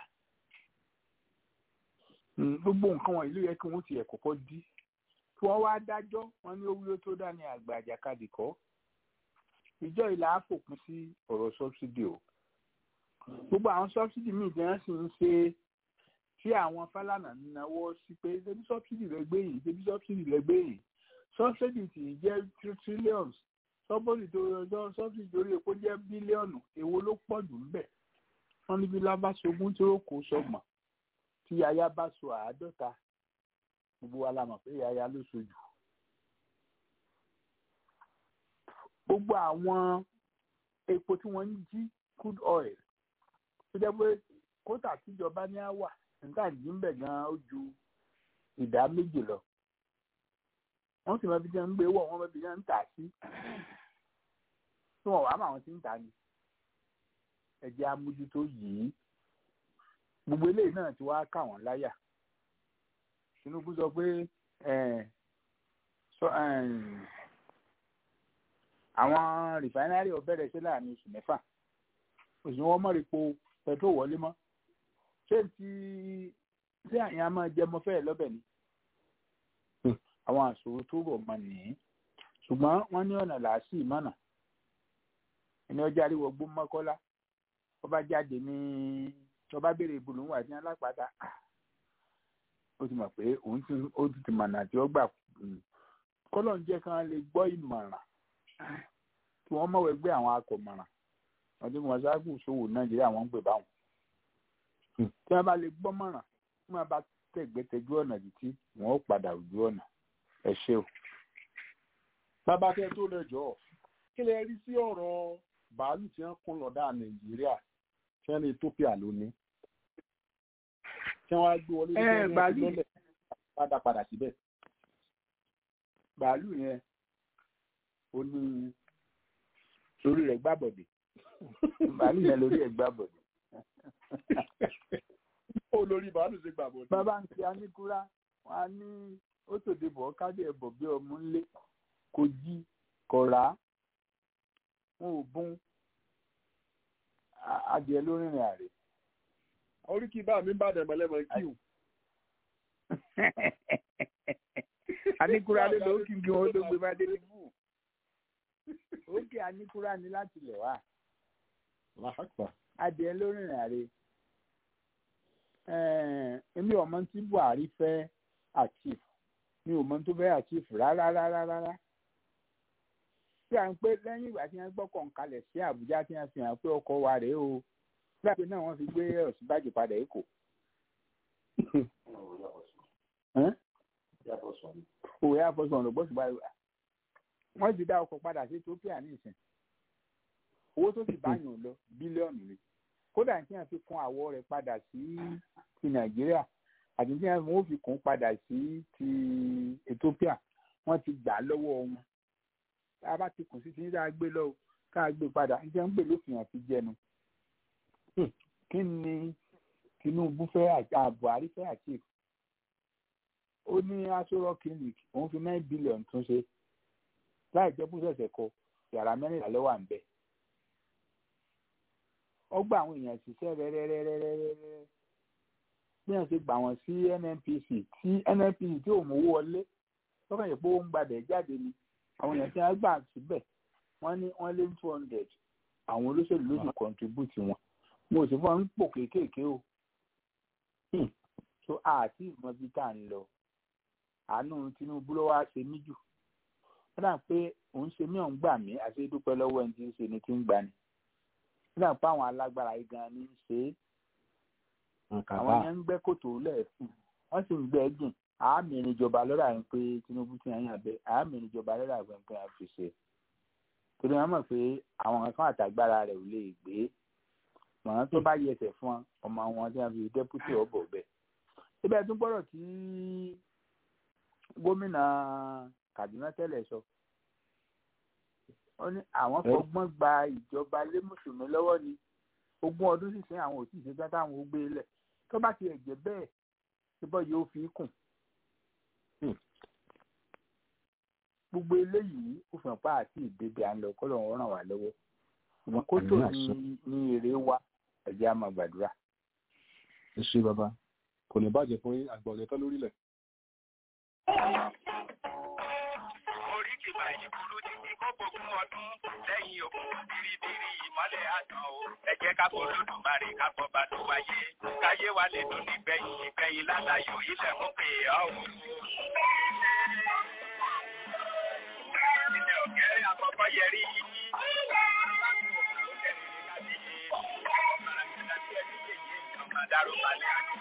gbogbo nǹkan wọ̀nyí ló yẹ kí wọ́n tiẹ̀ kọ́kọ́ dí kí wọ́n wá dájọ́ wọn ní owó tó dá ní àgbà àjàkadì kọ́ ìjọ ìlà àfòpin sí ọ̀rọ̀ sọ́bsidì o gbogbo àwọn sọ́bsidì míì tí wọ́n sì ń ṣe tí àwọn fálànà ń náwó sí pé ṣebí sọ́bsidì rẹ gbé yìí ṣebí sọ́bsidì rẹ gbé yìí sọ́bsidì tì í jẹ́ trillions sọ́bsidì tó yọjọ́ sọ́bsidì torí epo jẹ́ bílíọ̀nù èwo ló pọ̀ jù ńbẹ̀ wọ́n níbi lábàṣogún tí ó kó sọ́gbọ̀n tí yaya bá so àádọ́ta gbogbo wa la mọ̀ pé yaya ló sojú. gbogbo àwọn epo tí wọ́n ń jí crude oil tó jẹ́ pé kótà tíjọba ní á wà nígbà tí ń bẹ̀ gan-an ó ju ìdá méjì lọ. wọ́n sì máa fi jẹ́ ń gbé wọ̀ wọ́n máa fi jẹ́ ń tà sí. tí wọ́n wàá mọ̀ àwọn tí ń tà ní. ẹ̀jẹ̀ amójútó yìí gbogbo eléyìí náà ti wá kà wọ́n láyà Tinubu sọ pé àwọn rìfáínárì ọ̀bẹ̀rẹ̀ sí láàrin oṣù mẹ́fà oṣù wọn mọ̀ epo pẹtrol wọlé mọ́ ṣé ti ṣé àyàn máa jẹ mọ́ fẹ́ẹ̀ lọ́bẹ̀ ni àwọn àṣòro tó rọ̀ mọ́ nìyí ṣùgbọ́n wọ́n ní ọ̀nà làásì mọ́nà ẹni ọjà àríwọ̀ gbó mọ́kọ́lá ọba jáde ní tọba béèrè ìbùnú wà ní alápàdà ó ti mọ̀ pé òun ti ó ti mọ̀nà tí ó gbà kọ́lọ̀ ń jẹ́ kí wọ́n lè gbọ́ ìmọ̀ràn kí wọ́n mọ̀wé gbé àwọn akọ̀mọ̀ràn wọ́n ti mọ̀ ṣáàgùn ṣòwò nàìjíríà wọ́n ń pè báwọn tí wọ́n bá lè gbọ́ mọ̀ràn tí wọ́n bá tẹ̀gbẹ́tẹ̀jú ọ̀nà títí wọ́n ó padà ojú ọ̀nà ẹ ṣé o. bàbá kẹ́ tó lè jọ kí lè rí sí ọ̀rọ̀ bàálù tí wọ́n kún lọ́dà nàìjíríà tí wọ́n ní ethiopia lónìí tí wọ́n á gbé wọlé ní bàálù lọ́lẹ̀ padà padà síbẹ̀. bàálù yẹn ó ní lórí rẹ̀ gbàbọ̀dé bàálù yẹn lórí ẹ̀ gbàbọ̀dé. ó lórí bàálù ṣe gbàbọ̀dé. bàbá ń fi aníkúrá wọn á ní ó tòde bọ̀ káde ẹ̀bọ̀ bí ọmú ńlé kò jí kò rà á wọn ò bún adìẹ lórí ìrìn àrè. orí kí bá mi bá dẹ̀ mọ́lẹ́mọ́ kí o. aníkúrá ló ló kí n kí wọn tó gbé bá délé fún un òkè aníkúrá ni láti lẹ̀ wá adìẹ lórí ìrìn àrè èmi ọmọ tí Buhari fẹ́ achieve mi ò mọ tó fẹ́ achieve rárá rárá rárá tí à ń pé lẹ́yìn ìgbà tí wọ́n gbọ́kàn kalẹ̀ sí Àbújá tí wọ́n fi hàn pé ọkọ̀ wa rèé o láti náà wọ́n fi gbé Ọ̀ṣínbàjò padà Èkó. òwe àfọ̀sùn ọ̀nà gbọ́sùn báyìí wọ́n ti dá ọkọ̀ padà sí Ethiopia ní ìsìn owó tó sì bá yàn lọ bílíọ̀nù ni kódà tí wọ́n fi kún àwọ̀ rẹ̀ padà sí ti Nàìjíríà àti tí wọ́n fi kún padà sí ti Ethiopia wọ́n ti gbà lọ́wọ́ wọn tá a bá ti kùn sí ti ní ká gbé lọ ká gbé padà níjẹ́ ń gbè lófin àti jẹnu kí ni Tinubu fẹ́ Buhari fẹ́ achieve ó ní aṣọ́rọ́ clinic òun fi nine billion tún ṣe láì jẹ́ búṣẹ̀ṣẹ̀ kọ yàrá mẹ́rìnlá ló wà ń bẹ̀ ó gba àwọn èèyàn ṣiṣẹ́ rẹ́rẹ́rẹ́rẹ́rẹ́rẹ́ bí wọ́n ṣe gbà wọ́n sí NNPC tí NNPC tí ò mówó wọlé lọ́kàn yìí pé ó ń gbàdẹ̀ jáde ni àwọn èèyàn tí wọ́n gbà síbẹ̀ wọ́n ní wọ́n lé two hundred àwọn olóṣèlú ló sì contribute wọn mo sì fọ́n ń pò kéékèèké o so àti ìmọ̀ bí tá à ń lọ àánú Tinubu ló wá ṣe mí jù ó dà pé òun ṣe mí òun gbà mí àti dúpẹ́ lọ́wọ́ ẹni tí ń ṣe ni tí ń gbani ó dà pé àwọn alágbára yìí gan ni ń ṣe é àwọn yẹn ń gbẹ́ kòtò lẹ́ẹ̀fún wọ́n sì ń gbẹ́ jìn àmì ìrìnjọba lọ́dà ń pé Tinubu ti yàn yàn bẹ́ẹ̀ àmì ìrìnjọba lọ́dà ń pé a fi ṣe torí wọ́n mọ̀ pé àwọn kankan àtàgbára rẹ̀ ò lè gbé mọ̀ràn tó bá yẹsẹ̀ fún ọmọ wọn tí wọ́n fi dẹ́pútì ọ̀bọ̀ bẹ́ẹ̀ síbẹ̀ tún gbọ́dọ̀ tí gómìnà Kaduna tẹ́lẹ̀ sọ ó ní àwọn fọgbọ́n gba ìjọba lé mùsùlùmí lọ́wọ́ ni ogún ọdún sísìn àwọn òtí ìṣẹ́jọ́ táwọn ó gbé lẹ̀ tó bá ti ẹ̀jẹ̀ bẹ́ẹ̀ síbọ̀ yóò fi kùn gbogbo eléyìí ó fi hàn pa àti ìbèbè à ń lọ kọ́lọ̀ wọn ràn wá lọ́wọ́ ṣùgbọ́n kó tó ní ní èrè wa ẹ̀jẹ̀ á máa gbàdúrà. ẹ ṣe bàbá kò ní bàjẹ́ fún àgbà ọ̀lẹ́tọ́ lórílẹ̀. orí ti máa yí burú títí kó gbógun ọdún lẹ́yìn òkun biribiri ìmọ́lẹ̀ àtàn o ẹ jẹ́ ká bọ́ lódùmarè ká bọ́ bá tó wáyé káyé wa lè dùn nígbẹ̀yìn ìgbẹ̀yìn lálàyò ilẹ̀ mú pé ọ́ o. ilẹ̀ òkèrè àkọ́kọ́ yẹrí yìí. Dárò balẹ̀ àti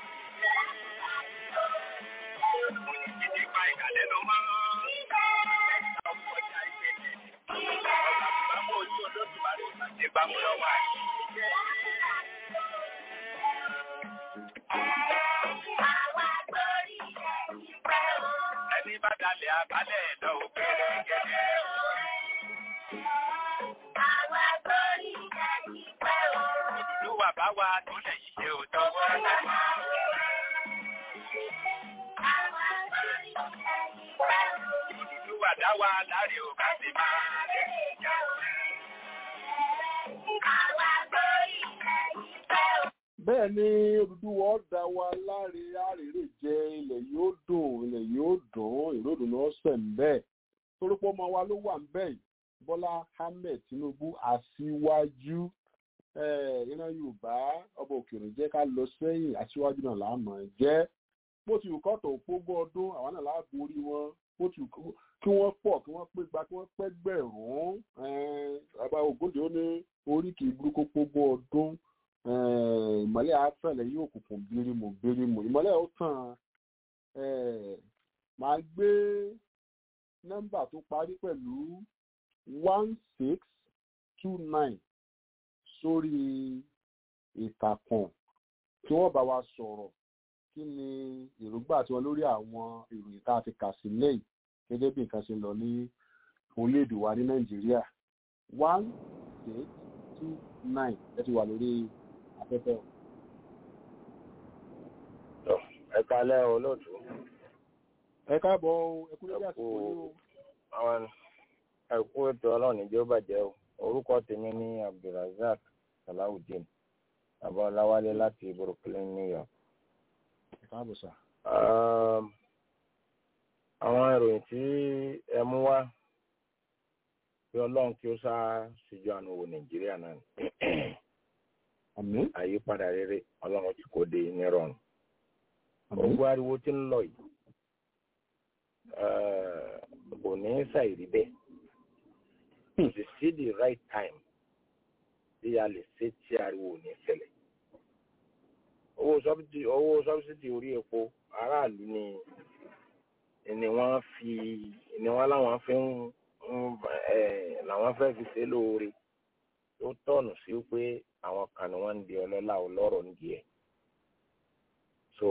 ìdí pa ìkàlẹ́ ló máa ń ọkọ̀ ọjà ìgbẹ́jẹ̀. Ọ̀gá bàbá ojú olódùmarè ìpàdé bámu lọ́wọ́ àyè. Ẹni bá dalẹ̀ abalẹ̀ ẹ̀dọ́ òkèrè gẹ́gẹ́. Ìdúró wà bá wa tó lè yí ṣe òótọ́ wọ́n. Ìdúró wà dá wa láre ò bá ti máa lè jà. bẹ́ẹ̀ ni Odùduwà dá wa láre àrèrè jẹ ilẹ̀ yóò dùn ilẹ̀ yóò dùn ìròdùn náà sẹ̀ ń bẹ́ẹ̀ torípọ̀ ọmọ wa ló wà ń bẹ́ẹ̀ yìí Bọ́lá Ahmed Tinubu aṣíwájú iná Yorùbá ọba òkèèrè jẹ́ ká lọ sẹ́yìn aṣíwájú náà láàmú jẹ́ bó ti wù kọ́tọ̀ òpógún ọdún àwọn náà láàbò orí wọn bó ti wù kí wọ́n pọ̀ kí wọ́n pé gba kí wọ́n pẹ́ gbẹ̀rún bàbá Ògúndé ó ní orí kì í burúkú pógún ọdún ìmọ́lẹ̀ afẹ́lẹ̀ yóò kùkùn bírímù bírímù ìmọ́lẹ̀ ó tàn máa gbé nọ́mbà tó parí pẹ̀lú one six two nine sórí ìtàkùn kí wọ́n bá wa sọ̀rọ̀ kí ni èròǹgbà tiwọn lórí àwọn ìròyìn tá a ti kà sí lẹ́yìn gẹ́gẹ́ bí nǹkan ṣe ń lọ ní orílẹ̀-èdè wa ní nàìjíríà one six two nine ẹ ti wà lórí afẹ́fẹ́ o. ẹ kalẹ́ olóòtú. ẹ káàbọ̀ ẹ kú lórí àsìkò yìí o. àwọn ẹ̀kú ètò ọlọ́run ìjọ bàjẹ́ o orúkọ tèmi ní abdulrasaq salawudeen abọ́láwálé láti brooklyn new york. ẹ káàbọ̀ sà. àwọn ìròyìn tí ẹ mú wá kí ọlọ́run kí ó sá síjú àánú wo nàìjíríà náà ni. àmín. àyípadà rere ọlọ́run tí kò dé nírọ̀rùn. ogun ariwo tí ń lọ yìí kò ní ṣàìrí bẹ́ẹ̀ kò sì sí the right time tí a lè ṣe tí ariwo ò ní ṣẹlẹ̀. owó sọ́bìtì owó sọ́bìtì orí epo aráàlú ni ni wọ́n fi ni wọ́n láwọn fi ń làwọn fẹ́ fi ṣe lóore tó tọ̀nù sí pé àwọn kan ni wọ́n ń di ọlọ́lá ọlọ́rọ̀ ń di ẹ̀. so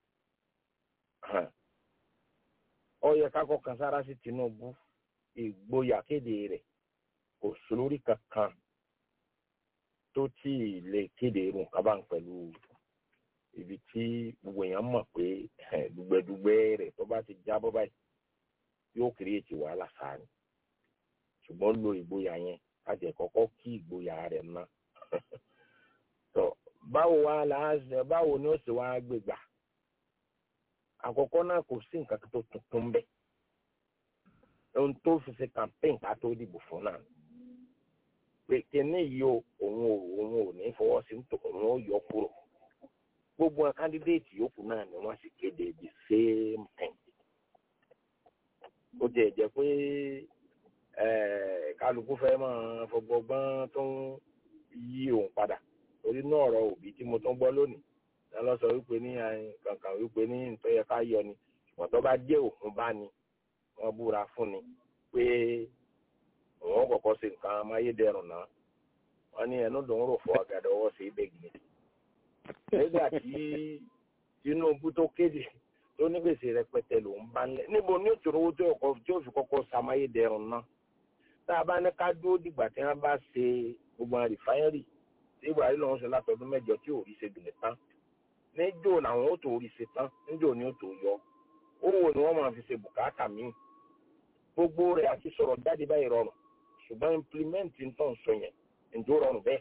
ó yẹ ká kọ́kàn sára sí Tinubu ìgboyà kéde rẹ̀ kò sólórí kankan tó tí ì lè kéde irun kábà pẹ̀lú ibi tí gbogbo èèyàn mọ̀ pé dùgbẹ́dùgbẹ́ rẹ̀ tó bá ti jábọ́ báyìí yóò kírètì wàhálà sáà ni ṣùgbọ́n lo ìgboyà yẹn láti ẹ̀kọ́kọ́ kí ìgboyà rẹ̀ ná. tó báwo wá la báwo ni ó sì wá gbégbà àkọ́kọ́ náà kò sí nǹkan tó tuntun bẹ́ẹ̀ ohun tó fi ṣe campaign ká tó dìbò fún náà pé kíní yìí o òun ò òun ò ní fọwọ́ sí òun ó yọ kúrò gbogbo àwọn candidate yòókù náà ni wọ́n sì kéde the same thing ó jẹ́ jẹ́ pé eh, kálukú fẹ́ máa fọgbọgbọ́n tó ń yí òun padà torí náà ọ̀rọ̀ òbí tí mo tún gbọ́ lónìí náà lọ sọ wípé ní eh, kankan wípé ní nítorí yẹ ká yọ ni ṣùgbọ́n tó bá jẹ́ òun bá ní wọ́n búra fún ni pé òun kọ̀kọ́ ṣe nǹkan amáyédẹrùn náà wọ́n ní ẹnu dùn ún rò fọ àgàdà ọwọ́ sí ibẹ̀ gidi nígbà tí Tinubu tó kéde tó ní gbèsè rẹpẹtẹ lòún bá ń lẹ níbo ní òtún owó tó ọkọ tí ó fi kọ́kọ́ ṣàmáyédẹrùn náà tá a bá ní ká dúró dìgbà tí wọ́n bá ṣe gbogbo àwọn rìfáínrì tí Buhari lọ́wọ́ ṣe látọdún mẹ́jọ tí ò rí ṣe dùnlẹ̀ tán níjó làwọn ó tó rí ṣe tán níjó ni ó tó yọ owó ni wọ́n máa fi ṣe bùkátà míì gbogbo rẹ̀ àti sọ̀rọ̀ jáde báyìí rọrùn ṣùgbọ́n implement ń tàn sọ yẹn ǹjọ́ rọrùn bẹ́ẹ̀.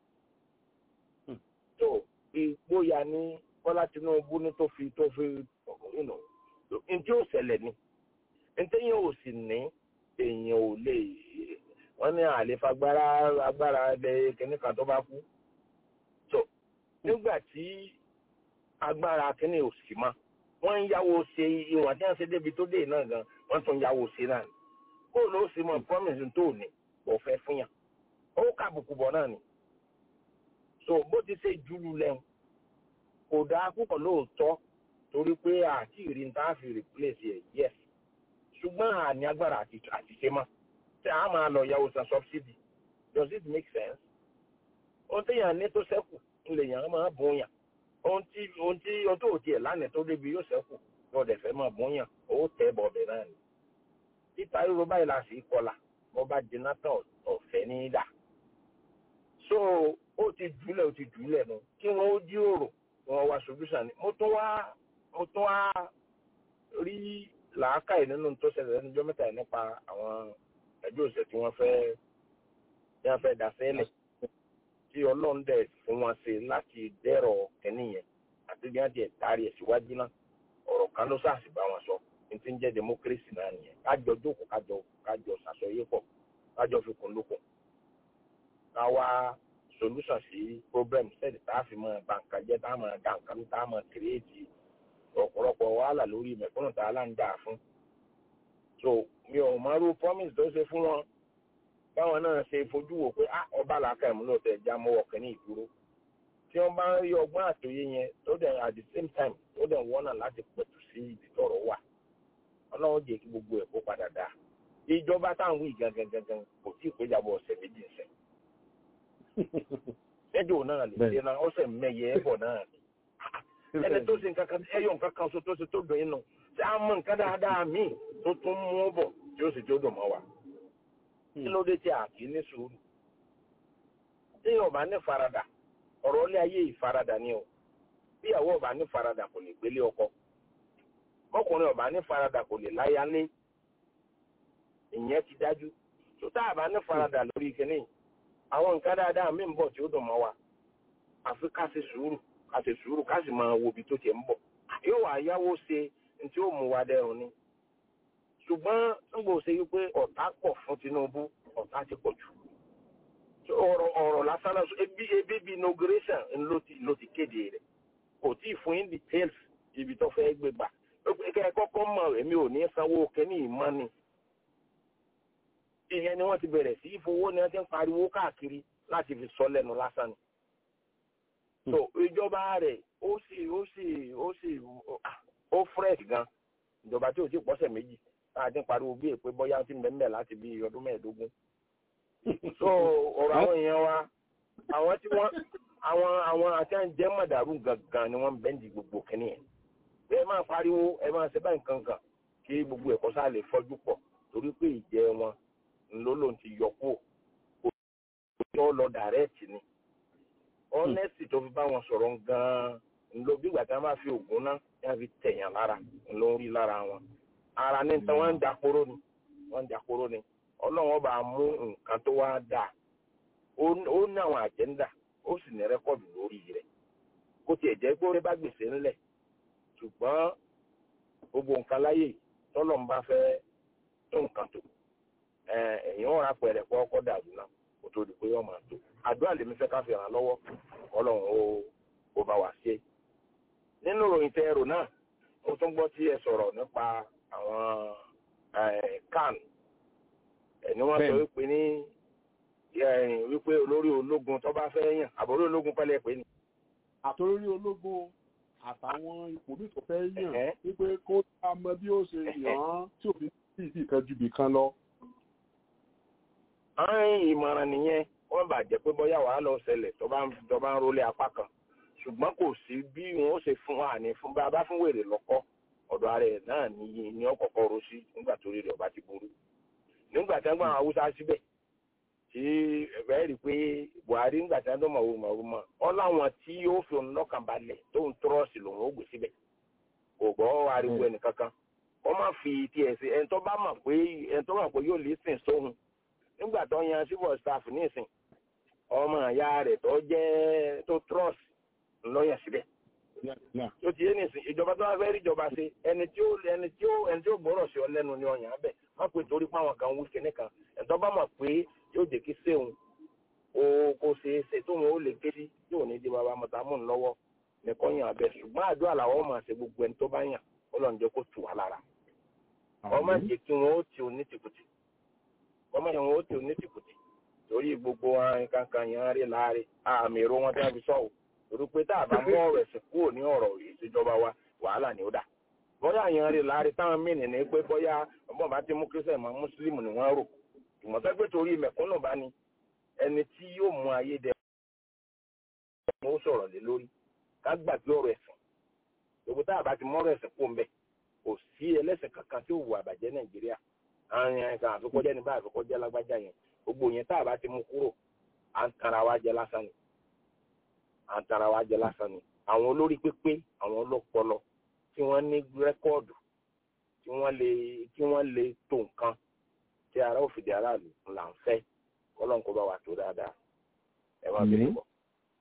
tó ìgboyà ní Bọ́lá Tinubu ní tó fi tó fi ǹjẹ́ ò ṣẹlẹ̀ ni ǹjẹ́ ò sì ní èèyàn ò lè wọ́n ní àlefagbára agbára ẹgbẹ́ kìnní kan tó bá kú. tó nígbà tí agbára kìnní ò sì mọ́ wọ́n ń yáwó ṣe ìwọ̀n tí wọ́n ṣe débi tó dé náà gan wọ́n tún yáwó ṣe náà ni kó ló sì mọ promise tó ní kò fẹ́ fún yàn ó kàbùkù bọ̀ náà ni so bó ti ṣe júlù lẹ́hùn kò dáa púpọ̀ lóòótọ́ torí pé àti ìrìn tá a fi replace ẹ̀ yes ṣùgbọ́n àní agbára àti ṣe mọ́ tí a máa lọ yàwó san subsidy does it make sense ohun tí yàn ní tó ṣẹ́kù ńlẹ̀ yàn máa bùn yàn ohun tí ohun tí ọdún òtí ẹ̀ lánàá tó débi yóò ṣẹ́kù lọ́dẹ̀ fẹ́ máa bùn yàn owó tẹ́ bọ̀ọ̀bẹ̀ náà ni títa ríro báyìí la sì kọlà bọ́ bá jiná tán ọ̀fẹ́ ní dà so ó ti jùlẹ̀ ó ti jùlẹ̀ nu kí wọ́n ó jíròrò wọn wá solution ni mo tún wá mo tún wá rí làákàyè nínú tó ṣẹlẹ̀ lẹ́nu ọjọ́ mẹ́ta yìí nípa àwọn ẹjọ́ òṣèlú tí wọ́n fẹ́ tí wọ́n fẹ́ dá sẹ́lẹ̀ tí ọlọ́run dẹ̀ fún wọn ṣe láti dẹ́rọ̀ kẹ́ni yẹn àti bí wọ́n ti ẹ̀ taari ẹ̀ síwájú náà ọ̀rọ̀ kan ló sáà sì bá wọn sọ ní ti ń jẹ́ democracy náà nìyẹn kájọ jókòó kájọ kájọ ṣàṣọyé pọ̀ kájọ fi kún lókun ká wá solution sí problem sẹ́ẹ̀dì tá a fi mọ bàǹkà jẹ́ tá a mọ dàǹkà tá a mọ kírèètì ọ̀pọ̀lọpọ̀ wàhálà lórí mẹ̀kúnnù tá a là ń dà fún. so mi ò mọ irú promise tó ṣe fún wọn báwọn náà ṣe fojú wò pé ah ọba làákà ìmú ló tẹ̀ já mọ́wọ́ kẹ́ni ìdúró tí wọ́n bá ń rí ọgbọ́n àtòyé yẹn tó dẹ̀ at the same time tó dẹ̀ wọ́nà láti pẹ̀tù sí ibi tọ̀rọ̀ wà ọlọ́run jẹ́ kí gbogbo ẹ̀ kó padà dáa ìjọba táwọn wí gangan gangan kò tí ì péjàbọ̀ ọ̀sẹ̀ méjì sẹ́ ẹjọ́ náà lè ṣe náà ọ̀sẹ̀ mẹ́yẹ ẹ̀bọ̀ náà ni ẹni tó ṣe nǹkan kan ẹyọ nǹkan kan so tó ṣe tó dùn inú tí a mọ nǹkan dáadáa míì tó tún mú bọ̀ tí ó sì tó dùn mọ́ wa kí ló dé tí a kì í ní sùúrù tí ọba ní faradà ọ̀rọ̀ ilé ayé ìfaradà ni o bí ìyàwó ọba ní faradà kò lè gbélé ọkọ ọkùnrin ọba ní faradà kò lè láyà ní ìyẹn ti dájú tó tá a bá ní faradà lórí kínní àwọn nǹkan dáadáa mí ń bọ̀ tí ó dùn mọ́ wa àfi ká ṣe sùúrù ká ṣe sùúrù ká sì máa wo ibi tó tiẹ̀ ń bọ̀ yóò wá yáwó ṣe ní tí ó mú wa dẹrùn ni ṣùgbọ́n nígbà ó ṣe wípé ọ̀tá pọ̀ fún Tinubu ọ̀tá ti pọ̀ jù ọ̀rọ̀ ọ̀rọ̀ lásán náà ebi ebi bi inauguration ló ti ló ti kéde rẹ̀ kò tí ì fún yín details ibi tó fẹ́ gbé gbà kẹ́ ẹ kọ́kọ́ mọ̀ èmi ò ní sanwó kẹ́ni ìmọ̀ ni ìyẹn ni wọ́n ti bẹ̀rẹ̀ sí ìfowó ni wọ́n ti ń pariwo káàkiri láti fi sọ lẹ́nu lásán ni. so ìjọba rẹ̀ ó sì ó sì ó sì ó fresh gan ìjọba tí ò tí pọ́sẹ̀ méjì tá a ti ń pariwo bí èpè bọ́yá ti mẹ́mẹ́ láti bí ọdún mẹ́ẹ̀ẹ́dógún. so ọ̀rọ̀ àwọn èèyàn wa àwọn tí wọ́n àwọn àwọn àti à ń jẹ́ mọ̀dàrú gangan ni wọ́n ń bẹ́ǹdì gbogbo kìnìún yẹn. ẹ máa pariwo ẹ máa ṣe báyìí kankan kí gbogbo ẹ̀kọ́ sáà lè fọ́jú pọ̀ torí pé ìjẹ wọn ńlọ́lọ́ ti yọ kó o lọ dàrẹ́ẹ̀tì ni ọ́nẹ́sì tó fi bá wọn sọ̀rọ̀ gan-an ńlọ bí ìgbà tí wọ́n bá fi ògùn náà yẹn fi tẹ̀yàn lára ńlọ ń rí lára wọn ara ní tán wọ́n ń dàkóró ni wọ́n ń dàkóró ni ọlọ́run ọba mú nǹkan tó wá dà ó ní àwọn àjẹ́ńdà ó sì ní rẹ́kọ̀dù lórí rẹ̀ kó tiẹ̀ jẹ́ pé ó rí bá gbèsè ńlẹ̀ ṣùgbọ́n gbogbo nǹkan láyè tọ́lọ̀ ń bá fẹ́ tó nǹkan tó ẹ̀yìn ọ̀rá pẹ̀rẹ̀ pọ̀ ọkọ̀ dàrú náà kó tó di pé wọ́n máa tó àdúrà lèmi fẹ́ ká fi ràn lọ́wọ́ ọlọ́run ó ó bá wà ṣe. nínú ìròyìn tẹ ẹrù náà mo tún gbọ́ tí ẹ sọ̀rọ̀ nípa àwọn can ẹni wọ́n sọ Bẹ́ẹ̀ni. wípé ní ẹ, wípé olórí ológun tó bá fẹ́ yàn àbórí ológun pẹ́lẹ́ pé ni. àtòrí ológun àtàwọn ipò mi tó fẹ́ yàn Ẹ̀hẹ́. wípé kó tá a mọ bí ó ṣe yàn án tí òfin sí ìdí kan ju ibì kan lọ. àwọn ìmọ̀ràn nìyẹn wọ́n bà jẹ́ pé bóyá wàá lọ ṣẹlẹ̀ tó bá ń tó bá ń rólé apá kan ṣùgbọ́n kò sí bí wọn ó ṣe fún wa ní fún bá a bá fún wèrè lọ́kọ́ ọ̀dọ̀ ara ẹ̀ náà ní ní ọ̀kọ̀ọ̀kọ̀ ro sí nígbà tó rí rẹ̀ ọba ti burú nígbà tí wọ́n gbọ́ àwọn haúsá síbẹ̀ tí ẹ̀fẹ́ rí i pé buhari nígbà tí wọ́n tó mọ̀ wò mọ̀ wò mọ̀ ọ́ láwọn tí yóò fi òun lọ́kàn balẹ̀ tó ń tọ́rọ̀sì lòun ó gbé síbẹ̀ kò gbọ́ ariwo ẹnìkankan wọ́n má fi tiẹ̀ sí ẹni tó bá mọ̀ pé ẹni tó mọ̀ pé yóò lè sìn sóhun nígbà tó yan civil staff nísìn ọmọ ìyá rẹ̀ tó jẹ́ tó trust ńlọ́yà síbẹ̀ tó ti yé nísìn ìjọba tó wá fẹ́ rí ìjọba ṣe ẹni tí ó ẹni tí ó ẹni tí ó gbọ́rọ̀ sí ọ lẹ́nu ni ọ̀yàn abẹ má pé torí pé àwọn kan wí kíní kan ẹ̀tọ́ bá mọ̀ pé yóò jẹ́ kí séun o kò ṣe é ṣe tóun ó lè ké sí tí ò ní di bàbá mọ̀tàmù lọ́wọ́ nìkan yàn abẹ ṣùgbọ́n àdúrà làwọn máa ṣe gbogbo ẹni tó bá yàn Ọlọ́run jẹ́ kó tù wá lára ọmọ jẹ́ kí wọn ó ti òní tìkùtì ọmọ yẹn wọn ó ti òní tìkùtì torí gbogbo àwọn kankan yẹn rí láàrin àmì èrò wọn tí wọn fi sọ ò torí pé tá a bá mú ọ̀rọ̀ ẹ̀sìn kúrò ní ọ̀rọ̀ ìṣèjọba wa wàhálà ni ó dà bóyá yẹn rí láàrin táwọn mìíràn ní pé bóyá ọmọ bá ti mú kírísẹ̀ mọ́ mùsùlùmí ni wọ́n rò ìmọ̀tẹ́ pé torí mẹ̀kúnnù bá ní ẹni tí yóò mú ayé dẹ ó sọ̀rọ̀ lé lórí ká gbàgbé ọ̀rọ̀ ẹ̀sìn gbogbo tá a bá ti mọ́rọ̀ ẹ̀sìn kó ń bẹ̀ kò sí ẹlẹ́sìn kankan tí ó wù àbàjẹ́ nàìjíríà àwọn yẹn kan àfikọ́jẹ́ ní bá àfikọ́jẹ́ lágbájá yẹn gbogbo yẹn tá a bá ti mú kúrò à ń tara wa jẹ lásán ni à ń tara wa jẹ lásán ni àwọn olórí pépé àwọn ọlọ́pọlọ tí wọ́n ní rẹ́kọ́ọ̀dù tí wọ́n lè tí wọ́n lè tó nǹkan tí ara òfìdí aráàlú là ń fẹ́ kọ́lọ́n kó bá wa tó dáadáa ẹ máa bẹ̀rẹ̀ bọ̀.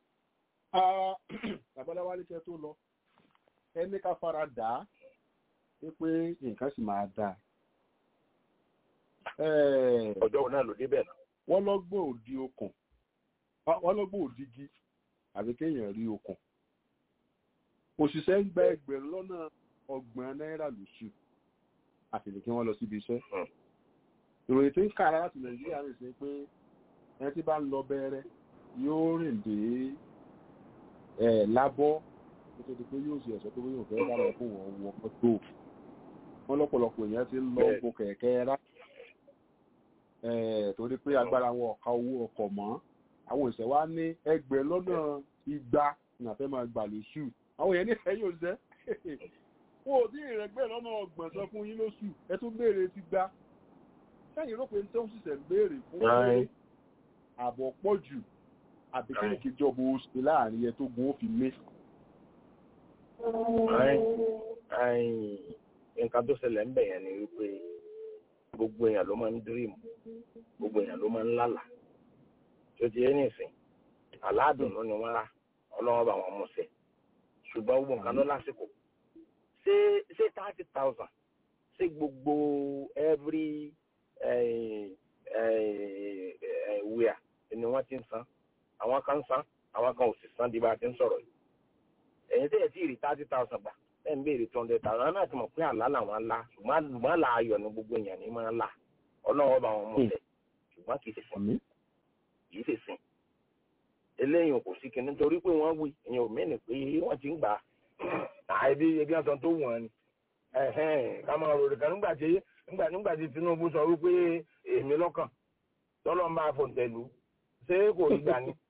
babaláwa ní kẹ́ tó lọ ẹni ká fara dà á pé nǹkan sì máa dáa ọjọ́ wo náà ló débẹ̀ náà. wọ́n lọ́gbọ́n òdi okùn wọ́n lọ́gbọ́n òdigi àbí kéèyàn rí okùn òṣìṣẹ́ ń gba ẹgbẹ̀rún lọ́nà ọgbọ̀n náírà lóṣù àtìlẹ́ kí wọ́n lọ síbi iṣẹ́ ìròyìn tí ń kàrà láti nàìjíríà rìn sí pé ẹni tí bá ń lọ bẹ̀rẹ̀ yóò rìn dé ẹ̀ lábọ́ nítorí pé yóò ṣe ẹ̀sọ́ tó yóò fẹ́ dára fún wọn wọ mọ́tò wọn lọ́pọ̀lọpọ̀ èèyàn ti ń lọ gun kẹ̀kẹ́ rá torí pé agbára wọn ọ̀ka owó ọkọ̀ mọ́ àwọn ìṣẹ̀ wa ní ẹgbẹ́ lọ́nà igba ní àfẹ́ máa gbà lóṣù àwọn èèyàn nífẹ̀ẹ́ yóò jẹ́ wọn ò dín ìrẹ́gbẹ́ lọ́nà ọgbọ̀n sọ fún yín lóṣù ẹ tún béèrè ti gbá sẹ́yìn rò pé tó ń ṣiṣẹ́ ń béèrè fún pé àbọ̀ pọ̀ jù àbí kí nìkí jọba oṣù láàrin ẹ tó gun ó fi mé. nǹkan tó ṣẹlẹ̀ ń bẹ̀ yẹn ni wípé gbogbo èèyàn ló máa ń dírìmù gbogbo èèyàn ló máa ń lálà tó ti yé nìsín aládùnnú ni wọ́n rà ọlọ́wọ́ bá wọn mú sí ṣùgbọ́n gbogbo nǹkan ló lásìkò ṣé ṣé thirty thousand ṣé gbogbo every wíà ni wọ́n ti ń san àwọn kan ń san àwọn kan ò sì san di bá a ti ń sọ̀rọ̀ yìí ẹ̀yin tẹ́yẹ̀ tí ì rí thirty thousand gbà ẹ̀ ń béèrè two hundred thousand náà ti mọ̀ pé àlá làwọn ńlá ṣùgbọ́n àlá ayọ̀ ni gbogbo èèyàn ní máa ń là ọlọ́wọ́ bá wọn mú sí ṣùgbọ́n kì í ṣe sìn kì í ṣe sìn eléyìí kò sí kinní torí pé wọ́n wí ìyẹn ò mẹ́ni pé wọ́n ti ń gbà á ebi ebi àtọ̀ tó wọ̀n ni ká máa rò rẹ̀ kan nígbà tí nígbà nígbà tí Tinubu sọ wípé èmi lọ́kàn tọ́lọ́ ń bá a fòǹtẹ̀lù ṣé kò rí gbà ni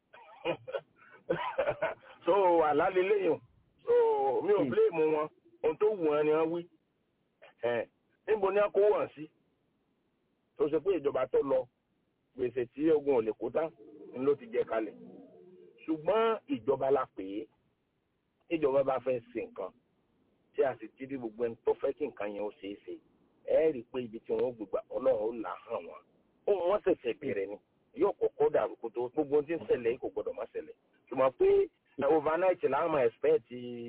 so àlálẹ́ lẹ́yìn so mi ò bílẹ̀mù wọn ohun tó wù wọn ni wọ́n wí níbo ni wọ́n kó wọ̀n sí tó ṣe pé ìjọba tó lọ gbèsè tí ogun ò lè kó tán ni ló ti jẹ kalẹ̀ ṣùgbọ́n ìjọba la pè é ìjọba bá fẹ́ ṣe nǹkan tí a sì ti rí gbogbo ẹni tó fẹ́ kí nǹkan yẹn ó ṣeé ṣe ẹ rí i pé ibi tí wọ́n gbégbá ọlọ́run ó là hàn wọ́n ohun wọ́n ṣẹ̀ṣẹ̀ bẹ̀rẹ̀ ni yóò kọ́kọ́ dàrú kó tó gbogbo ohun tí ń ṣẹlẹ̀ kò gbọ́dọ̀ má ṣẹlẹ̀ ṣùgbọ́n pé overnight láwọn máa expect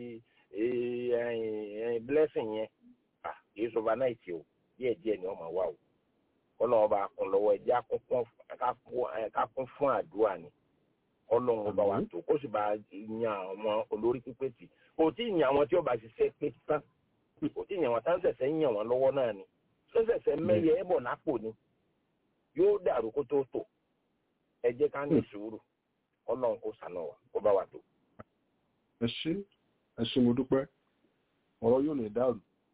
blessing yẹn kì í ṣe overnight o díẹ̀ díẹ̀ ni wọ́n máa wá o ọlọ́run ọba kún lọ́wọ́ ẹ̀jẹ̀ ká kún fún àdúrà ni ọlọ́run ọba wa tó kó sì bá yan àwọn olórí pípé tì kò tí ì yan àwọn tí ó bá ṣiṣẹ́ pé tán kò tí ì yan àwọn tá ń ṣẹ̀ṣẹ̀ ń yan wọn lọ́wọ́ náà ni ṣẹ̀ṣẹ̀ mẹ́yẹ ẹ̀bọ̀ lápò ni yóò dàrú kó tó tò ẹ jẹ́ ká ní sùúrù ọlọ́run kó sànà wa kó bá wa tó. ẹ ṣé ẹ ṣé mo dúpẹ́ ọ̀rọ̀ yóò lè dàrú.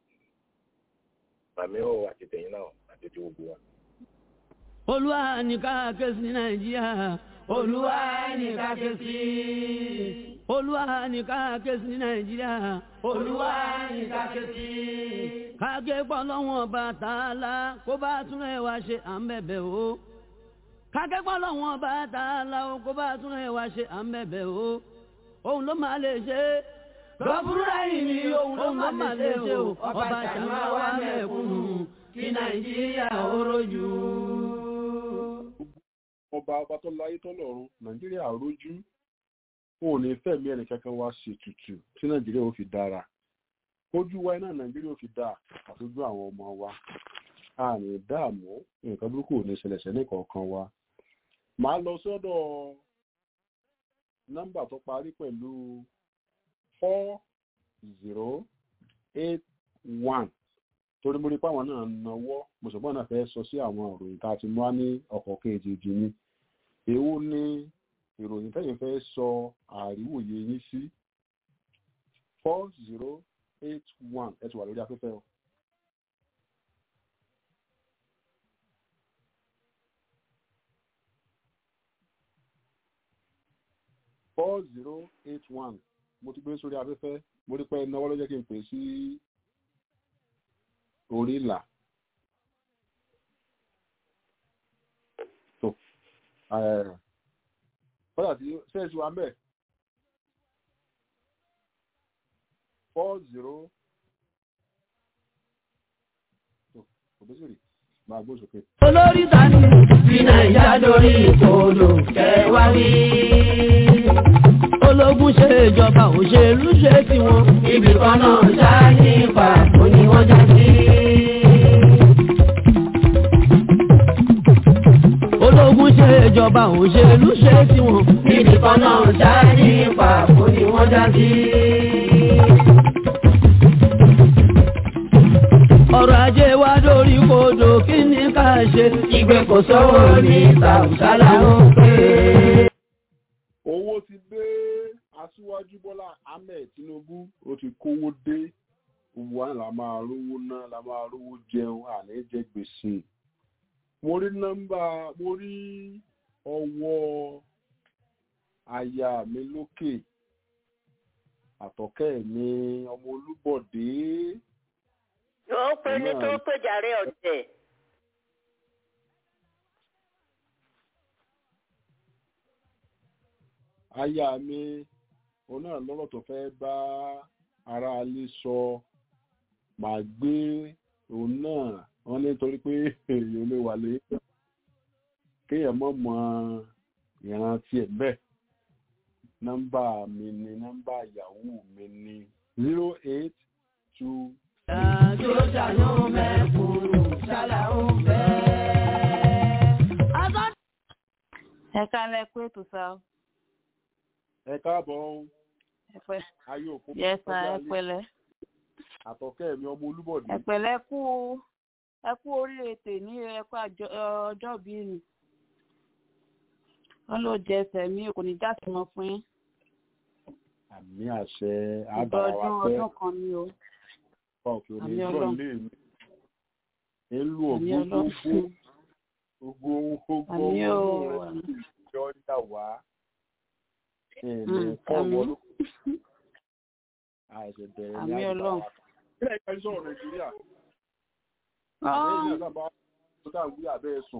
màmí ò àti tẹ̀yìn náà àti ti gbogbo wa. olúwa ní ká ké sí nàìjíríà olúwa ní ká ké sí olúwa ní ká ké sí nàìjíríà olúwa ní ká ké sí. káké pọ̀ lọ́wọ́n ọba tààlà kó bá tún ẹ̀ wá ṣe à ń bẹ̀bẹ̀ o. káké pọ̀ lọ́wọ́n ọba tààlà o kó bá tún ẹ̀ wá ṣe à ń bẹ̀bẹ̀ o. òun ló máa lè ṣe é gọ́fúrúrà yìí ni òun ló máa lè ṣe o ọba ṣàmà wà mẹ́kúnnù kí nàìjíríà ó rojú. ọba ọba tó láyé tó lọ́run nàìjíríà rójú wọn ò ní fẹ̀mí ẹnì kankan wá ṣe tutù tí nàìjíríà ó fi dára ojú wa iná nàìjíríà ó fi dáa àtúndú àwọn ọmọ wa a ní dààmú nǹkan burúkú ò ní ṣẹlẹ̀ ṣẹlẹ̀ kọ̀ọ̀kan wa màá lọ sọ́dọ̀ nọ́mbà tó parí pẹ̀lú four zero eight one torí mo rí pé àwọn náà náwó mùsùlùmí náà fẹ́ sọ sí àwọn ìròyìn tá a ti mú wá ní ọkọ̀ kejì ní èwo ni ìròyìn tẹ́yìn fẹ́ sọ àríwòye yín sí four zero eight one ẹ ti wà lórí afẹ́fẹ́ o. four zero eight one mo ti gbé sórí afẹ́fẹ́ mo rí pé náwó ló jẹ́ kí n pè sí orí ìlà. tó kọ́dà tí sẹ́ẹ̀sì wa ń bẹ̀ four zero tó òbésìrì máa gbó sókè. olórí tani fi nàìjà lórí ìkòlò kẹwàá wí. ológun ṣe ìjọba òṣèlú ṣe tiwọn. ibì kan náà ṣáà ní ipa kò ní wọ́n já sí. ológun ṣe ìjọba òṣèlú ṣe tiwọn. ibì kan náà ṣáà ní ipa kò ní wọ́n já sí. ọrọ̀ ajé wa dórí kodò kí ni ká ṣe ìgbé kò sówó ní tàùsálà ó pé. owó ti dé aṣíwájú bọ́lá ahmed tinubu ó ti kówó dé gbogbo wa la máa rówó ná la máa rówó jẹun àní jẹ gbèsè mo rí nọ́mbà mo rí ọwọ́ aya mi lókè àtọ̀kẹ́ mi ọmọ olúbọ̀dé yóò pé ní tó péjàre ọ̀tẹ̀. aya mi òun náà lọ́rọ̀ tó fẹ́ bá ara alé sọ màá gbé òun náà wọ́n ní torí pé èèyàn lè wà lé kéèyàn mọ̀ mọ́ ìran tiẹ̀ bẹ́ẹ̀ nọ́mbà mi ni nọ́mbà ìyàwó mi ni zero eight two Àjò ṣàánú mẹ́kúnnù ṣálá ó fẹ́. ẹ kálẹ̀ pé ètò sá o. ẹ káàbọ̀ ohun ẹ pẹ́ ayé òkú yẹ sá ẹ pẹ̀lẹ́ àtọ̀kẹ́ mi ọmọ olúbọ̀dé ẹ pẹ̀lẹ́ kú ẹ kú oríire tè ní ẹ kú àjọ- ọjọ́ bíi nì wọn ló jẹ ẹsẹ̀ mi kò ní já sí mọ́ fún yín àmì àṣẹ ìgbà àbára wa ọdún pẹ́ ọdún kan ni o ọ̀pá òkè òní Àmì ìjọ Ọlọ́run. ilé mi èlú Àmì ògbógbó Ọlọ́run. gbogbo gbogbo àmì o ìjọ yà wá ẹ̀ẹ́dẹ̀ Mm, fọ́ àmì. wọlé àìsẹ̀ bẹ̀rẹ̀ ní àmì Ọlọ́run. ilé ìka iṣẹ́ ọ̀rọ̀ nàìjíríà Ọ́. àbẹ́yìn náà sábà tó dà wí abẹ́ ẹ̀sùn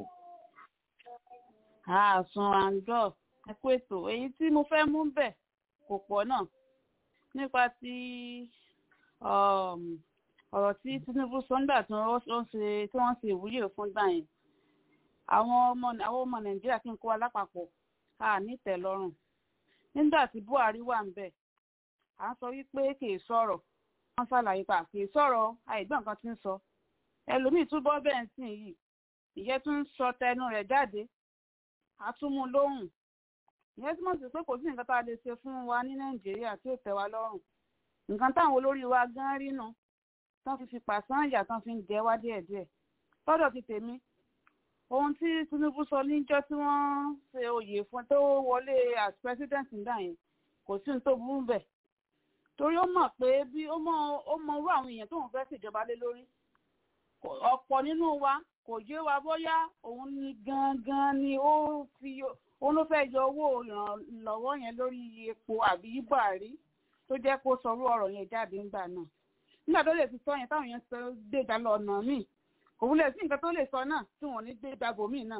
àásùn àǹjọ ẹ kú ètò èyí tí mo fẹ́ mú bẹ̀ kò pọ̀ náà nípa ti um, ọ̀rọ̀ tí Tinubu sọ nígbà tí wọ́n ṣe tí wọ́n ṣe ìwúyè fún gbà yẹn àwọn ọmọ àwọn ọmọ Nàìjíríà kí n kó wa lápapọ̀ a nítẹ̀lọ́rùn nígbà tí Buhari wà ń bẹ̀ à ń sọ wípé kì í sọ̀rọ̀ wọ́n ṣàlàyé pa kì í sọ̀rọ̀ àìgbọ́n nǹkan tí ń sọ ẹlòmíì túbọ̀ bẹ́ẹ̀ ń sìn yìí ìyẹn tún ń sọ tẹnu rẹ̀ jáde àtúmú lóhùn ìyẹn túmọ̀ sí pé kò sí nǹkan tá a lè ṣe fún wa ní nàìjíríà tí ò tẹ́ wa lọ́rùn nǹkan táwọn olórí wa gan rí nu tán fi fi pàṣán ìyà tán fi ń jẹ wá díẹ̀díẹ̀ lọ́dọ̀ ti tèmi ohun tí Tinubu sọ níjọ́ tí wọ́n ṣe oyè fún tó wọlé as president nígbà yẹn kò sí ní tó burú bẹ̀ torí ó mọ̀ pé bí ó mọ ó mọ irú àwọn èèyàn tóun fẹ́ ṣèjọba lé lórí Kò- ọ̀pọ̀ nínú wa kò yé wa bóyá òun ni gangan ni ó fi òun ló fẹ́ yọ owó ìrànlọ́wọ́ yẹn lórí epo àbí buhari tó jẹ́ kó sọrú ọ̀rọ̀ yẹn jáde ńgbà náà nígbà tó lè fi sọ yẹn táwọn yẹn sọ gbéga lọ ọ̀nà míì kò wúlẹ̀ sí nǹkan tó lè sọ náà tí wọ́n ní gbéga bòmíì náà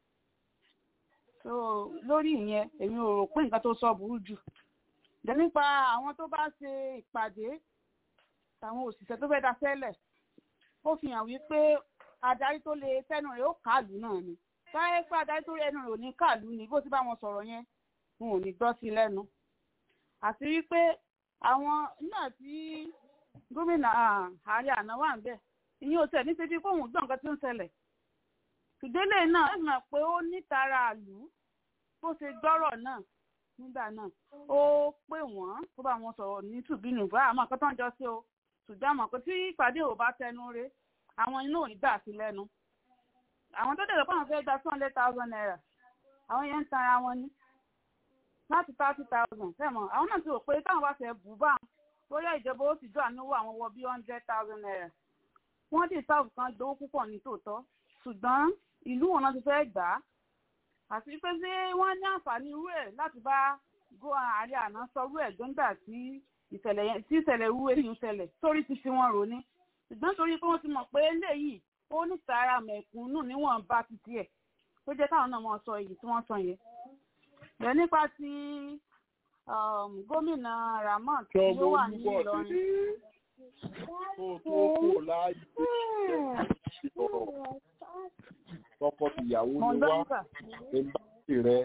so lórí ìyẹn èmi ò rò pé nǹkan tó sọ burú jù dẹ̀ nípa àwọn tó bá ṣe ìpàdé tàwọn òṣìṣẹ́ tó fẹ́ da sẹ́lẹ̀ ó fi hàn wípé adarí tó lè tẹnu rẹ̀ ó kàlù náà ni táyé pé adarí tó ẹnu rẹ̀ ò ní kàlù ni bó ti bá wọn sọ̀rọ̀ yẹn wọn ò ní gbọ́ sí lẹ́nu àti wípé àwọn náà tí gómìnà ah, ààrẹ àná wà ń bẹ̀ ìyẹn ò tẹ̀ ní ṣe bí kóhùn gbọ́ nǹkan tó ń ṣẹlẹ̀ ìdílé náà ẹ mọ̀ pé ó nítara àlù bó ṣe gbọ́rọ̀ náà nígbà náà ó pè wọ́n tó bá wọn sọ̀rọ̀ ní tùbínú bá àmọ́ nǹkan tó ń jọ sí o ṣùgbọ́n àmọ́ pé tí ìpàdé ò bá tẹnu re àwọn inú ò ní gbà sí lẹ́nu àwọn tó dẹ̀rọ̀ pé àwọn fẹ́ gba two hundred thousand naira àwọn yẹn ń tanra wọn ní láti thirty thousand fẹ́mọ̀ àwọn náà ti rò pé táwọn bá fẹ́ bù bá bóyá ìjọba ó sì jọ àánúwò àwọn wọ bí hundred thousand naira wọ́n dì sáàbù kan gbowó púpọ̀ ní tòótọ́ ṣùgbọ́n ìlú wọn náà ti fẹ́ gbà á àti pé ṣé wọ́n ní àǹfààní irú ẹ̀ láti bá gó ààrẹ àná sọ irú ẹ̀ gbọ́ngbà tí ìṣẹ̀lẹ̀ yẹn tí ìṣẹ̀lẹ̀ irú èyí ń ṣẹlẹ̀ sórí ti fi wọn rò ní ṣùgbọ́n torí pé wọ́n ti mọ̀ pé eléyìí ó ní tààrà mẹ̀kúnnù níwọ̀n bá ti tiẹ̀ tó jẹ́ káwọn náà mọ̀ sọ èyí tí wọ́n sọ yẹn. bẹ́ẹ̀ nípa ti um, gómìnà Rahmon tí Ṣọmọ ó wà ní olúbọ̀ Ìlọrin. dédé kó tó kò láàyè ọ̀rọ̀ tọkọ tìyàwó Mo ń ni gbọ́ wá nípa. ẹ̀ńbáṣì rẹ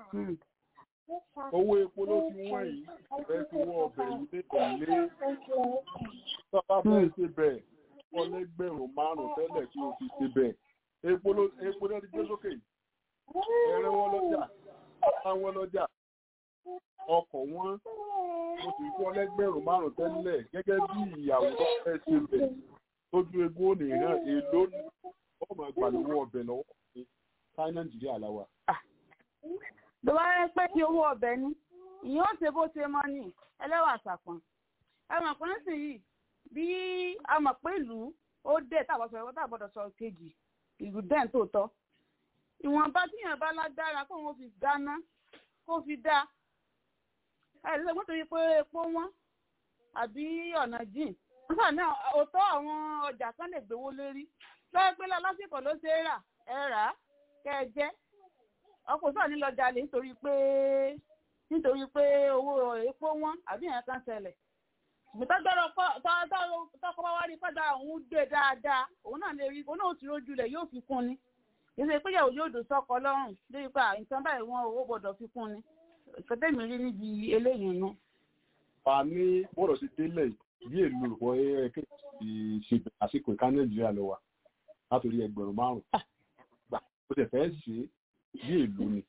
owó epo ló ti wọ́n yìí fẹ́ fi wọ́n ọbẹ̀ yìí lé tẹ̀lé tó bá fẹ́ ṣe bẹ̀ wọ́n lẹ́gbẹ̀rún márùn-ún tẹ́lẹ̀ tí o fi ṣe bẹ̀ epo ló epo ló ti gbé sókè ẹ̀rẹ́ wọn lọ́jà àwọn lọ́jà ọkọ̀ wọn mo sì fún ọlẹ́gbẹ̀rún márùn-ún tẹ́lẹ̀ gẹ́gẹ́ bí ìyàwó tó fẹ́ ṣe bẹ̀ lójú egbò nìyẹn èlò ọmọ ìgbàlówó ọbẹ̀ lọ́wọ́ mi ká nàìjíríà láwa. tó bá yẹ pé kí owó ọbẹ̀ ní ìyẹn ó ṣe bó ṣe mọ́ ní ẹlẹ́wà sàpọ̀n ẹ mọ̀ pé nísìnyí bí a mọ̀ pé ìlú ó dé tàbọ̀ sọ ẹ̀wọ́n tàbọ̀dọ̀ sọ kejì ìlú dẹ́n tó tọ́ ìwọ̀nba tíyàn bá lágbára kó wọn fi dáná kó fi dá ẹ lè mọ́tò yìí pé epo wọn àbí ọ̀nà jìn nígbà náà òótọ́ àwọn ọjà kan lè gbowó lérí lọ́wọ́ pé lásìkò ló ṣe é rà ẹ rà á kẹ́ ẹ jẹ́ ọkọ̀ sọ̀rọ̀ ní lọ jalè nítorí pé nítorí pé owó epo wọn àbí ìyẹn kan ṣẹlẹ̀ ìgbìtọ́jọ́rọ̀ tọ́kọ bá wá rí padà òun gbé dáadáa òun náà lè rí òun náà ti rójú rẹ̀ yóò fi kún ni ìṣe ìpéyàwó yóò dùn sọ́kọ lọ́rùn lórí pa nǹkan báyìí wọn owó gbọ́dọ̀ fi kún ni ìkọ́tẹ́mi rí níbi eléyìí náà. fa ní bọ́dọ̀ sí délẹ̀ bí èlò olùkọ́ ẹ̀ẹ́kẹ́ ti ṣe àsìkò ìka nàìjíríà lọ wa látòrí ẹgbẹ̀rún márùn-ún gbà ó tẹ̀ fẹ́ ṣe bí èlò ni.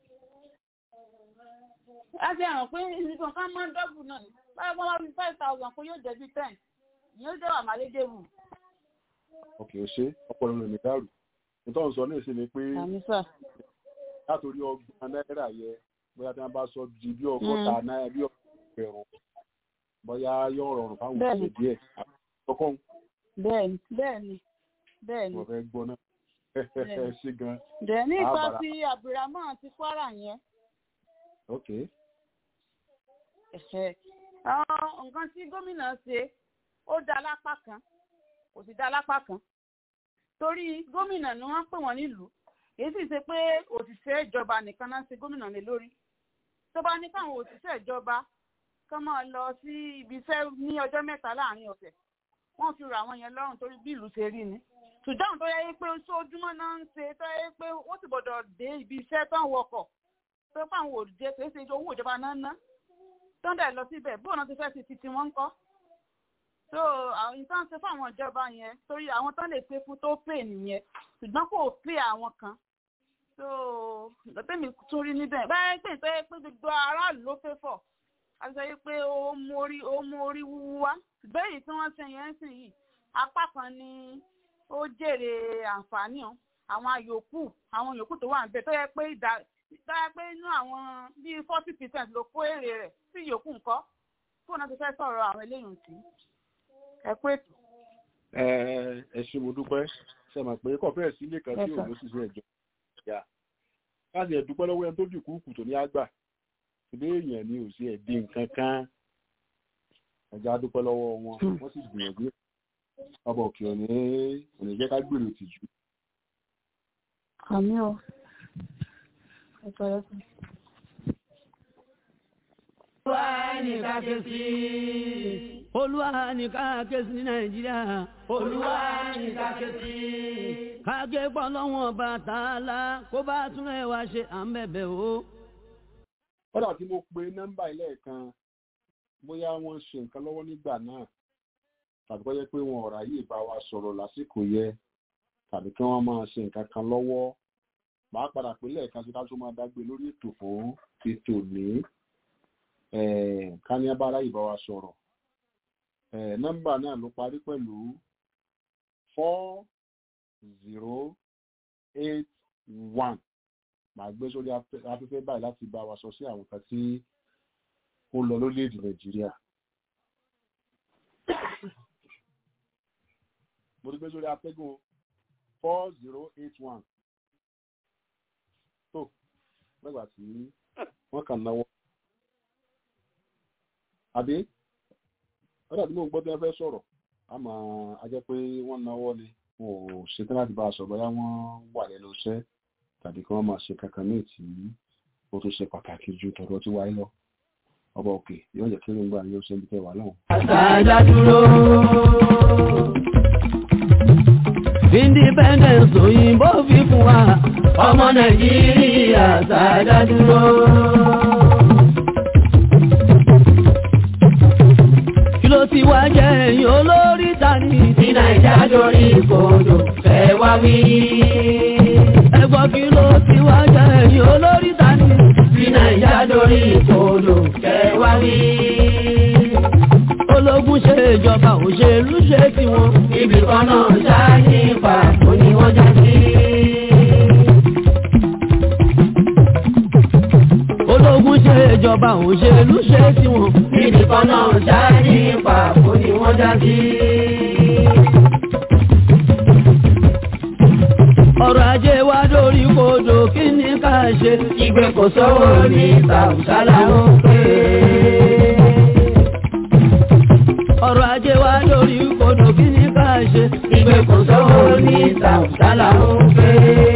a ti hàn pé nǹkan kan máa ń dọ́bù náà ni báyọ̀ bá wá fi five thousand kó yóò jẹ́ bí ten ìyẹn ó jẹ́ wà málédèbù. ọkẹ́ ò ṣe ọpọlọ rẹ̀ ní dàrú nítorí sọ náà ṣe ni pé látòrí ọgbọ̀n náírà yẹ bóyá tí wọ́n bá sọ di bí ọgọ́ta náírà bí ọgọ́rùn bóyá yóò rọrùn fáwọn òṣèlú díẹ̀ àkọ́kọ́ bẹ́ẹ̀ni bẹ́ẹ̀ni bẹ́ẹ̀ni. mo fẹ́ gbọ́ náà ṣe gan. dẹ̀ nípa ti abdulrahman ti kwara yẹn. ok. nǹkan tí gómìnà ṣe ó dá lápá kan kò sì dá lápá kan torí gómìnà ni wọ́n pè wọ́n nílùú èyí sì ṣe pé òṣìṣẹ́ ìjọba nìkan náà ṣe gómìnà lé lórí tó bá ní káwọn òṣìṣẹ́ ìjọba kán máa lọ sí ibi iṣẹ́ ní ọjọ́ mẹ́ta láàrin ọ̀sẹ̀ wọ́n fi rà wọ́n yẹn lọ́rùn torí bí ìlú ṣe rí ni ṣùgbọ́n tó yẹ pé ojoojúmọ́ náà ń ṣe tó yẹ pé ó sì gbọ́dọ̀ dé ibi iṣẹ́ tó ń wọkọ̀ tó fáwọn òdìjẹ kì í ṣe owó ìjọba náà ná tó ń dẹ̀ lọ síbẹ̀ bóun náà ti fẹ́ ti ti ti wọ́n ń kọ́ so àwọn ìtàn ṣe fún àwọn ìjọba yẹn torí àwọn tán lè pé fún tó pè nìyẹn ṣùgbọ́n kò pè àwọn kan so lọ́tẹ̀mí tún rí níbẹ̀ báyẹn pé tó yẹ pé gbogbo aráàlú ló fẹ́ fọ̀ a sọ pé ó mú orí ó mú orí wúwú wá ṣùgbọ́n èyí tí wọ́n ṣe yẹn sì yìí apá kan ni ó jèrè àǹfààní o àwọn yòókù àwọn yòókù tó wà níbẹ̀ tó yẹ pé ìdá tó yẹ pé inú àwọn bíi forty percent ló kó èrè rẹ̀ sí yòókù ńkọ́ kó náà ti fẹ́ sọ̀rọ̀ àwọn eléyìí sí ẹ pé ètò. ẹ ẹ ṣe mo dúpẹ́ ṣe mọ̀ pé kọ̀ọ̀fẹ́ sí ilé kan tí Yes, sir. òun ló ṣiṣẹ́ ẹ̀jọ́ ìyá láti ẹ̀ dúpẹ́ lọ́wọ́ ẹni tó dì kúùkù tó ní àgbà ìdí èèyàn ni ò sí ẹ̀dí nǹkan kan ẹ̀já dúpẹ́ lọ́wọ́ wọn wọ́n sì gbìyànjú ọba òkè òní òní jẹ́ ká gbèrò tìjú àmì o ẹ pẹ̀lẹ́ fún mi. olúwa ní ká ké sí olúwa ní ká ké sí ní nàìjíríà olúwa ní ká ké sí. ká ké pọ́ lọ́wọ́n bàtàlá kó bá tún ẹ̀ wá ṣe à ń bẹ̀bẹ̀ o. kódà tí mo pe nọ́mbà ilé kan bóyá wọ́n ṣe nǹkan lọ́wọ́ nígbà náà tàbí kọ́ jẹ́ pé wọn ò ráyè bá wa sọ̀rọ̀ lásìkò yẹ tàbí kí wọ́n máa ṣe nǹkan kan lọ́wọ́ màá padà pé lẹ́ẹ̀kan sí ká tó máa dágbé lórí ètò fún ètò ní ká ní abára ìbá wa sọ̀rọ̀ Eh, nọ́mbà náà ló parí pẹ̀lú four zero eight one màá gbé sórí afẹ́- afẹ́fẹ́ báyìí láti bá wa sọ sí àwọn kan tí ó lọ lórílẹ̀‐èdè nàìjíríà. mo ti gbé sórí atẹ́gùn four zero eight one tó lẹ́gbà tí wọ́n kàn náwó. àbí wọ́n dàbí mò ń gbọ́ tí wọ́n fẹ́ sọ̀rọ̀ àmọ́ a jẹ́ pé wọ́n náwó ni wọn ò ṣetán láti bá a sọ̀rọ̀ bóyá wọ́n wà lẹ́nu iṣẹ́ tàbí kí wọ́n máa ṣe kankan ní ìtì ó tún ṣe pàtàkì ju tọ̀dọ̀ tí wáyé lọ ọba òkè yóò jẹ́ kí ló ń gbà yóò ṣe ń bí tẹ́ wà náà. àṣàjà dúró. independence òyìnbó fi fún wa ọmọ nàìjíríà àṣàjà dúró. kí ló ti wá jẹ́ ẹ̀yìn olórí tani tí nàìjà dorí ìkòdò fẹ́ wá wí. ẹgbọ́n kí ló ti wá jẹ́ ẹ̀yìn olórí tani tí nàìjà dorí ìkòdò fẹ́ wá wí. ológun ṣe ìjọba òṣèlú ṣe tiwọn ibì kan náà ṣáà ní pàtó ni wọ́n já sí. ológun ṣe ìjọba òṣèlú ṣe tiwọn ibì kan náà ṣáà ní pàtó ni wọ́n já sí. ọrọ̀ ajé wa dórí kodò kí ni ká ṣe ìgbé kò sówó ní tàùsálà ó pé. ọrọ̀ ajé wa dórí kodò kí ni ká ṣe ìgbé kò sówó ní tàùsálà ó pé.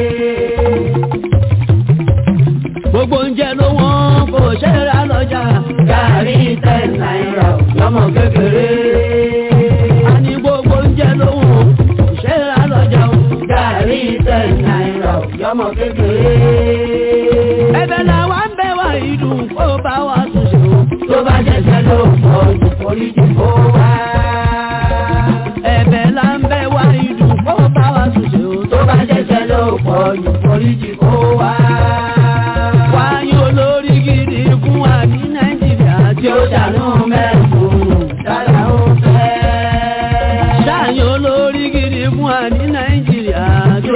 gbogbo oúnjẹ ló wọ́n kò ṣe é rà lọ́jà gàrí ten náírà lọ́mọ kékeré. a ní gbogbo oúnjẹ ló wọ́n kò ṣe é rà lọ́jà o gàrí ten náírà lọ́mọ kékeré. ẹ̀bẹ̀ làwa ń bẹ̀ wá ìdùn kó bá wa tún ṣe o tó bá jẹ́sẹ̀ ló pọ̀ jù oríjì kó wá. ẹ̀bẹ̀ là ń bẹ̀ wá ìdùn kó bá wa tún ṣe o tó bá jẹ́sẹ̀ ló pọ̀ jù oríjì kó wá. wáyé olórí gidi fún wa ní nàìjíríà tí ó dànù mẹ́kùn dára ó fẹ́. ṣáàyàn olórí gidi fún wa ní nàìjíríà tí ó.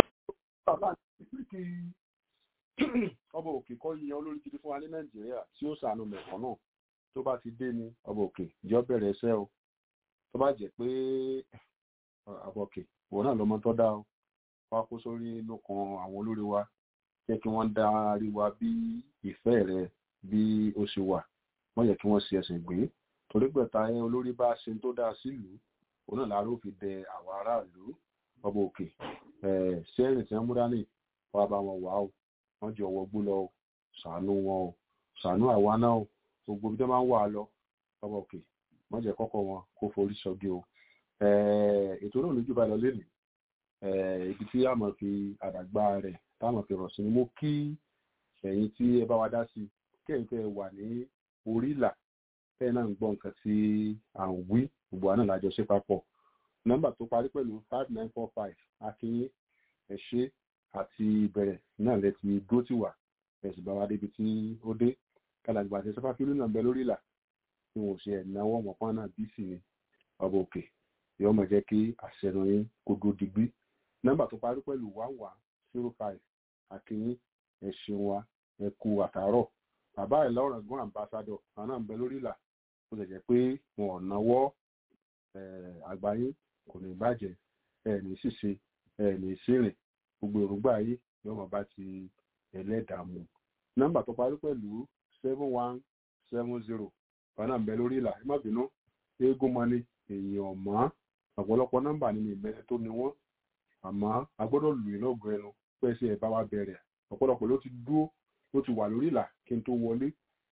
ọba òkè kọ́ yan olórí gidi fún wa ní nàìjíríà tí ó ṣàánú mẹ̀kọ́ náà tó bá ti dé ní ọba òkè jọ bẹ̀rẹ̀ iṣẹ́ o tó bá jẹ́ pé ọba òkè òun náà lọ́mọ tó dá o wá kó sórí lókan àwọn olórí wa jẹ́ kí wọ́n darí wa bí ìfẹ́ rẹ bí ó ṣe wà wọ́n yẹ kí wọ́n ṣe ẹsẹ̀ gbé torí gbẹ̀ta ẹ olórí bá ṣe tó dáa sílùú òun náà láàárọ̀ fi dẹ àwọn aráàlú ọba òkè ṣẹ́rìn tí wọ́n múra ní wàá bá wọn wà ó wọ́n jọ wọgbó lọ o ṣàánú wọn o ṣàánú àwa náà o gbogbo ibi tó máa ń wà lọ ọba òkè wọ́n jẹ́ kọ́kọ́ wọn kó forí sọ́gi o ètò náà lójú bá lọ lẹ́nu ibi tí a mọ̀ fi àdàgbà rẹ̀ táwọn fi rọ̀ sí ni mo kí ẹ̀yin tí ẹ bá wa dá sí kẹ́yìn tẹ́ ẹ wà ní orí ìlà tẹ́ ẹ náà ń gbọ́ nǹkan tí à ń wí gbogbo àná làjọ ṣe papọ̀ nọ́mbà tó parí pẹ̀lú five nine four five akínyé ẹ ṣé àti ìbẹ̀rẹ̀ náà lẹ ti dúró tì wá ẹ̀sìn bá wa débi tí ó dé kálàgbà àti sọfá fílù náà bẹ lórí ìlà tí wọn ò ṣe ẹ̀náwó ọmọpá náà bí sì ni ọba òkè yóò máa jẹ́ kí àṣẹnu yín kó dúró digbí nọ́mbà tó parí pẹ̀lú one one zero five akínyín ẹ̀sìn wa ẹ̀kú àtàárọ̀ bàbá ẹ̀ lọ́rọ̀ gún ambassador àwọn náà ń bẹ lórí ìlà ó lè jẹ́ pé wọn ò náwó àgbáyé kò ní bàjẹ́ ẹ̀ ní ṣìṣe ẹ̀ ní ṣìrìn gbogbo èròǹgbà yìí yóò máa bá ti ẹlẹ́dàá mu nọ́mbà tó parí pẹ̀lú seven one seven zero àwọn náà ń bẹ lórí ìlà ẹ má bínú eégún mọ́ni èèyàn mọ́ ọ̀pọ̀lọpọ̀ nọ́mbà nínú ìmẹ́lẹ́ tó ní wọ́n àmọ́ a gbọ́dọ̀ lù í lọ́gùn ẹnu pé ṣe ẹ̀ bá wa bẹ̀rẹ̀ ọ̀pọ̀lọpọ̀ ló ti dúró ló ti wà lórí ìlà kí n tó wọlé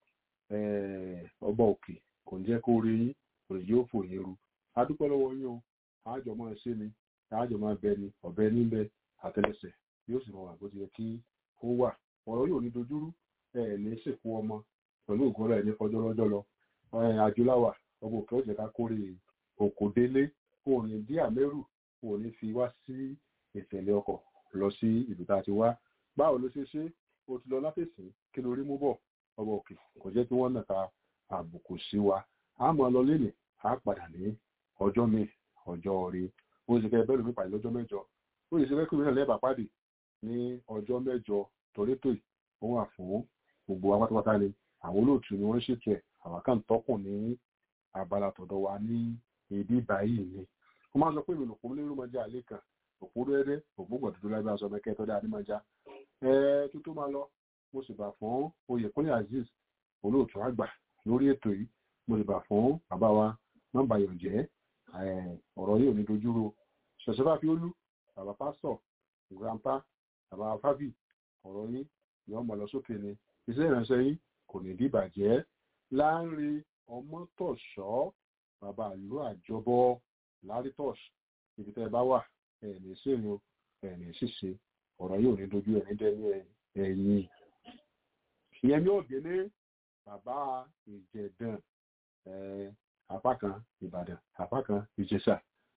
ọba òkè kò ní jẹ́ kó rí yín kò ní yóò fò yín ru a dúpẹ́ lọ́wọ́ yín o àjọ máa ṣe ni àjọ máa bẹ ni ọ̀bẹ níbẹ̀ àtẹlẹsẹ̀ yóò sì máa wà bó ti yẹ kí ó wà ọ̀rọ̀ yóò ní dojúrú ẹ̀ ní sìnkú ọmọ pẹ̀lú ògùn rẹ̀ ní kọjọ́ lọ́jọ́ lọ àjùláwà ọba òkè ọ̀jẹ̀ ká kórè òkò délé kò ní dí àmẹ́rù kò ní fi wá sí ìtẹ̀lé ọkọ̀ lọ sí ìlú tá a ti wá báwo ló ṣe ṣe o ti lọ látẹ̀sí kí ló rí mú bọ̀ ọba òkè kò jẹ́ kí wọ́n nàka àbùkù sí wa a mọ̀ lọ lẹ́nì a padà ní ọjọ́ mi ọjọ́ rí ó sì kẹ́ bẹ́ẹ̀ lómi pàdé lọ́jọ́ mẹ́jọ ó sì ṣe fẹ́ kí mi náà lẹ́ẹ̀bà pàdé ní ọjọ́ mẹ́jọ torétò yìí ó wà fún gbogbo wa pátápátá ni àwọn olóòtú ni wọ́n ṣètò ẹ̀ àwọn kan tọkùn ní abala tọ̀dọ̀ wa ní ibi báyìí ni wọ́n máa ń sọ pé ìlú òpó lérò mọ́jà àlẹ́ kan òpó rẹ́rẹ́ òpó gbọ̀dúdú lábẹ́ aṣọ mẹ́kẹ́ tọ́dá adémọ́já ẹ tó tó máa lọ mo sì bà fún oyèkúnlé azeez olóòtú àgbà lórí ètò yìí mo sì bà fún bàbá wa nọ́mbà yọ̀jẹ́ ọ̀rọ̀ yìí ò ní dojúro ṣẹ̀ṣẹ̀ bá fi ó lú bàbá pásítọ̀ grandpa bàbá fábì ọ̀rọ̀ yìí yọ̀ mọ̀ lọ sókè ni iṣẹ́ ìránṣẹ́ yìí kò ní dìbàjẹ́ láàrin ọmọtọ̀ṣọ́ bàbá ìlú àjọbọ lárítọ̀ṣ ibi tẹ́ ẹ bá wà ẹ̀ẹ̀ní sẹ́yìn ẹ̀ẹ̀ní ṣíṣe ọ̀rọ̀ yóò ní dojú ẹ̀ní dẹ́ni ẹ̀yìn ìyẹn ní ògèlé bàbá ìjẹ̀dàn apá kan ìbàdàn apá kan ìjẹ̀ṣà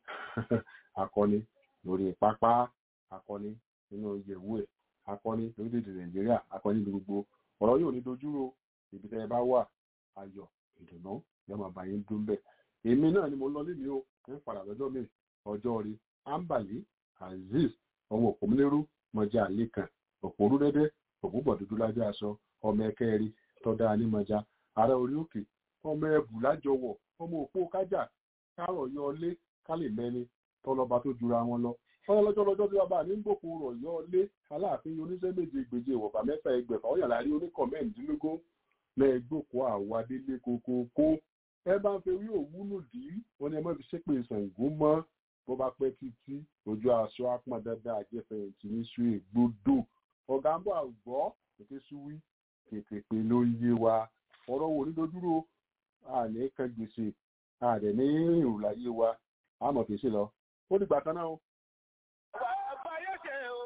akọni lórí pápá akọni nínú ìyẹ̀wò ẹ̀ akọni lórílẹ̀‐èdè nàìjíríà akọni ní gbogbo ọ̀rọ̀ yóò ní dojú ro ibi tẹ́ ẹ bá wà ayọ̀ ìdùnnú yóò máa bá yín dún bẹ́ẹ̀ èmi náà ni mo lọ lémi o ń padà lọ́jọ́ mi ọjọ́ rí ambali azeez ọmọ òpómúlérú mọjá lẹ́kàn òpórú dẹ́dẹ́ òpópọ̀ dúdú lájẹ́ aṣọ ọmọ ẹkẹ́rin tọ́da anímọjá ará orí òkè ọmọ ẹbù lájọwọ̀ ọmọ òpó kájà kárọ̀ yọ ọlé kálẹ̀ mẹ́ni tọ́lọ́ba tó jura wọn lọ wọ́n lọ́jọ́ lọ́jọ́ tí bàbá mi ń gbòkó rọ̀ yọ ọlé aláàfin oníṣẹ́ méje gbèjè ìwọ̀fà mẹ́fà ẹgbẹ̀fà ó yàrá rí oníkọ̀ mẹ́rìndínlógún lẹ́ẹ̀gbòkó àwádélé kókókó ẹ bá ń fẹ́ wí òwúlò dì í wọ́n ní ẹ má fi ṣépè Ṣàngó mọ́ bó bá pẹ́ títí ojú aṣọ apọn dandan àjẹfẹ̀yìntì ní sùn ègbodò ọ̀gá ń bọ̀ àgbọ̀ ètè súwí tètè pé ló ń yé wa ọ̀rọ̀ wo nídojúró àní kan gbèsè àdẹ̀ ní ìrùláyé wa àmọ̀ fèsì lọ ó dìgbà kan náà o. Àbáyé ṣe o,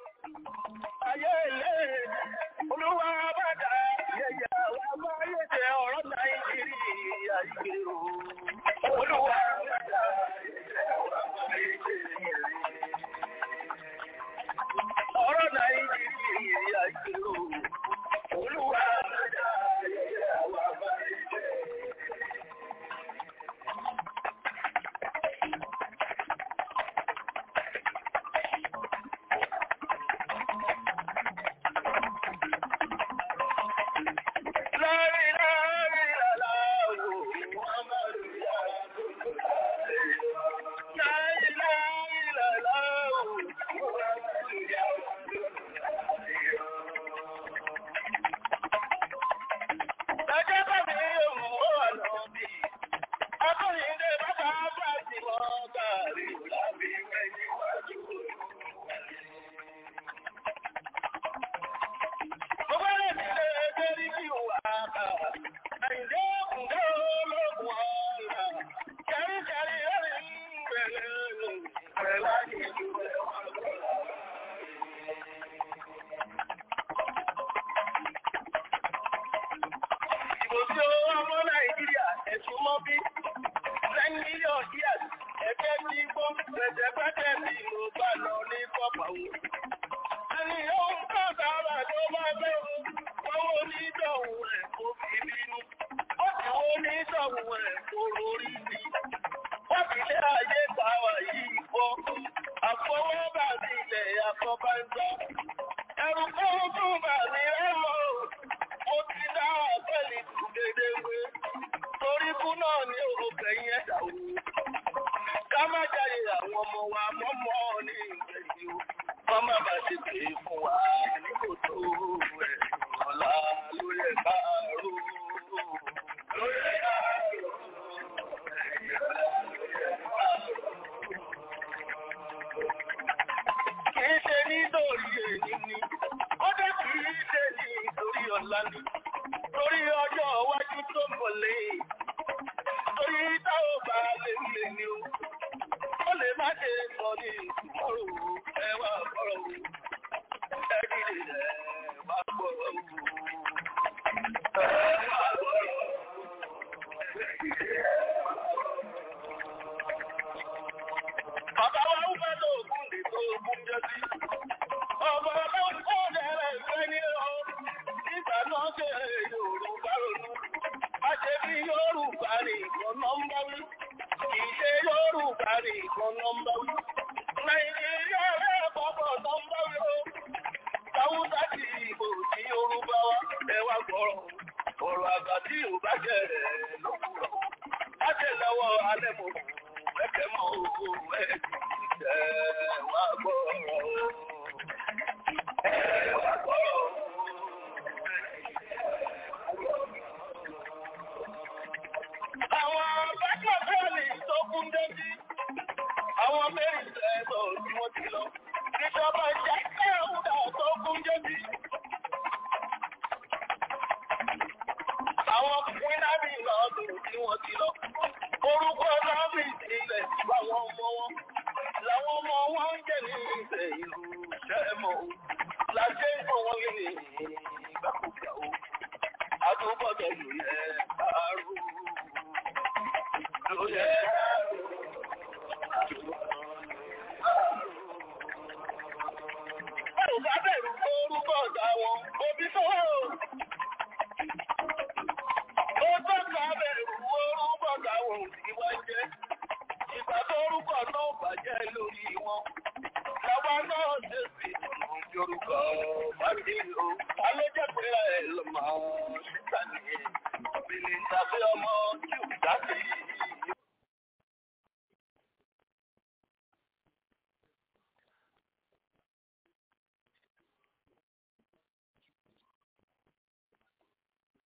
ayé ilé, olúwa bàdà, yẹ̀yẹ̀ àbáyé ṣe ọ̀rọ̀ Nàìjíríà yìí o. Olúwa bàdà, yẹ̀yẹ̀ àbáyé ṣe ọ̀rọ̀ Nàìjíríà yìí o. Olúwa bàdà, yẹ̀yẹ̀ àbáyé ṣe. Ìbò tí ó ọmọ Nàìjíríà ẹ̀sùn mọ́ bí ten million years ẹgbẹ́ tí gbọ́ pẹ̀tẹ̀pẹ̀tẹ̀ tí mo bá lọ ní kọ́pàwó. Ẹni yóò ń kọ́ sára tó bá bẹ̀rù, wọ́n wo ní ìdọ̀hùn rẹ̀ kó fi bínú. Ó sì wo ní ìdọ̀hùn rẹ̀ kó lórí bí. Wọ́n fi lé ayé pàwà yìí bọ́. Àfọwọ́bà sí ilẹ̀ àkọ́bá ń gbọ́. náà ní òkèyìn ẹ̀dá o. Ká má jáde àwọn ọmọ wa mọ́mọ́ ní ìgbẹ̀yìn o. Wọ́n má bàa ṣe pé fún wa ní kòtò ẹ̀ ọ̀la ló yẹ ká rò. Ló yẹ ká rò. Kìí ṣe nítorí èyí ni, ó dé kìí ṣe nítorí ọ̀la ni, torí ọjọ́ iwájú tó ń bọ̀ lẹ́yìn, torí táwọn bá lè lè ní o, ó lè má ṣe sọ ní ìtumọ̀rò ẹwà ọ̀rọ̀ o, ẹ̀rí rẹ̀ wá gbọ́rọ̀ o. Ẹwà gbọ́rọ̀ o. Bàbá wa ń fẹ́ tó ògùn lè tó ògùn jẹ́ sí. Ọmọ ọlọ́run kó dẹ̀rẹ̀ ìfẹ́ ní ọ. Nígbà náà ṣe Yorùbá ronú. A ṣe bí Yorùbá ní ìkan nọ́mbà wí. Kì í ṣe Yorùbá ní ìkan nọ́mbà wí. Nàìjíríà rẹ̀ pọ̀pọ̀ nọ́mbà wí o. Sáwúsá ti ìbò sí Yorùbá wa. Ẹ wá gbọ́rọ̀. Ọ̀rọ̀ àgbà tí ò bá jẹ́ rẹ̀ lówùrọ̀. Á ṣe lọ́wọ́ alẹ́ mọ̀ ẹ̀kẹ́ mọ́ owó ẹ̀ ẹ̀ wá gbọ́rọ̀. Ẹ wá gbọ́rọ̀. Àwọn bákan bẹ́ẹ̀lì tó kún débi. Àwọn mẹ́rin ẹ̀sọ̀ tí wọ́n ti lọ. Ìjọba jẹ́ ẹ̀húdà tó kún débi. Àwọn pínábì lọ́dún tí wọ́n ti lọ. Orúkọ lábì ilẹ̀ àwọn ọmọ wọn. Làwọn ọmọ wọn ń jẹ́ ní ìfẹ́ ìlú ṣẹ́mọ̀. Láṣẹ ìfọ̀ wọn ní ìgbàkúgbà o. Àtúbọ̀tọ̀ ló yẹ kárò. Ló yẹ kárò. Báwo bá bẹ̀rù orúkọ ọ̀dà wọn? Òbí tó wà o. Ó tọ́ka bẹ̀rù orúkọ táwọn òsìwá jẹ́. Ìgbà tó orúkọ náà bàjẹ́ lórí wọn. Làwa náà ṣe sí ọ̀nà yorùbá bá dé o.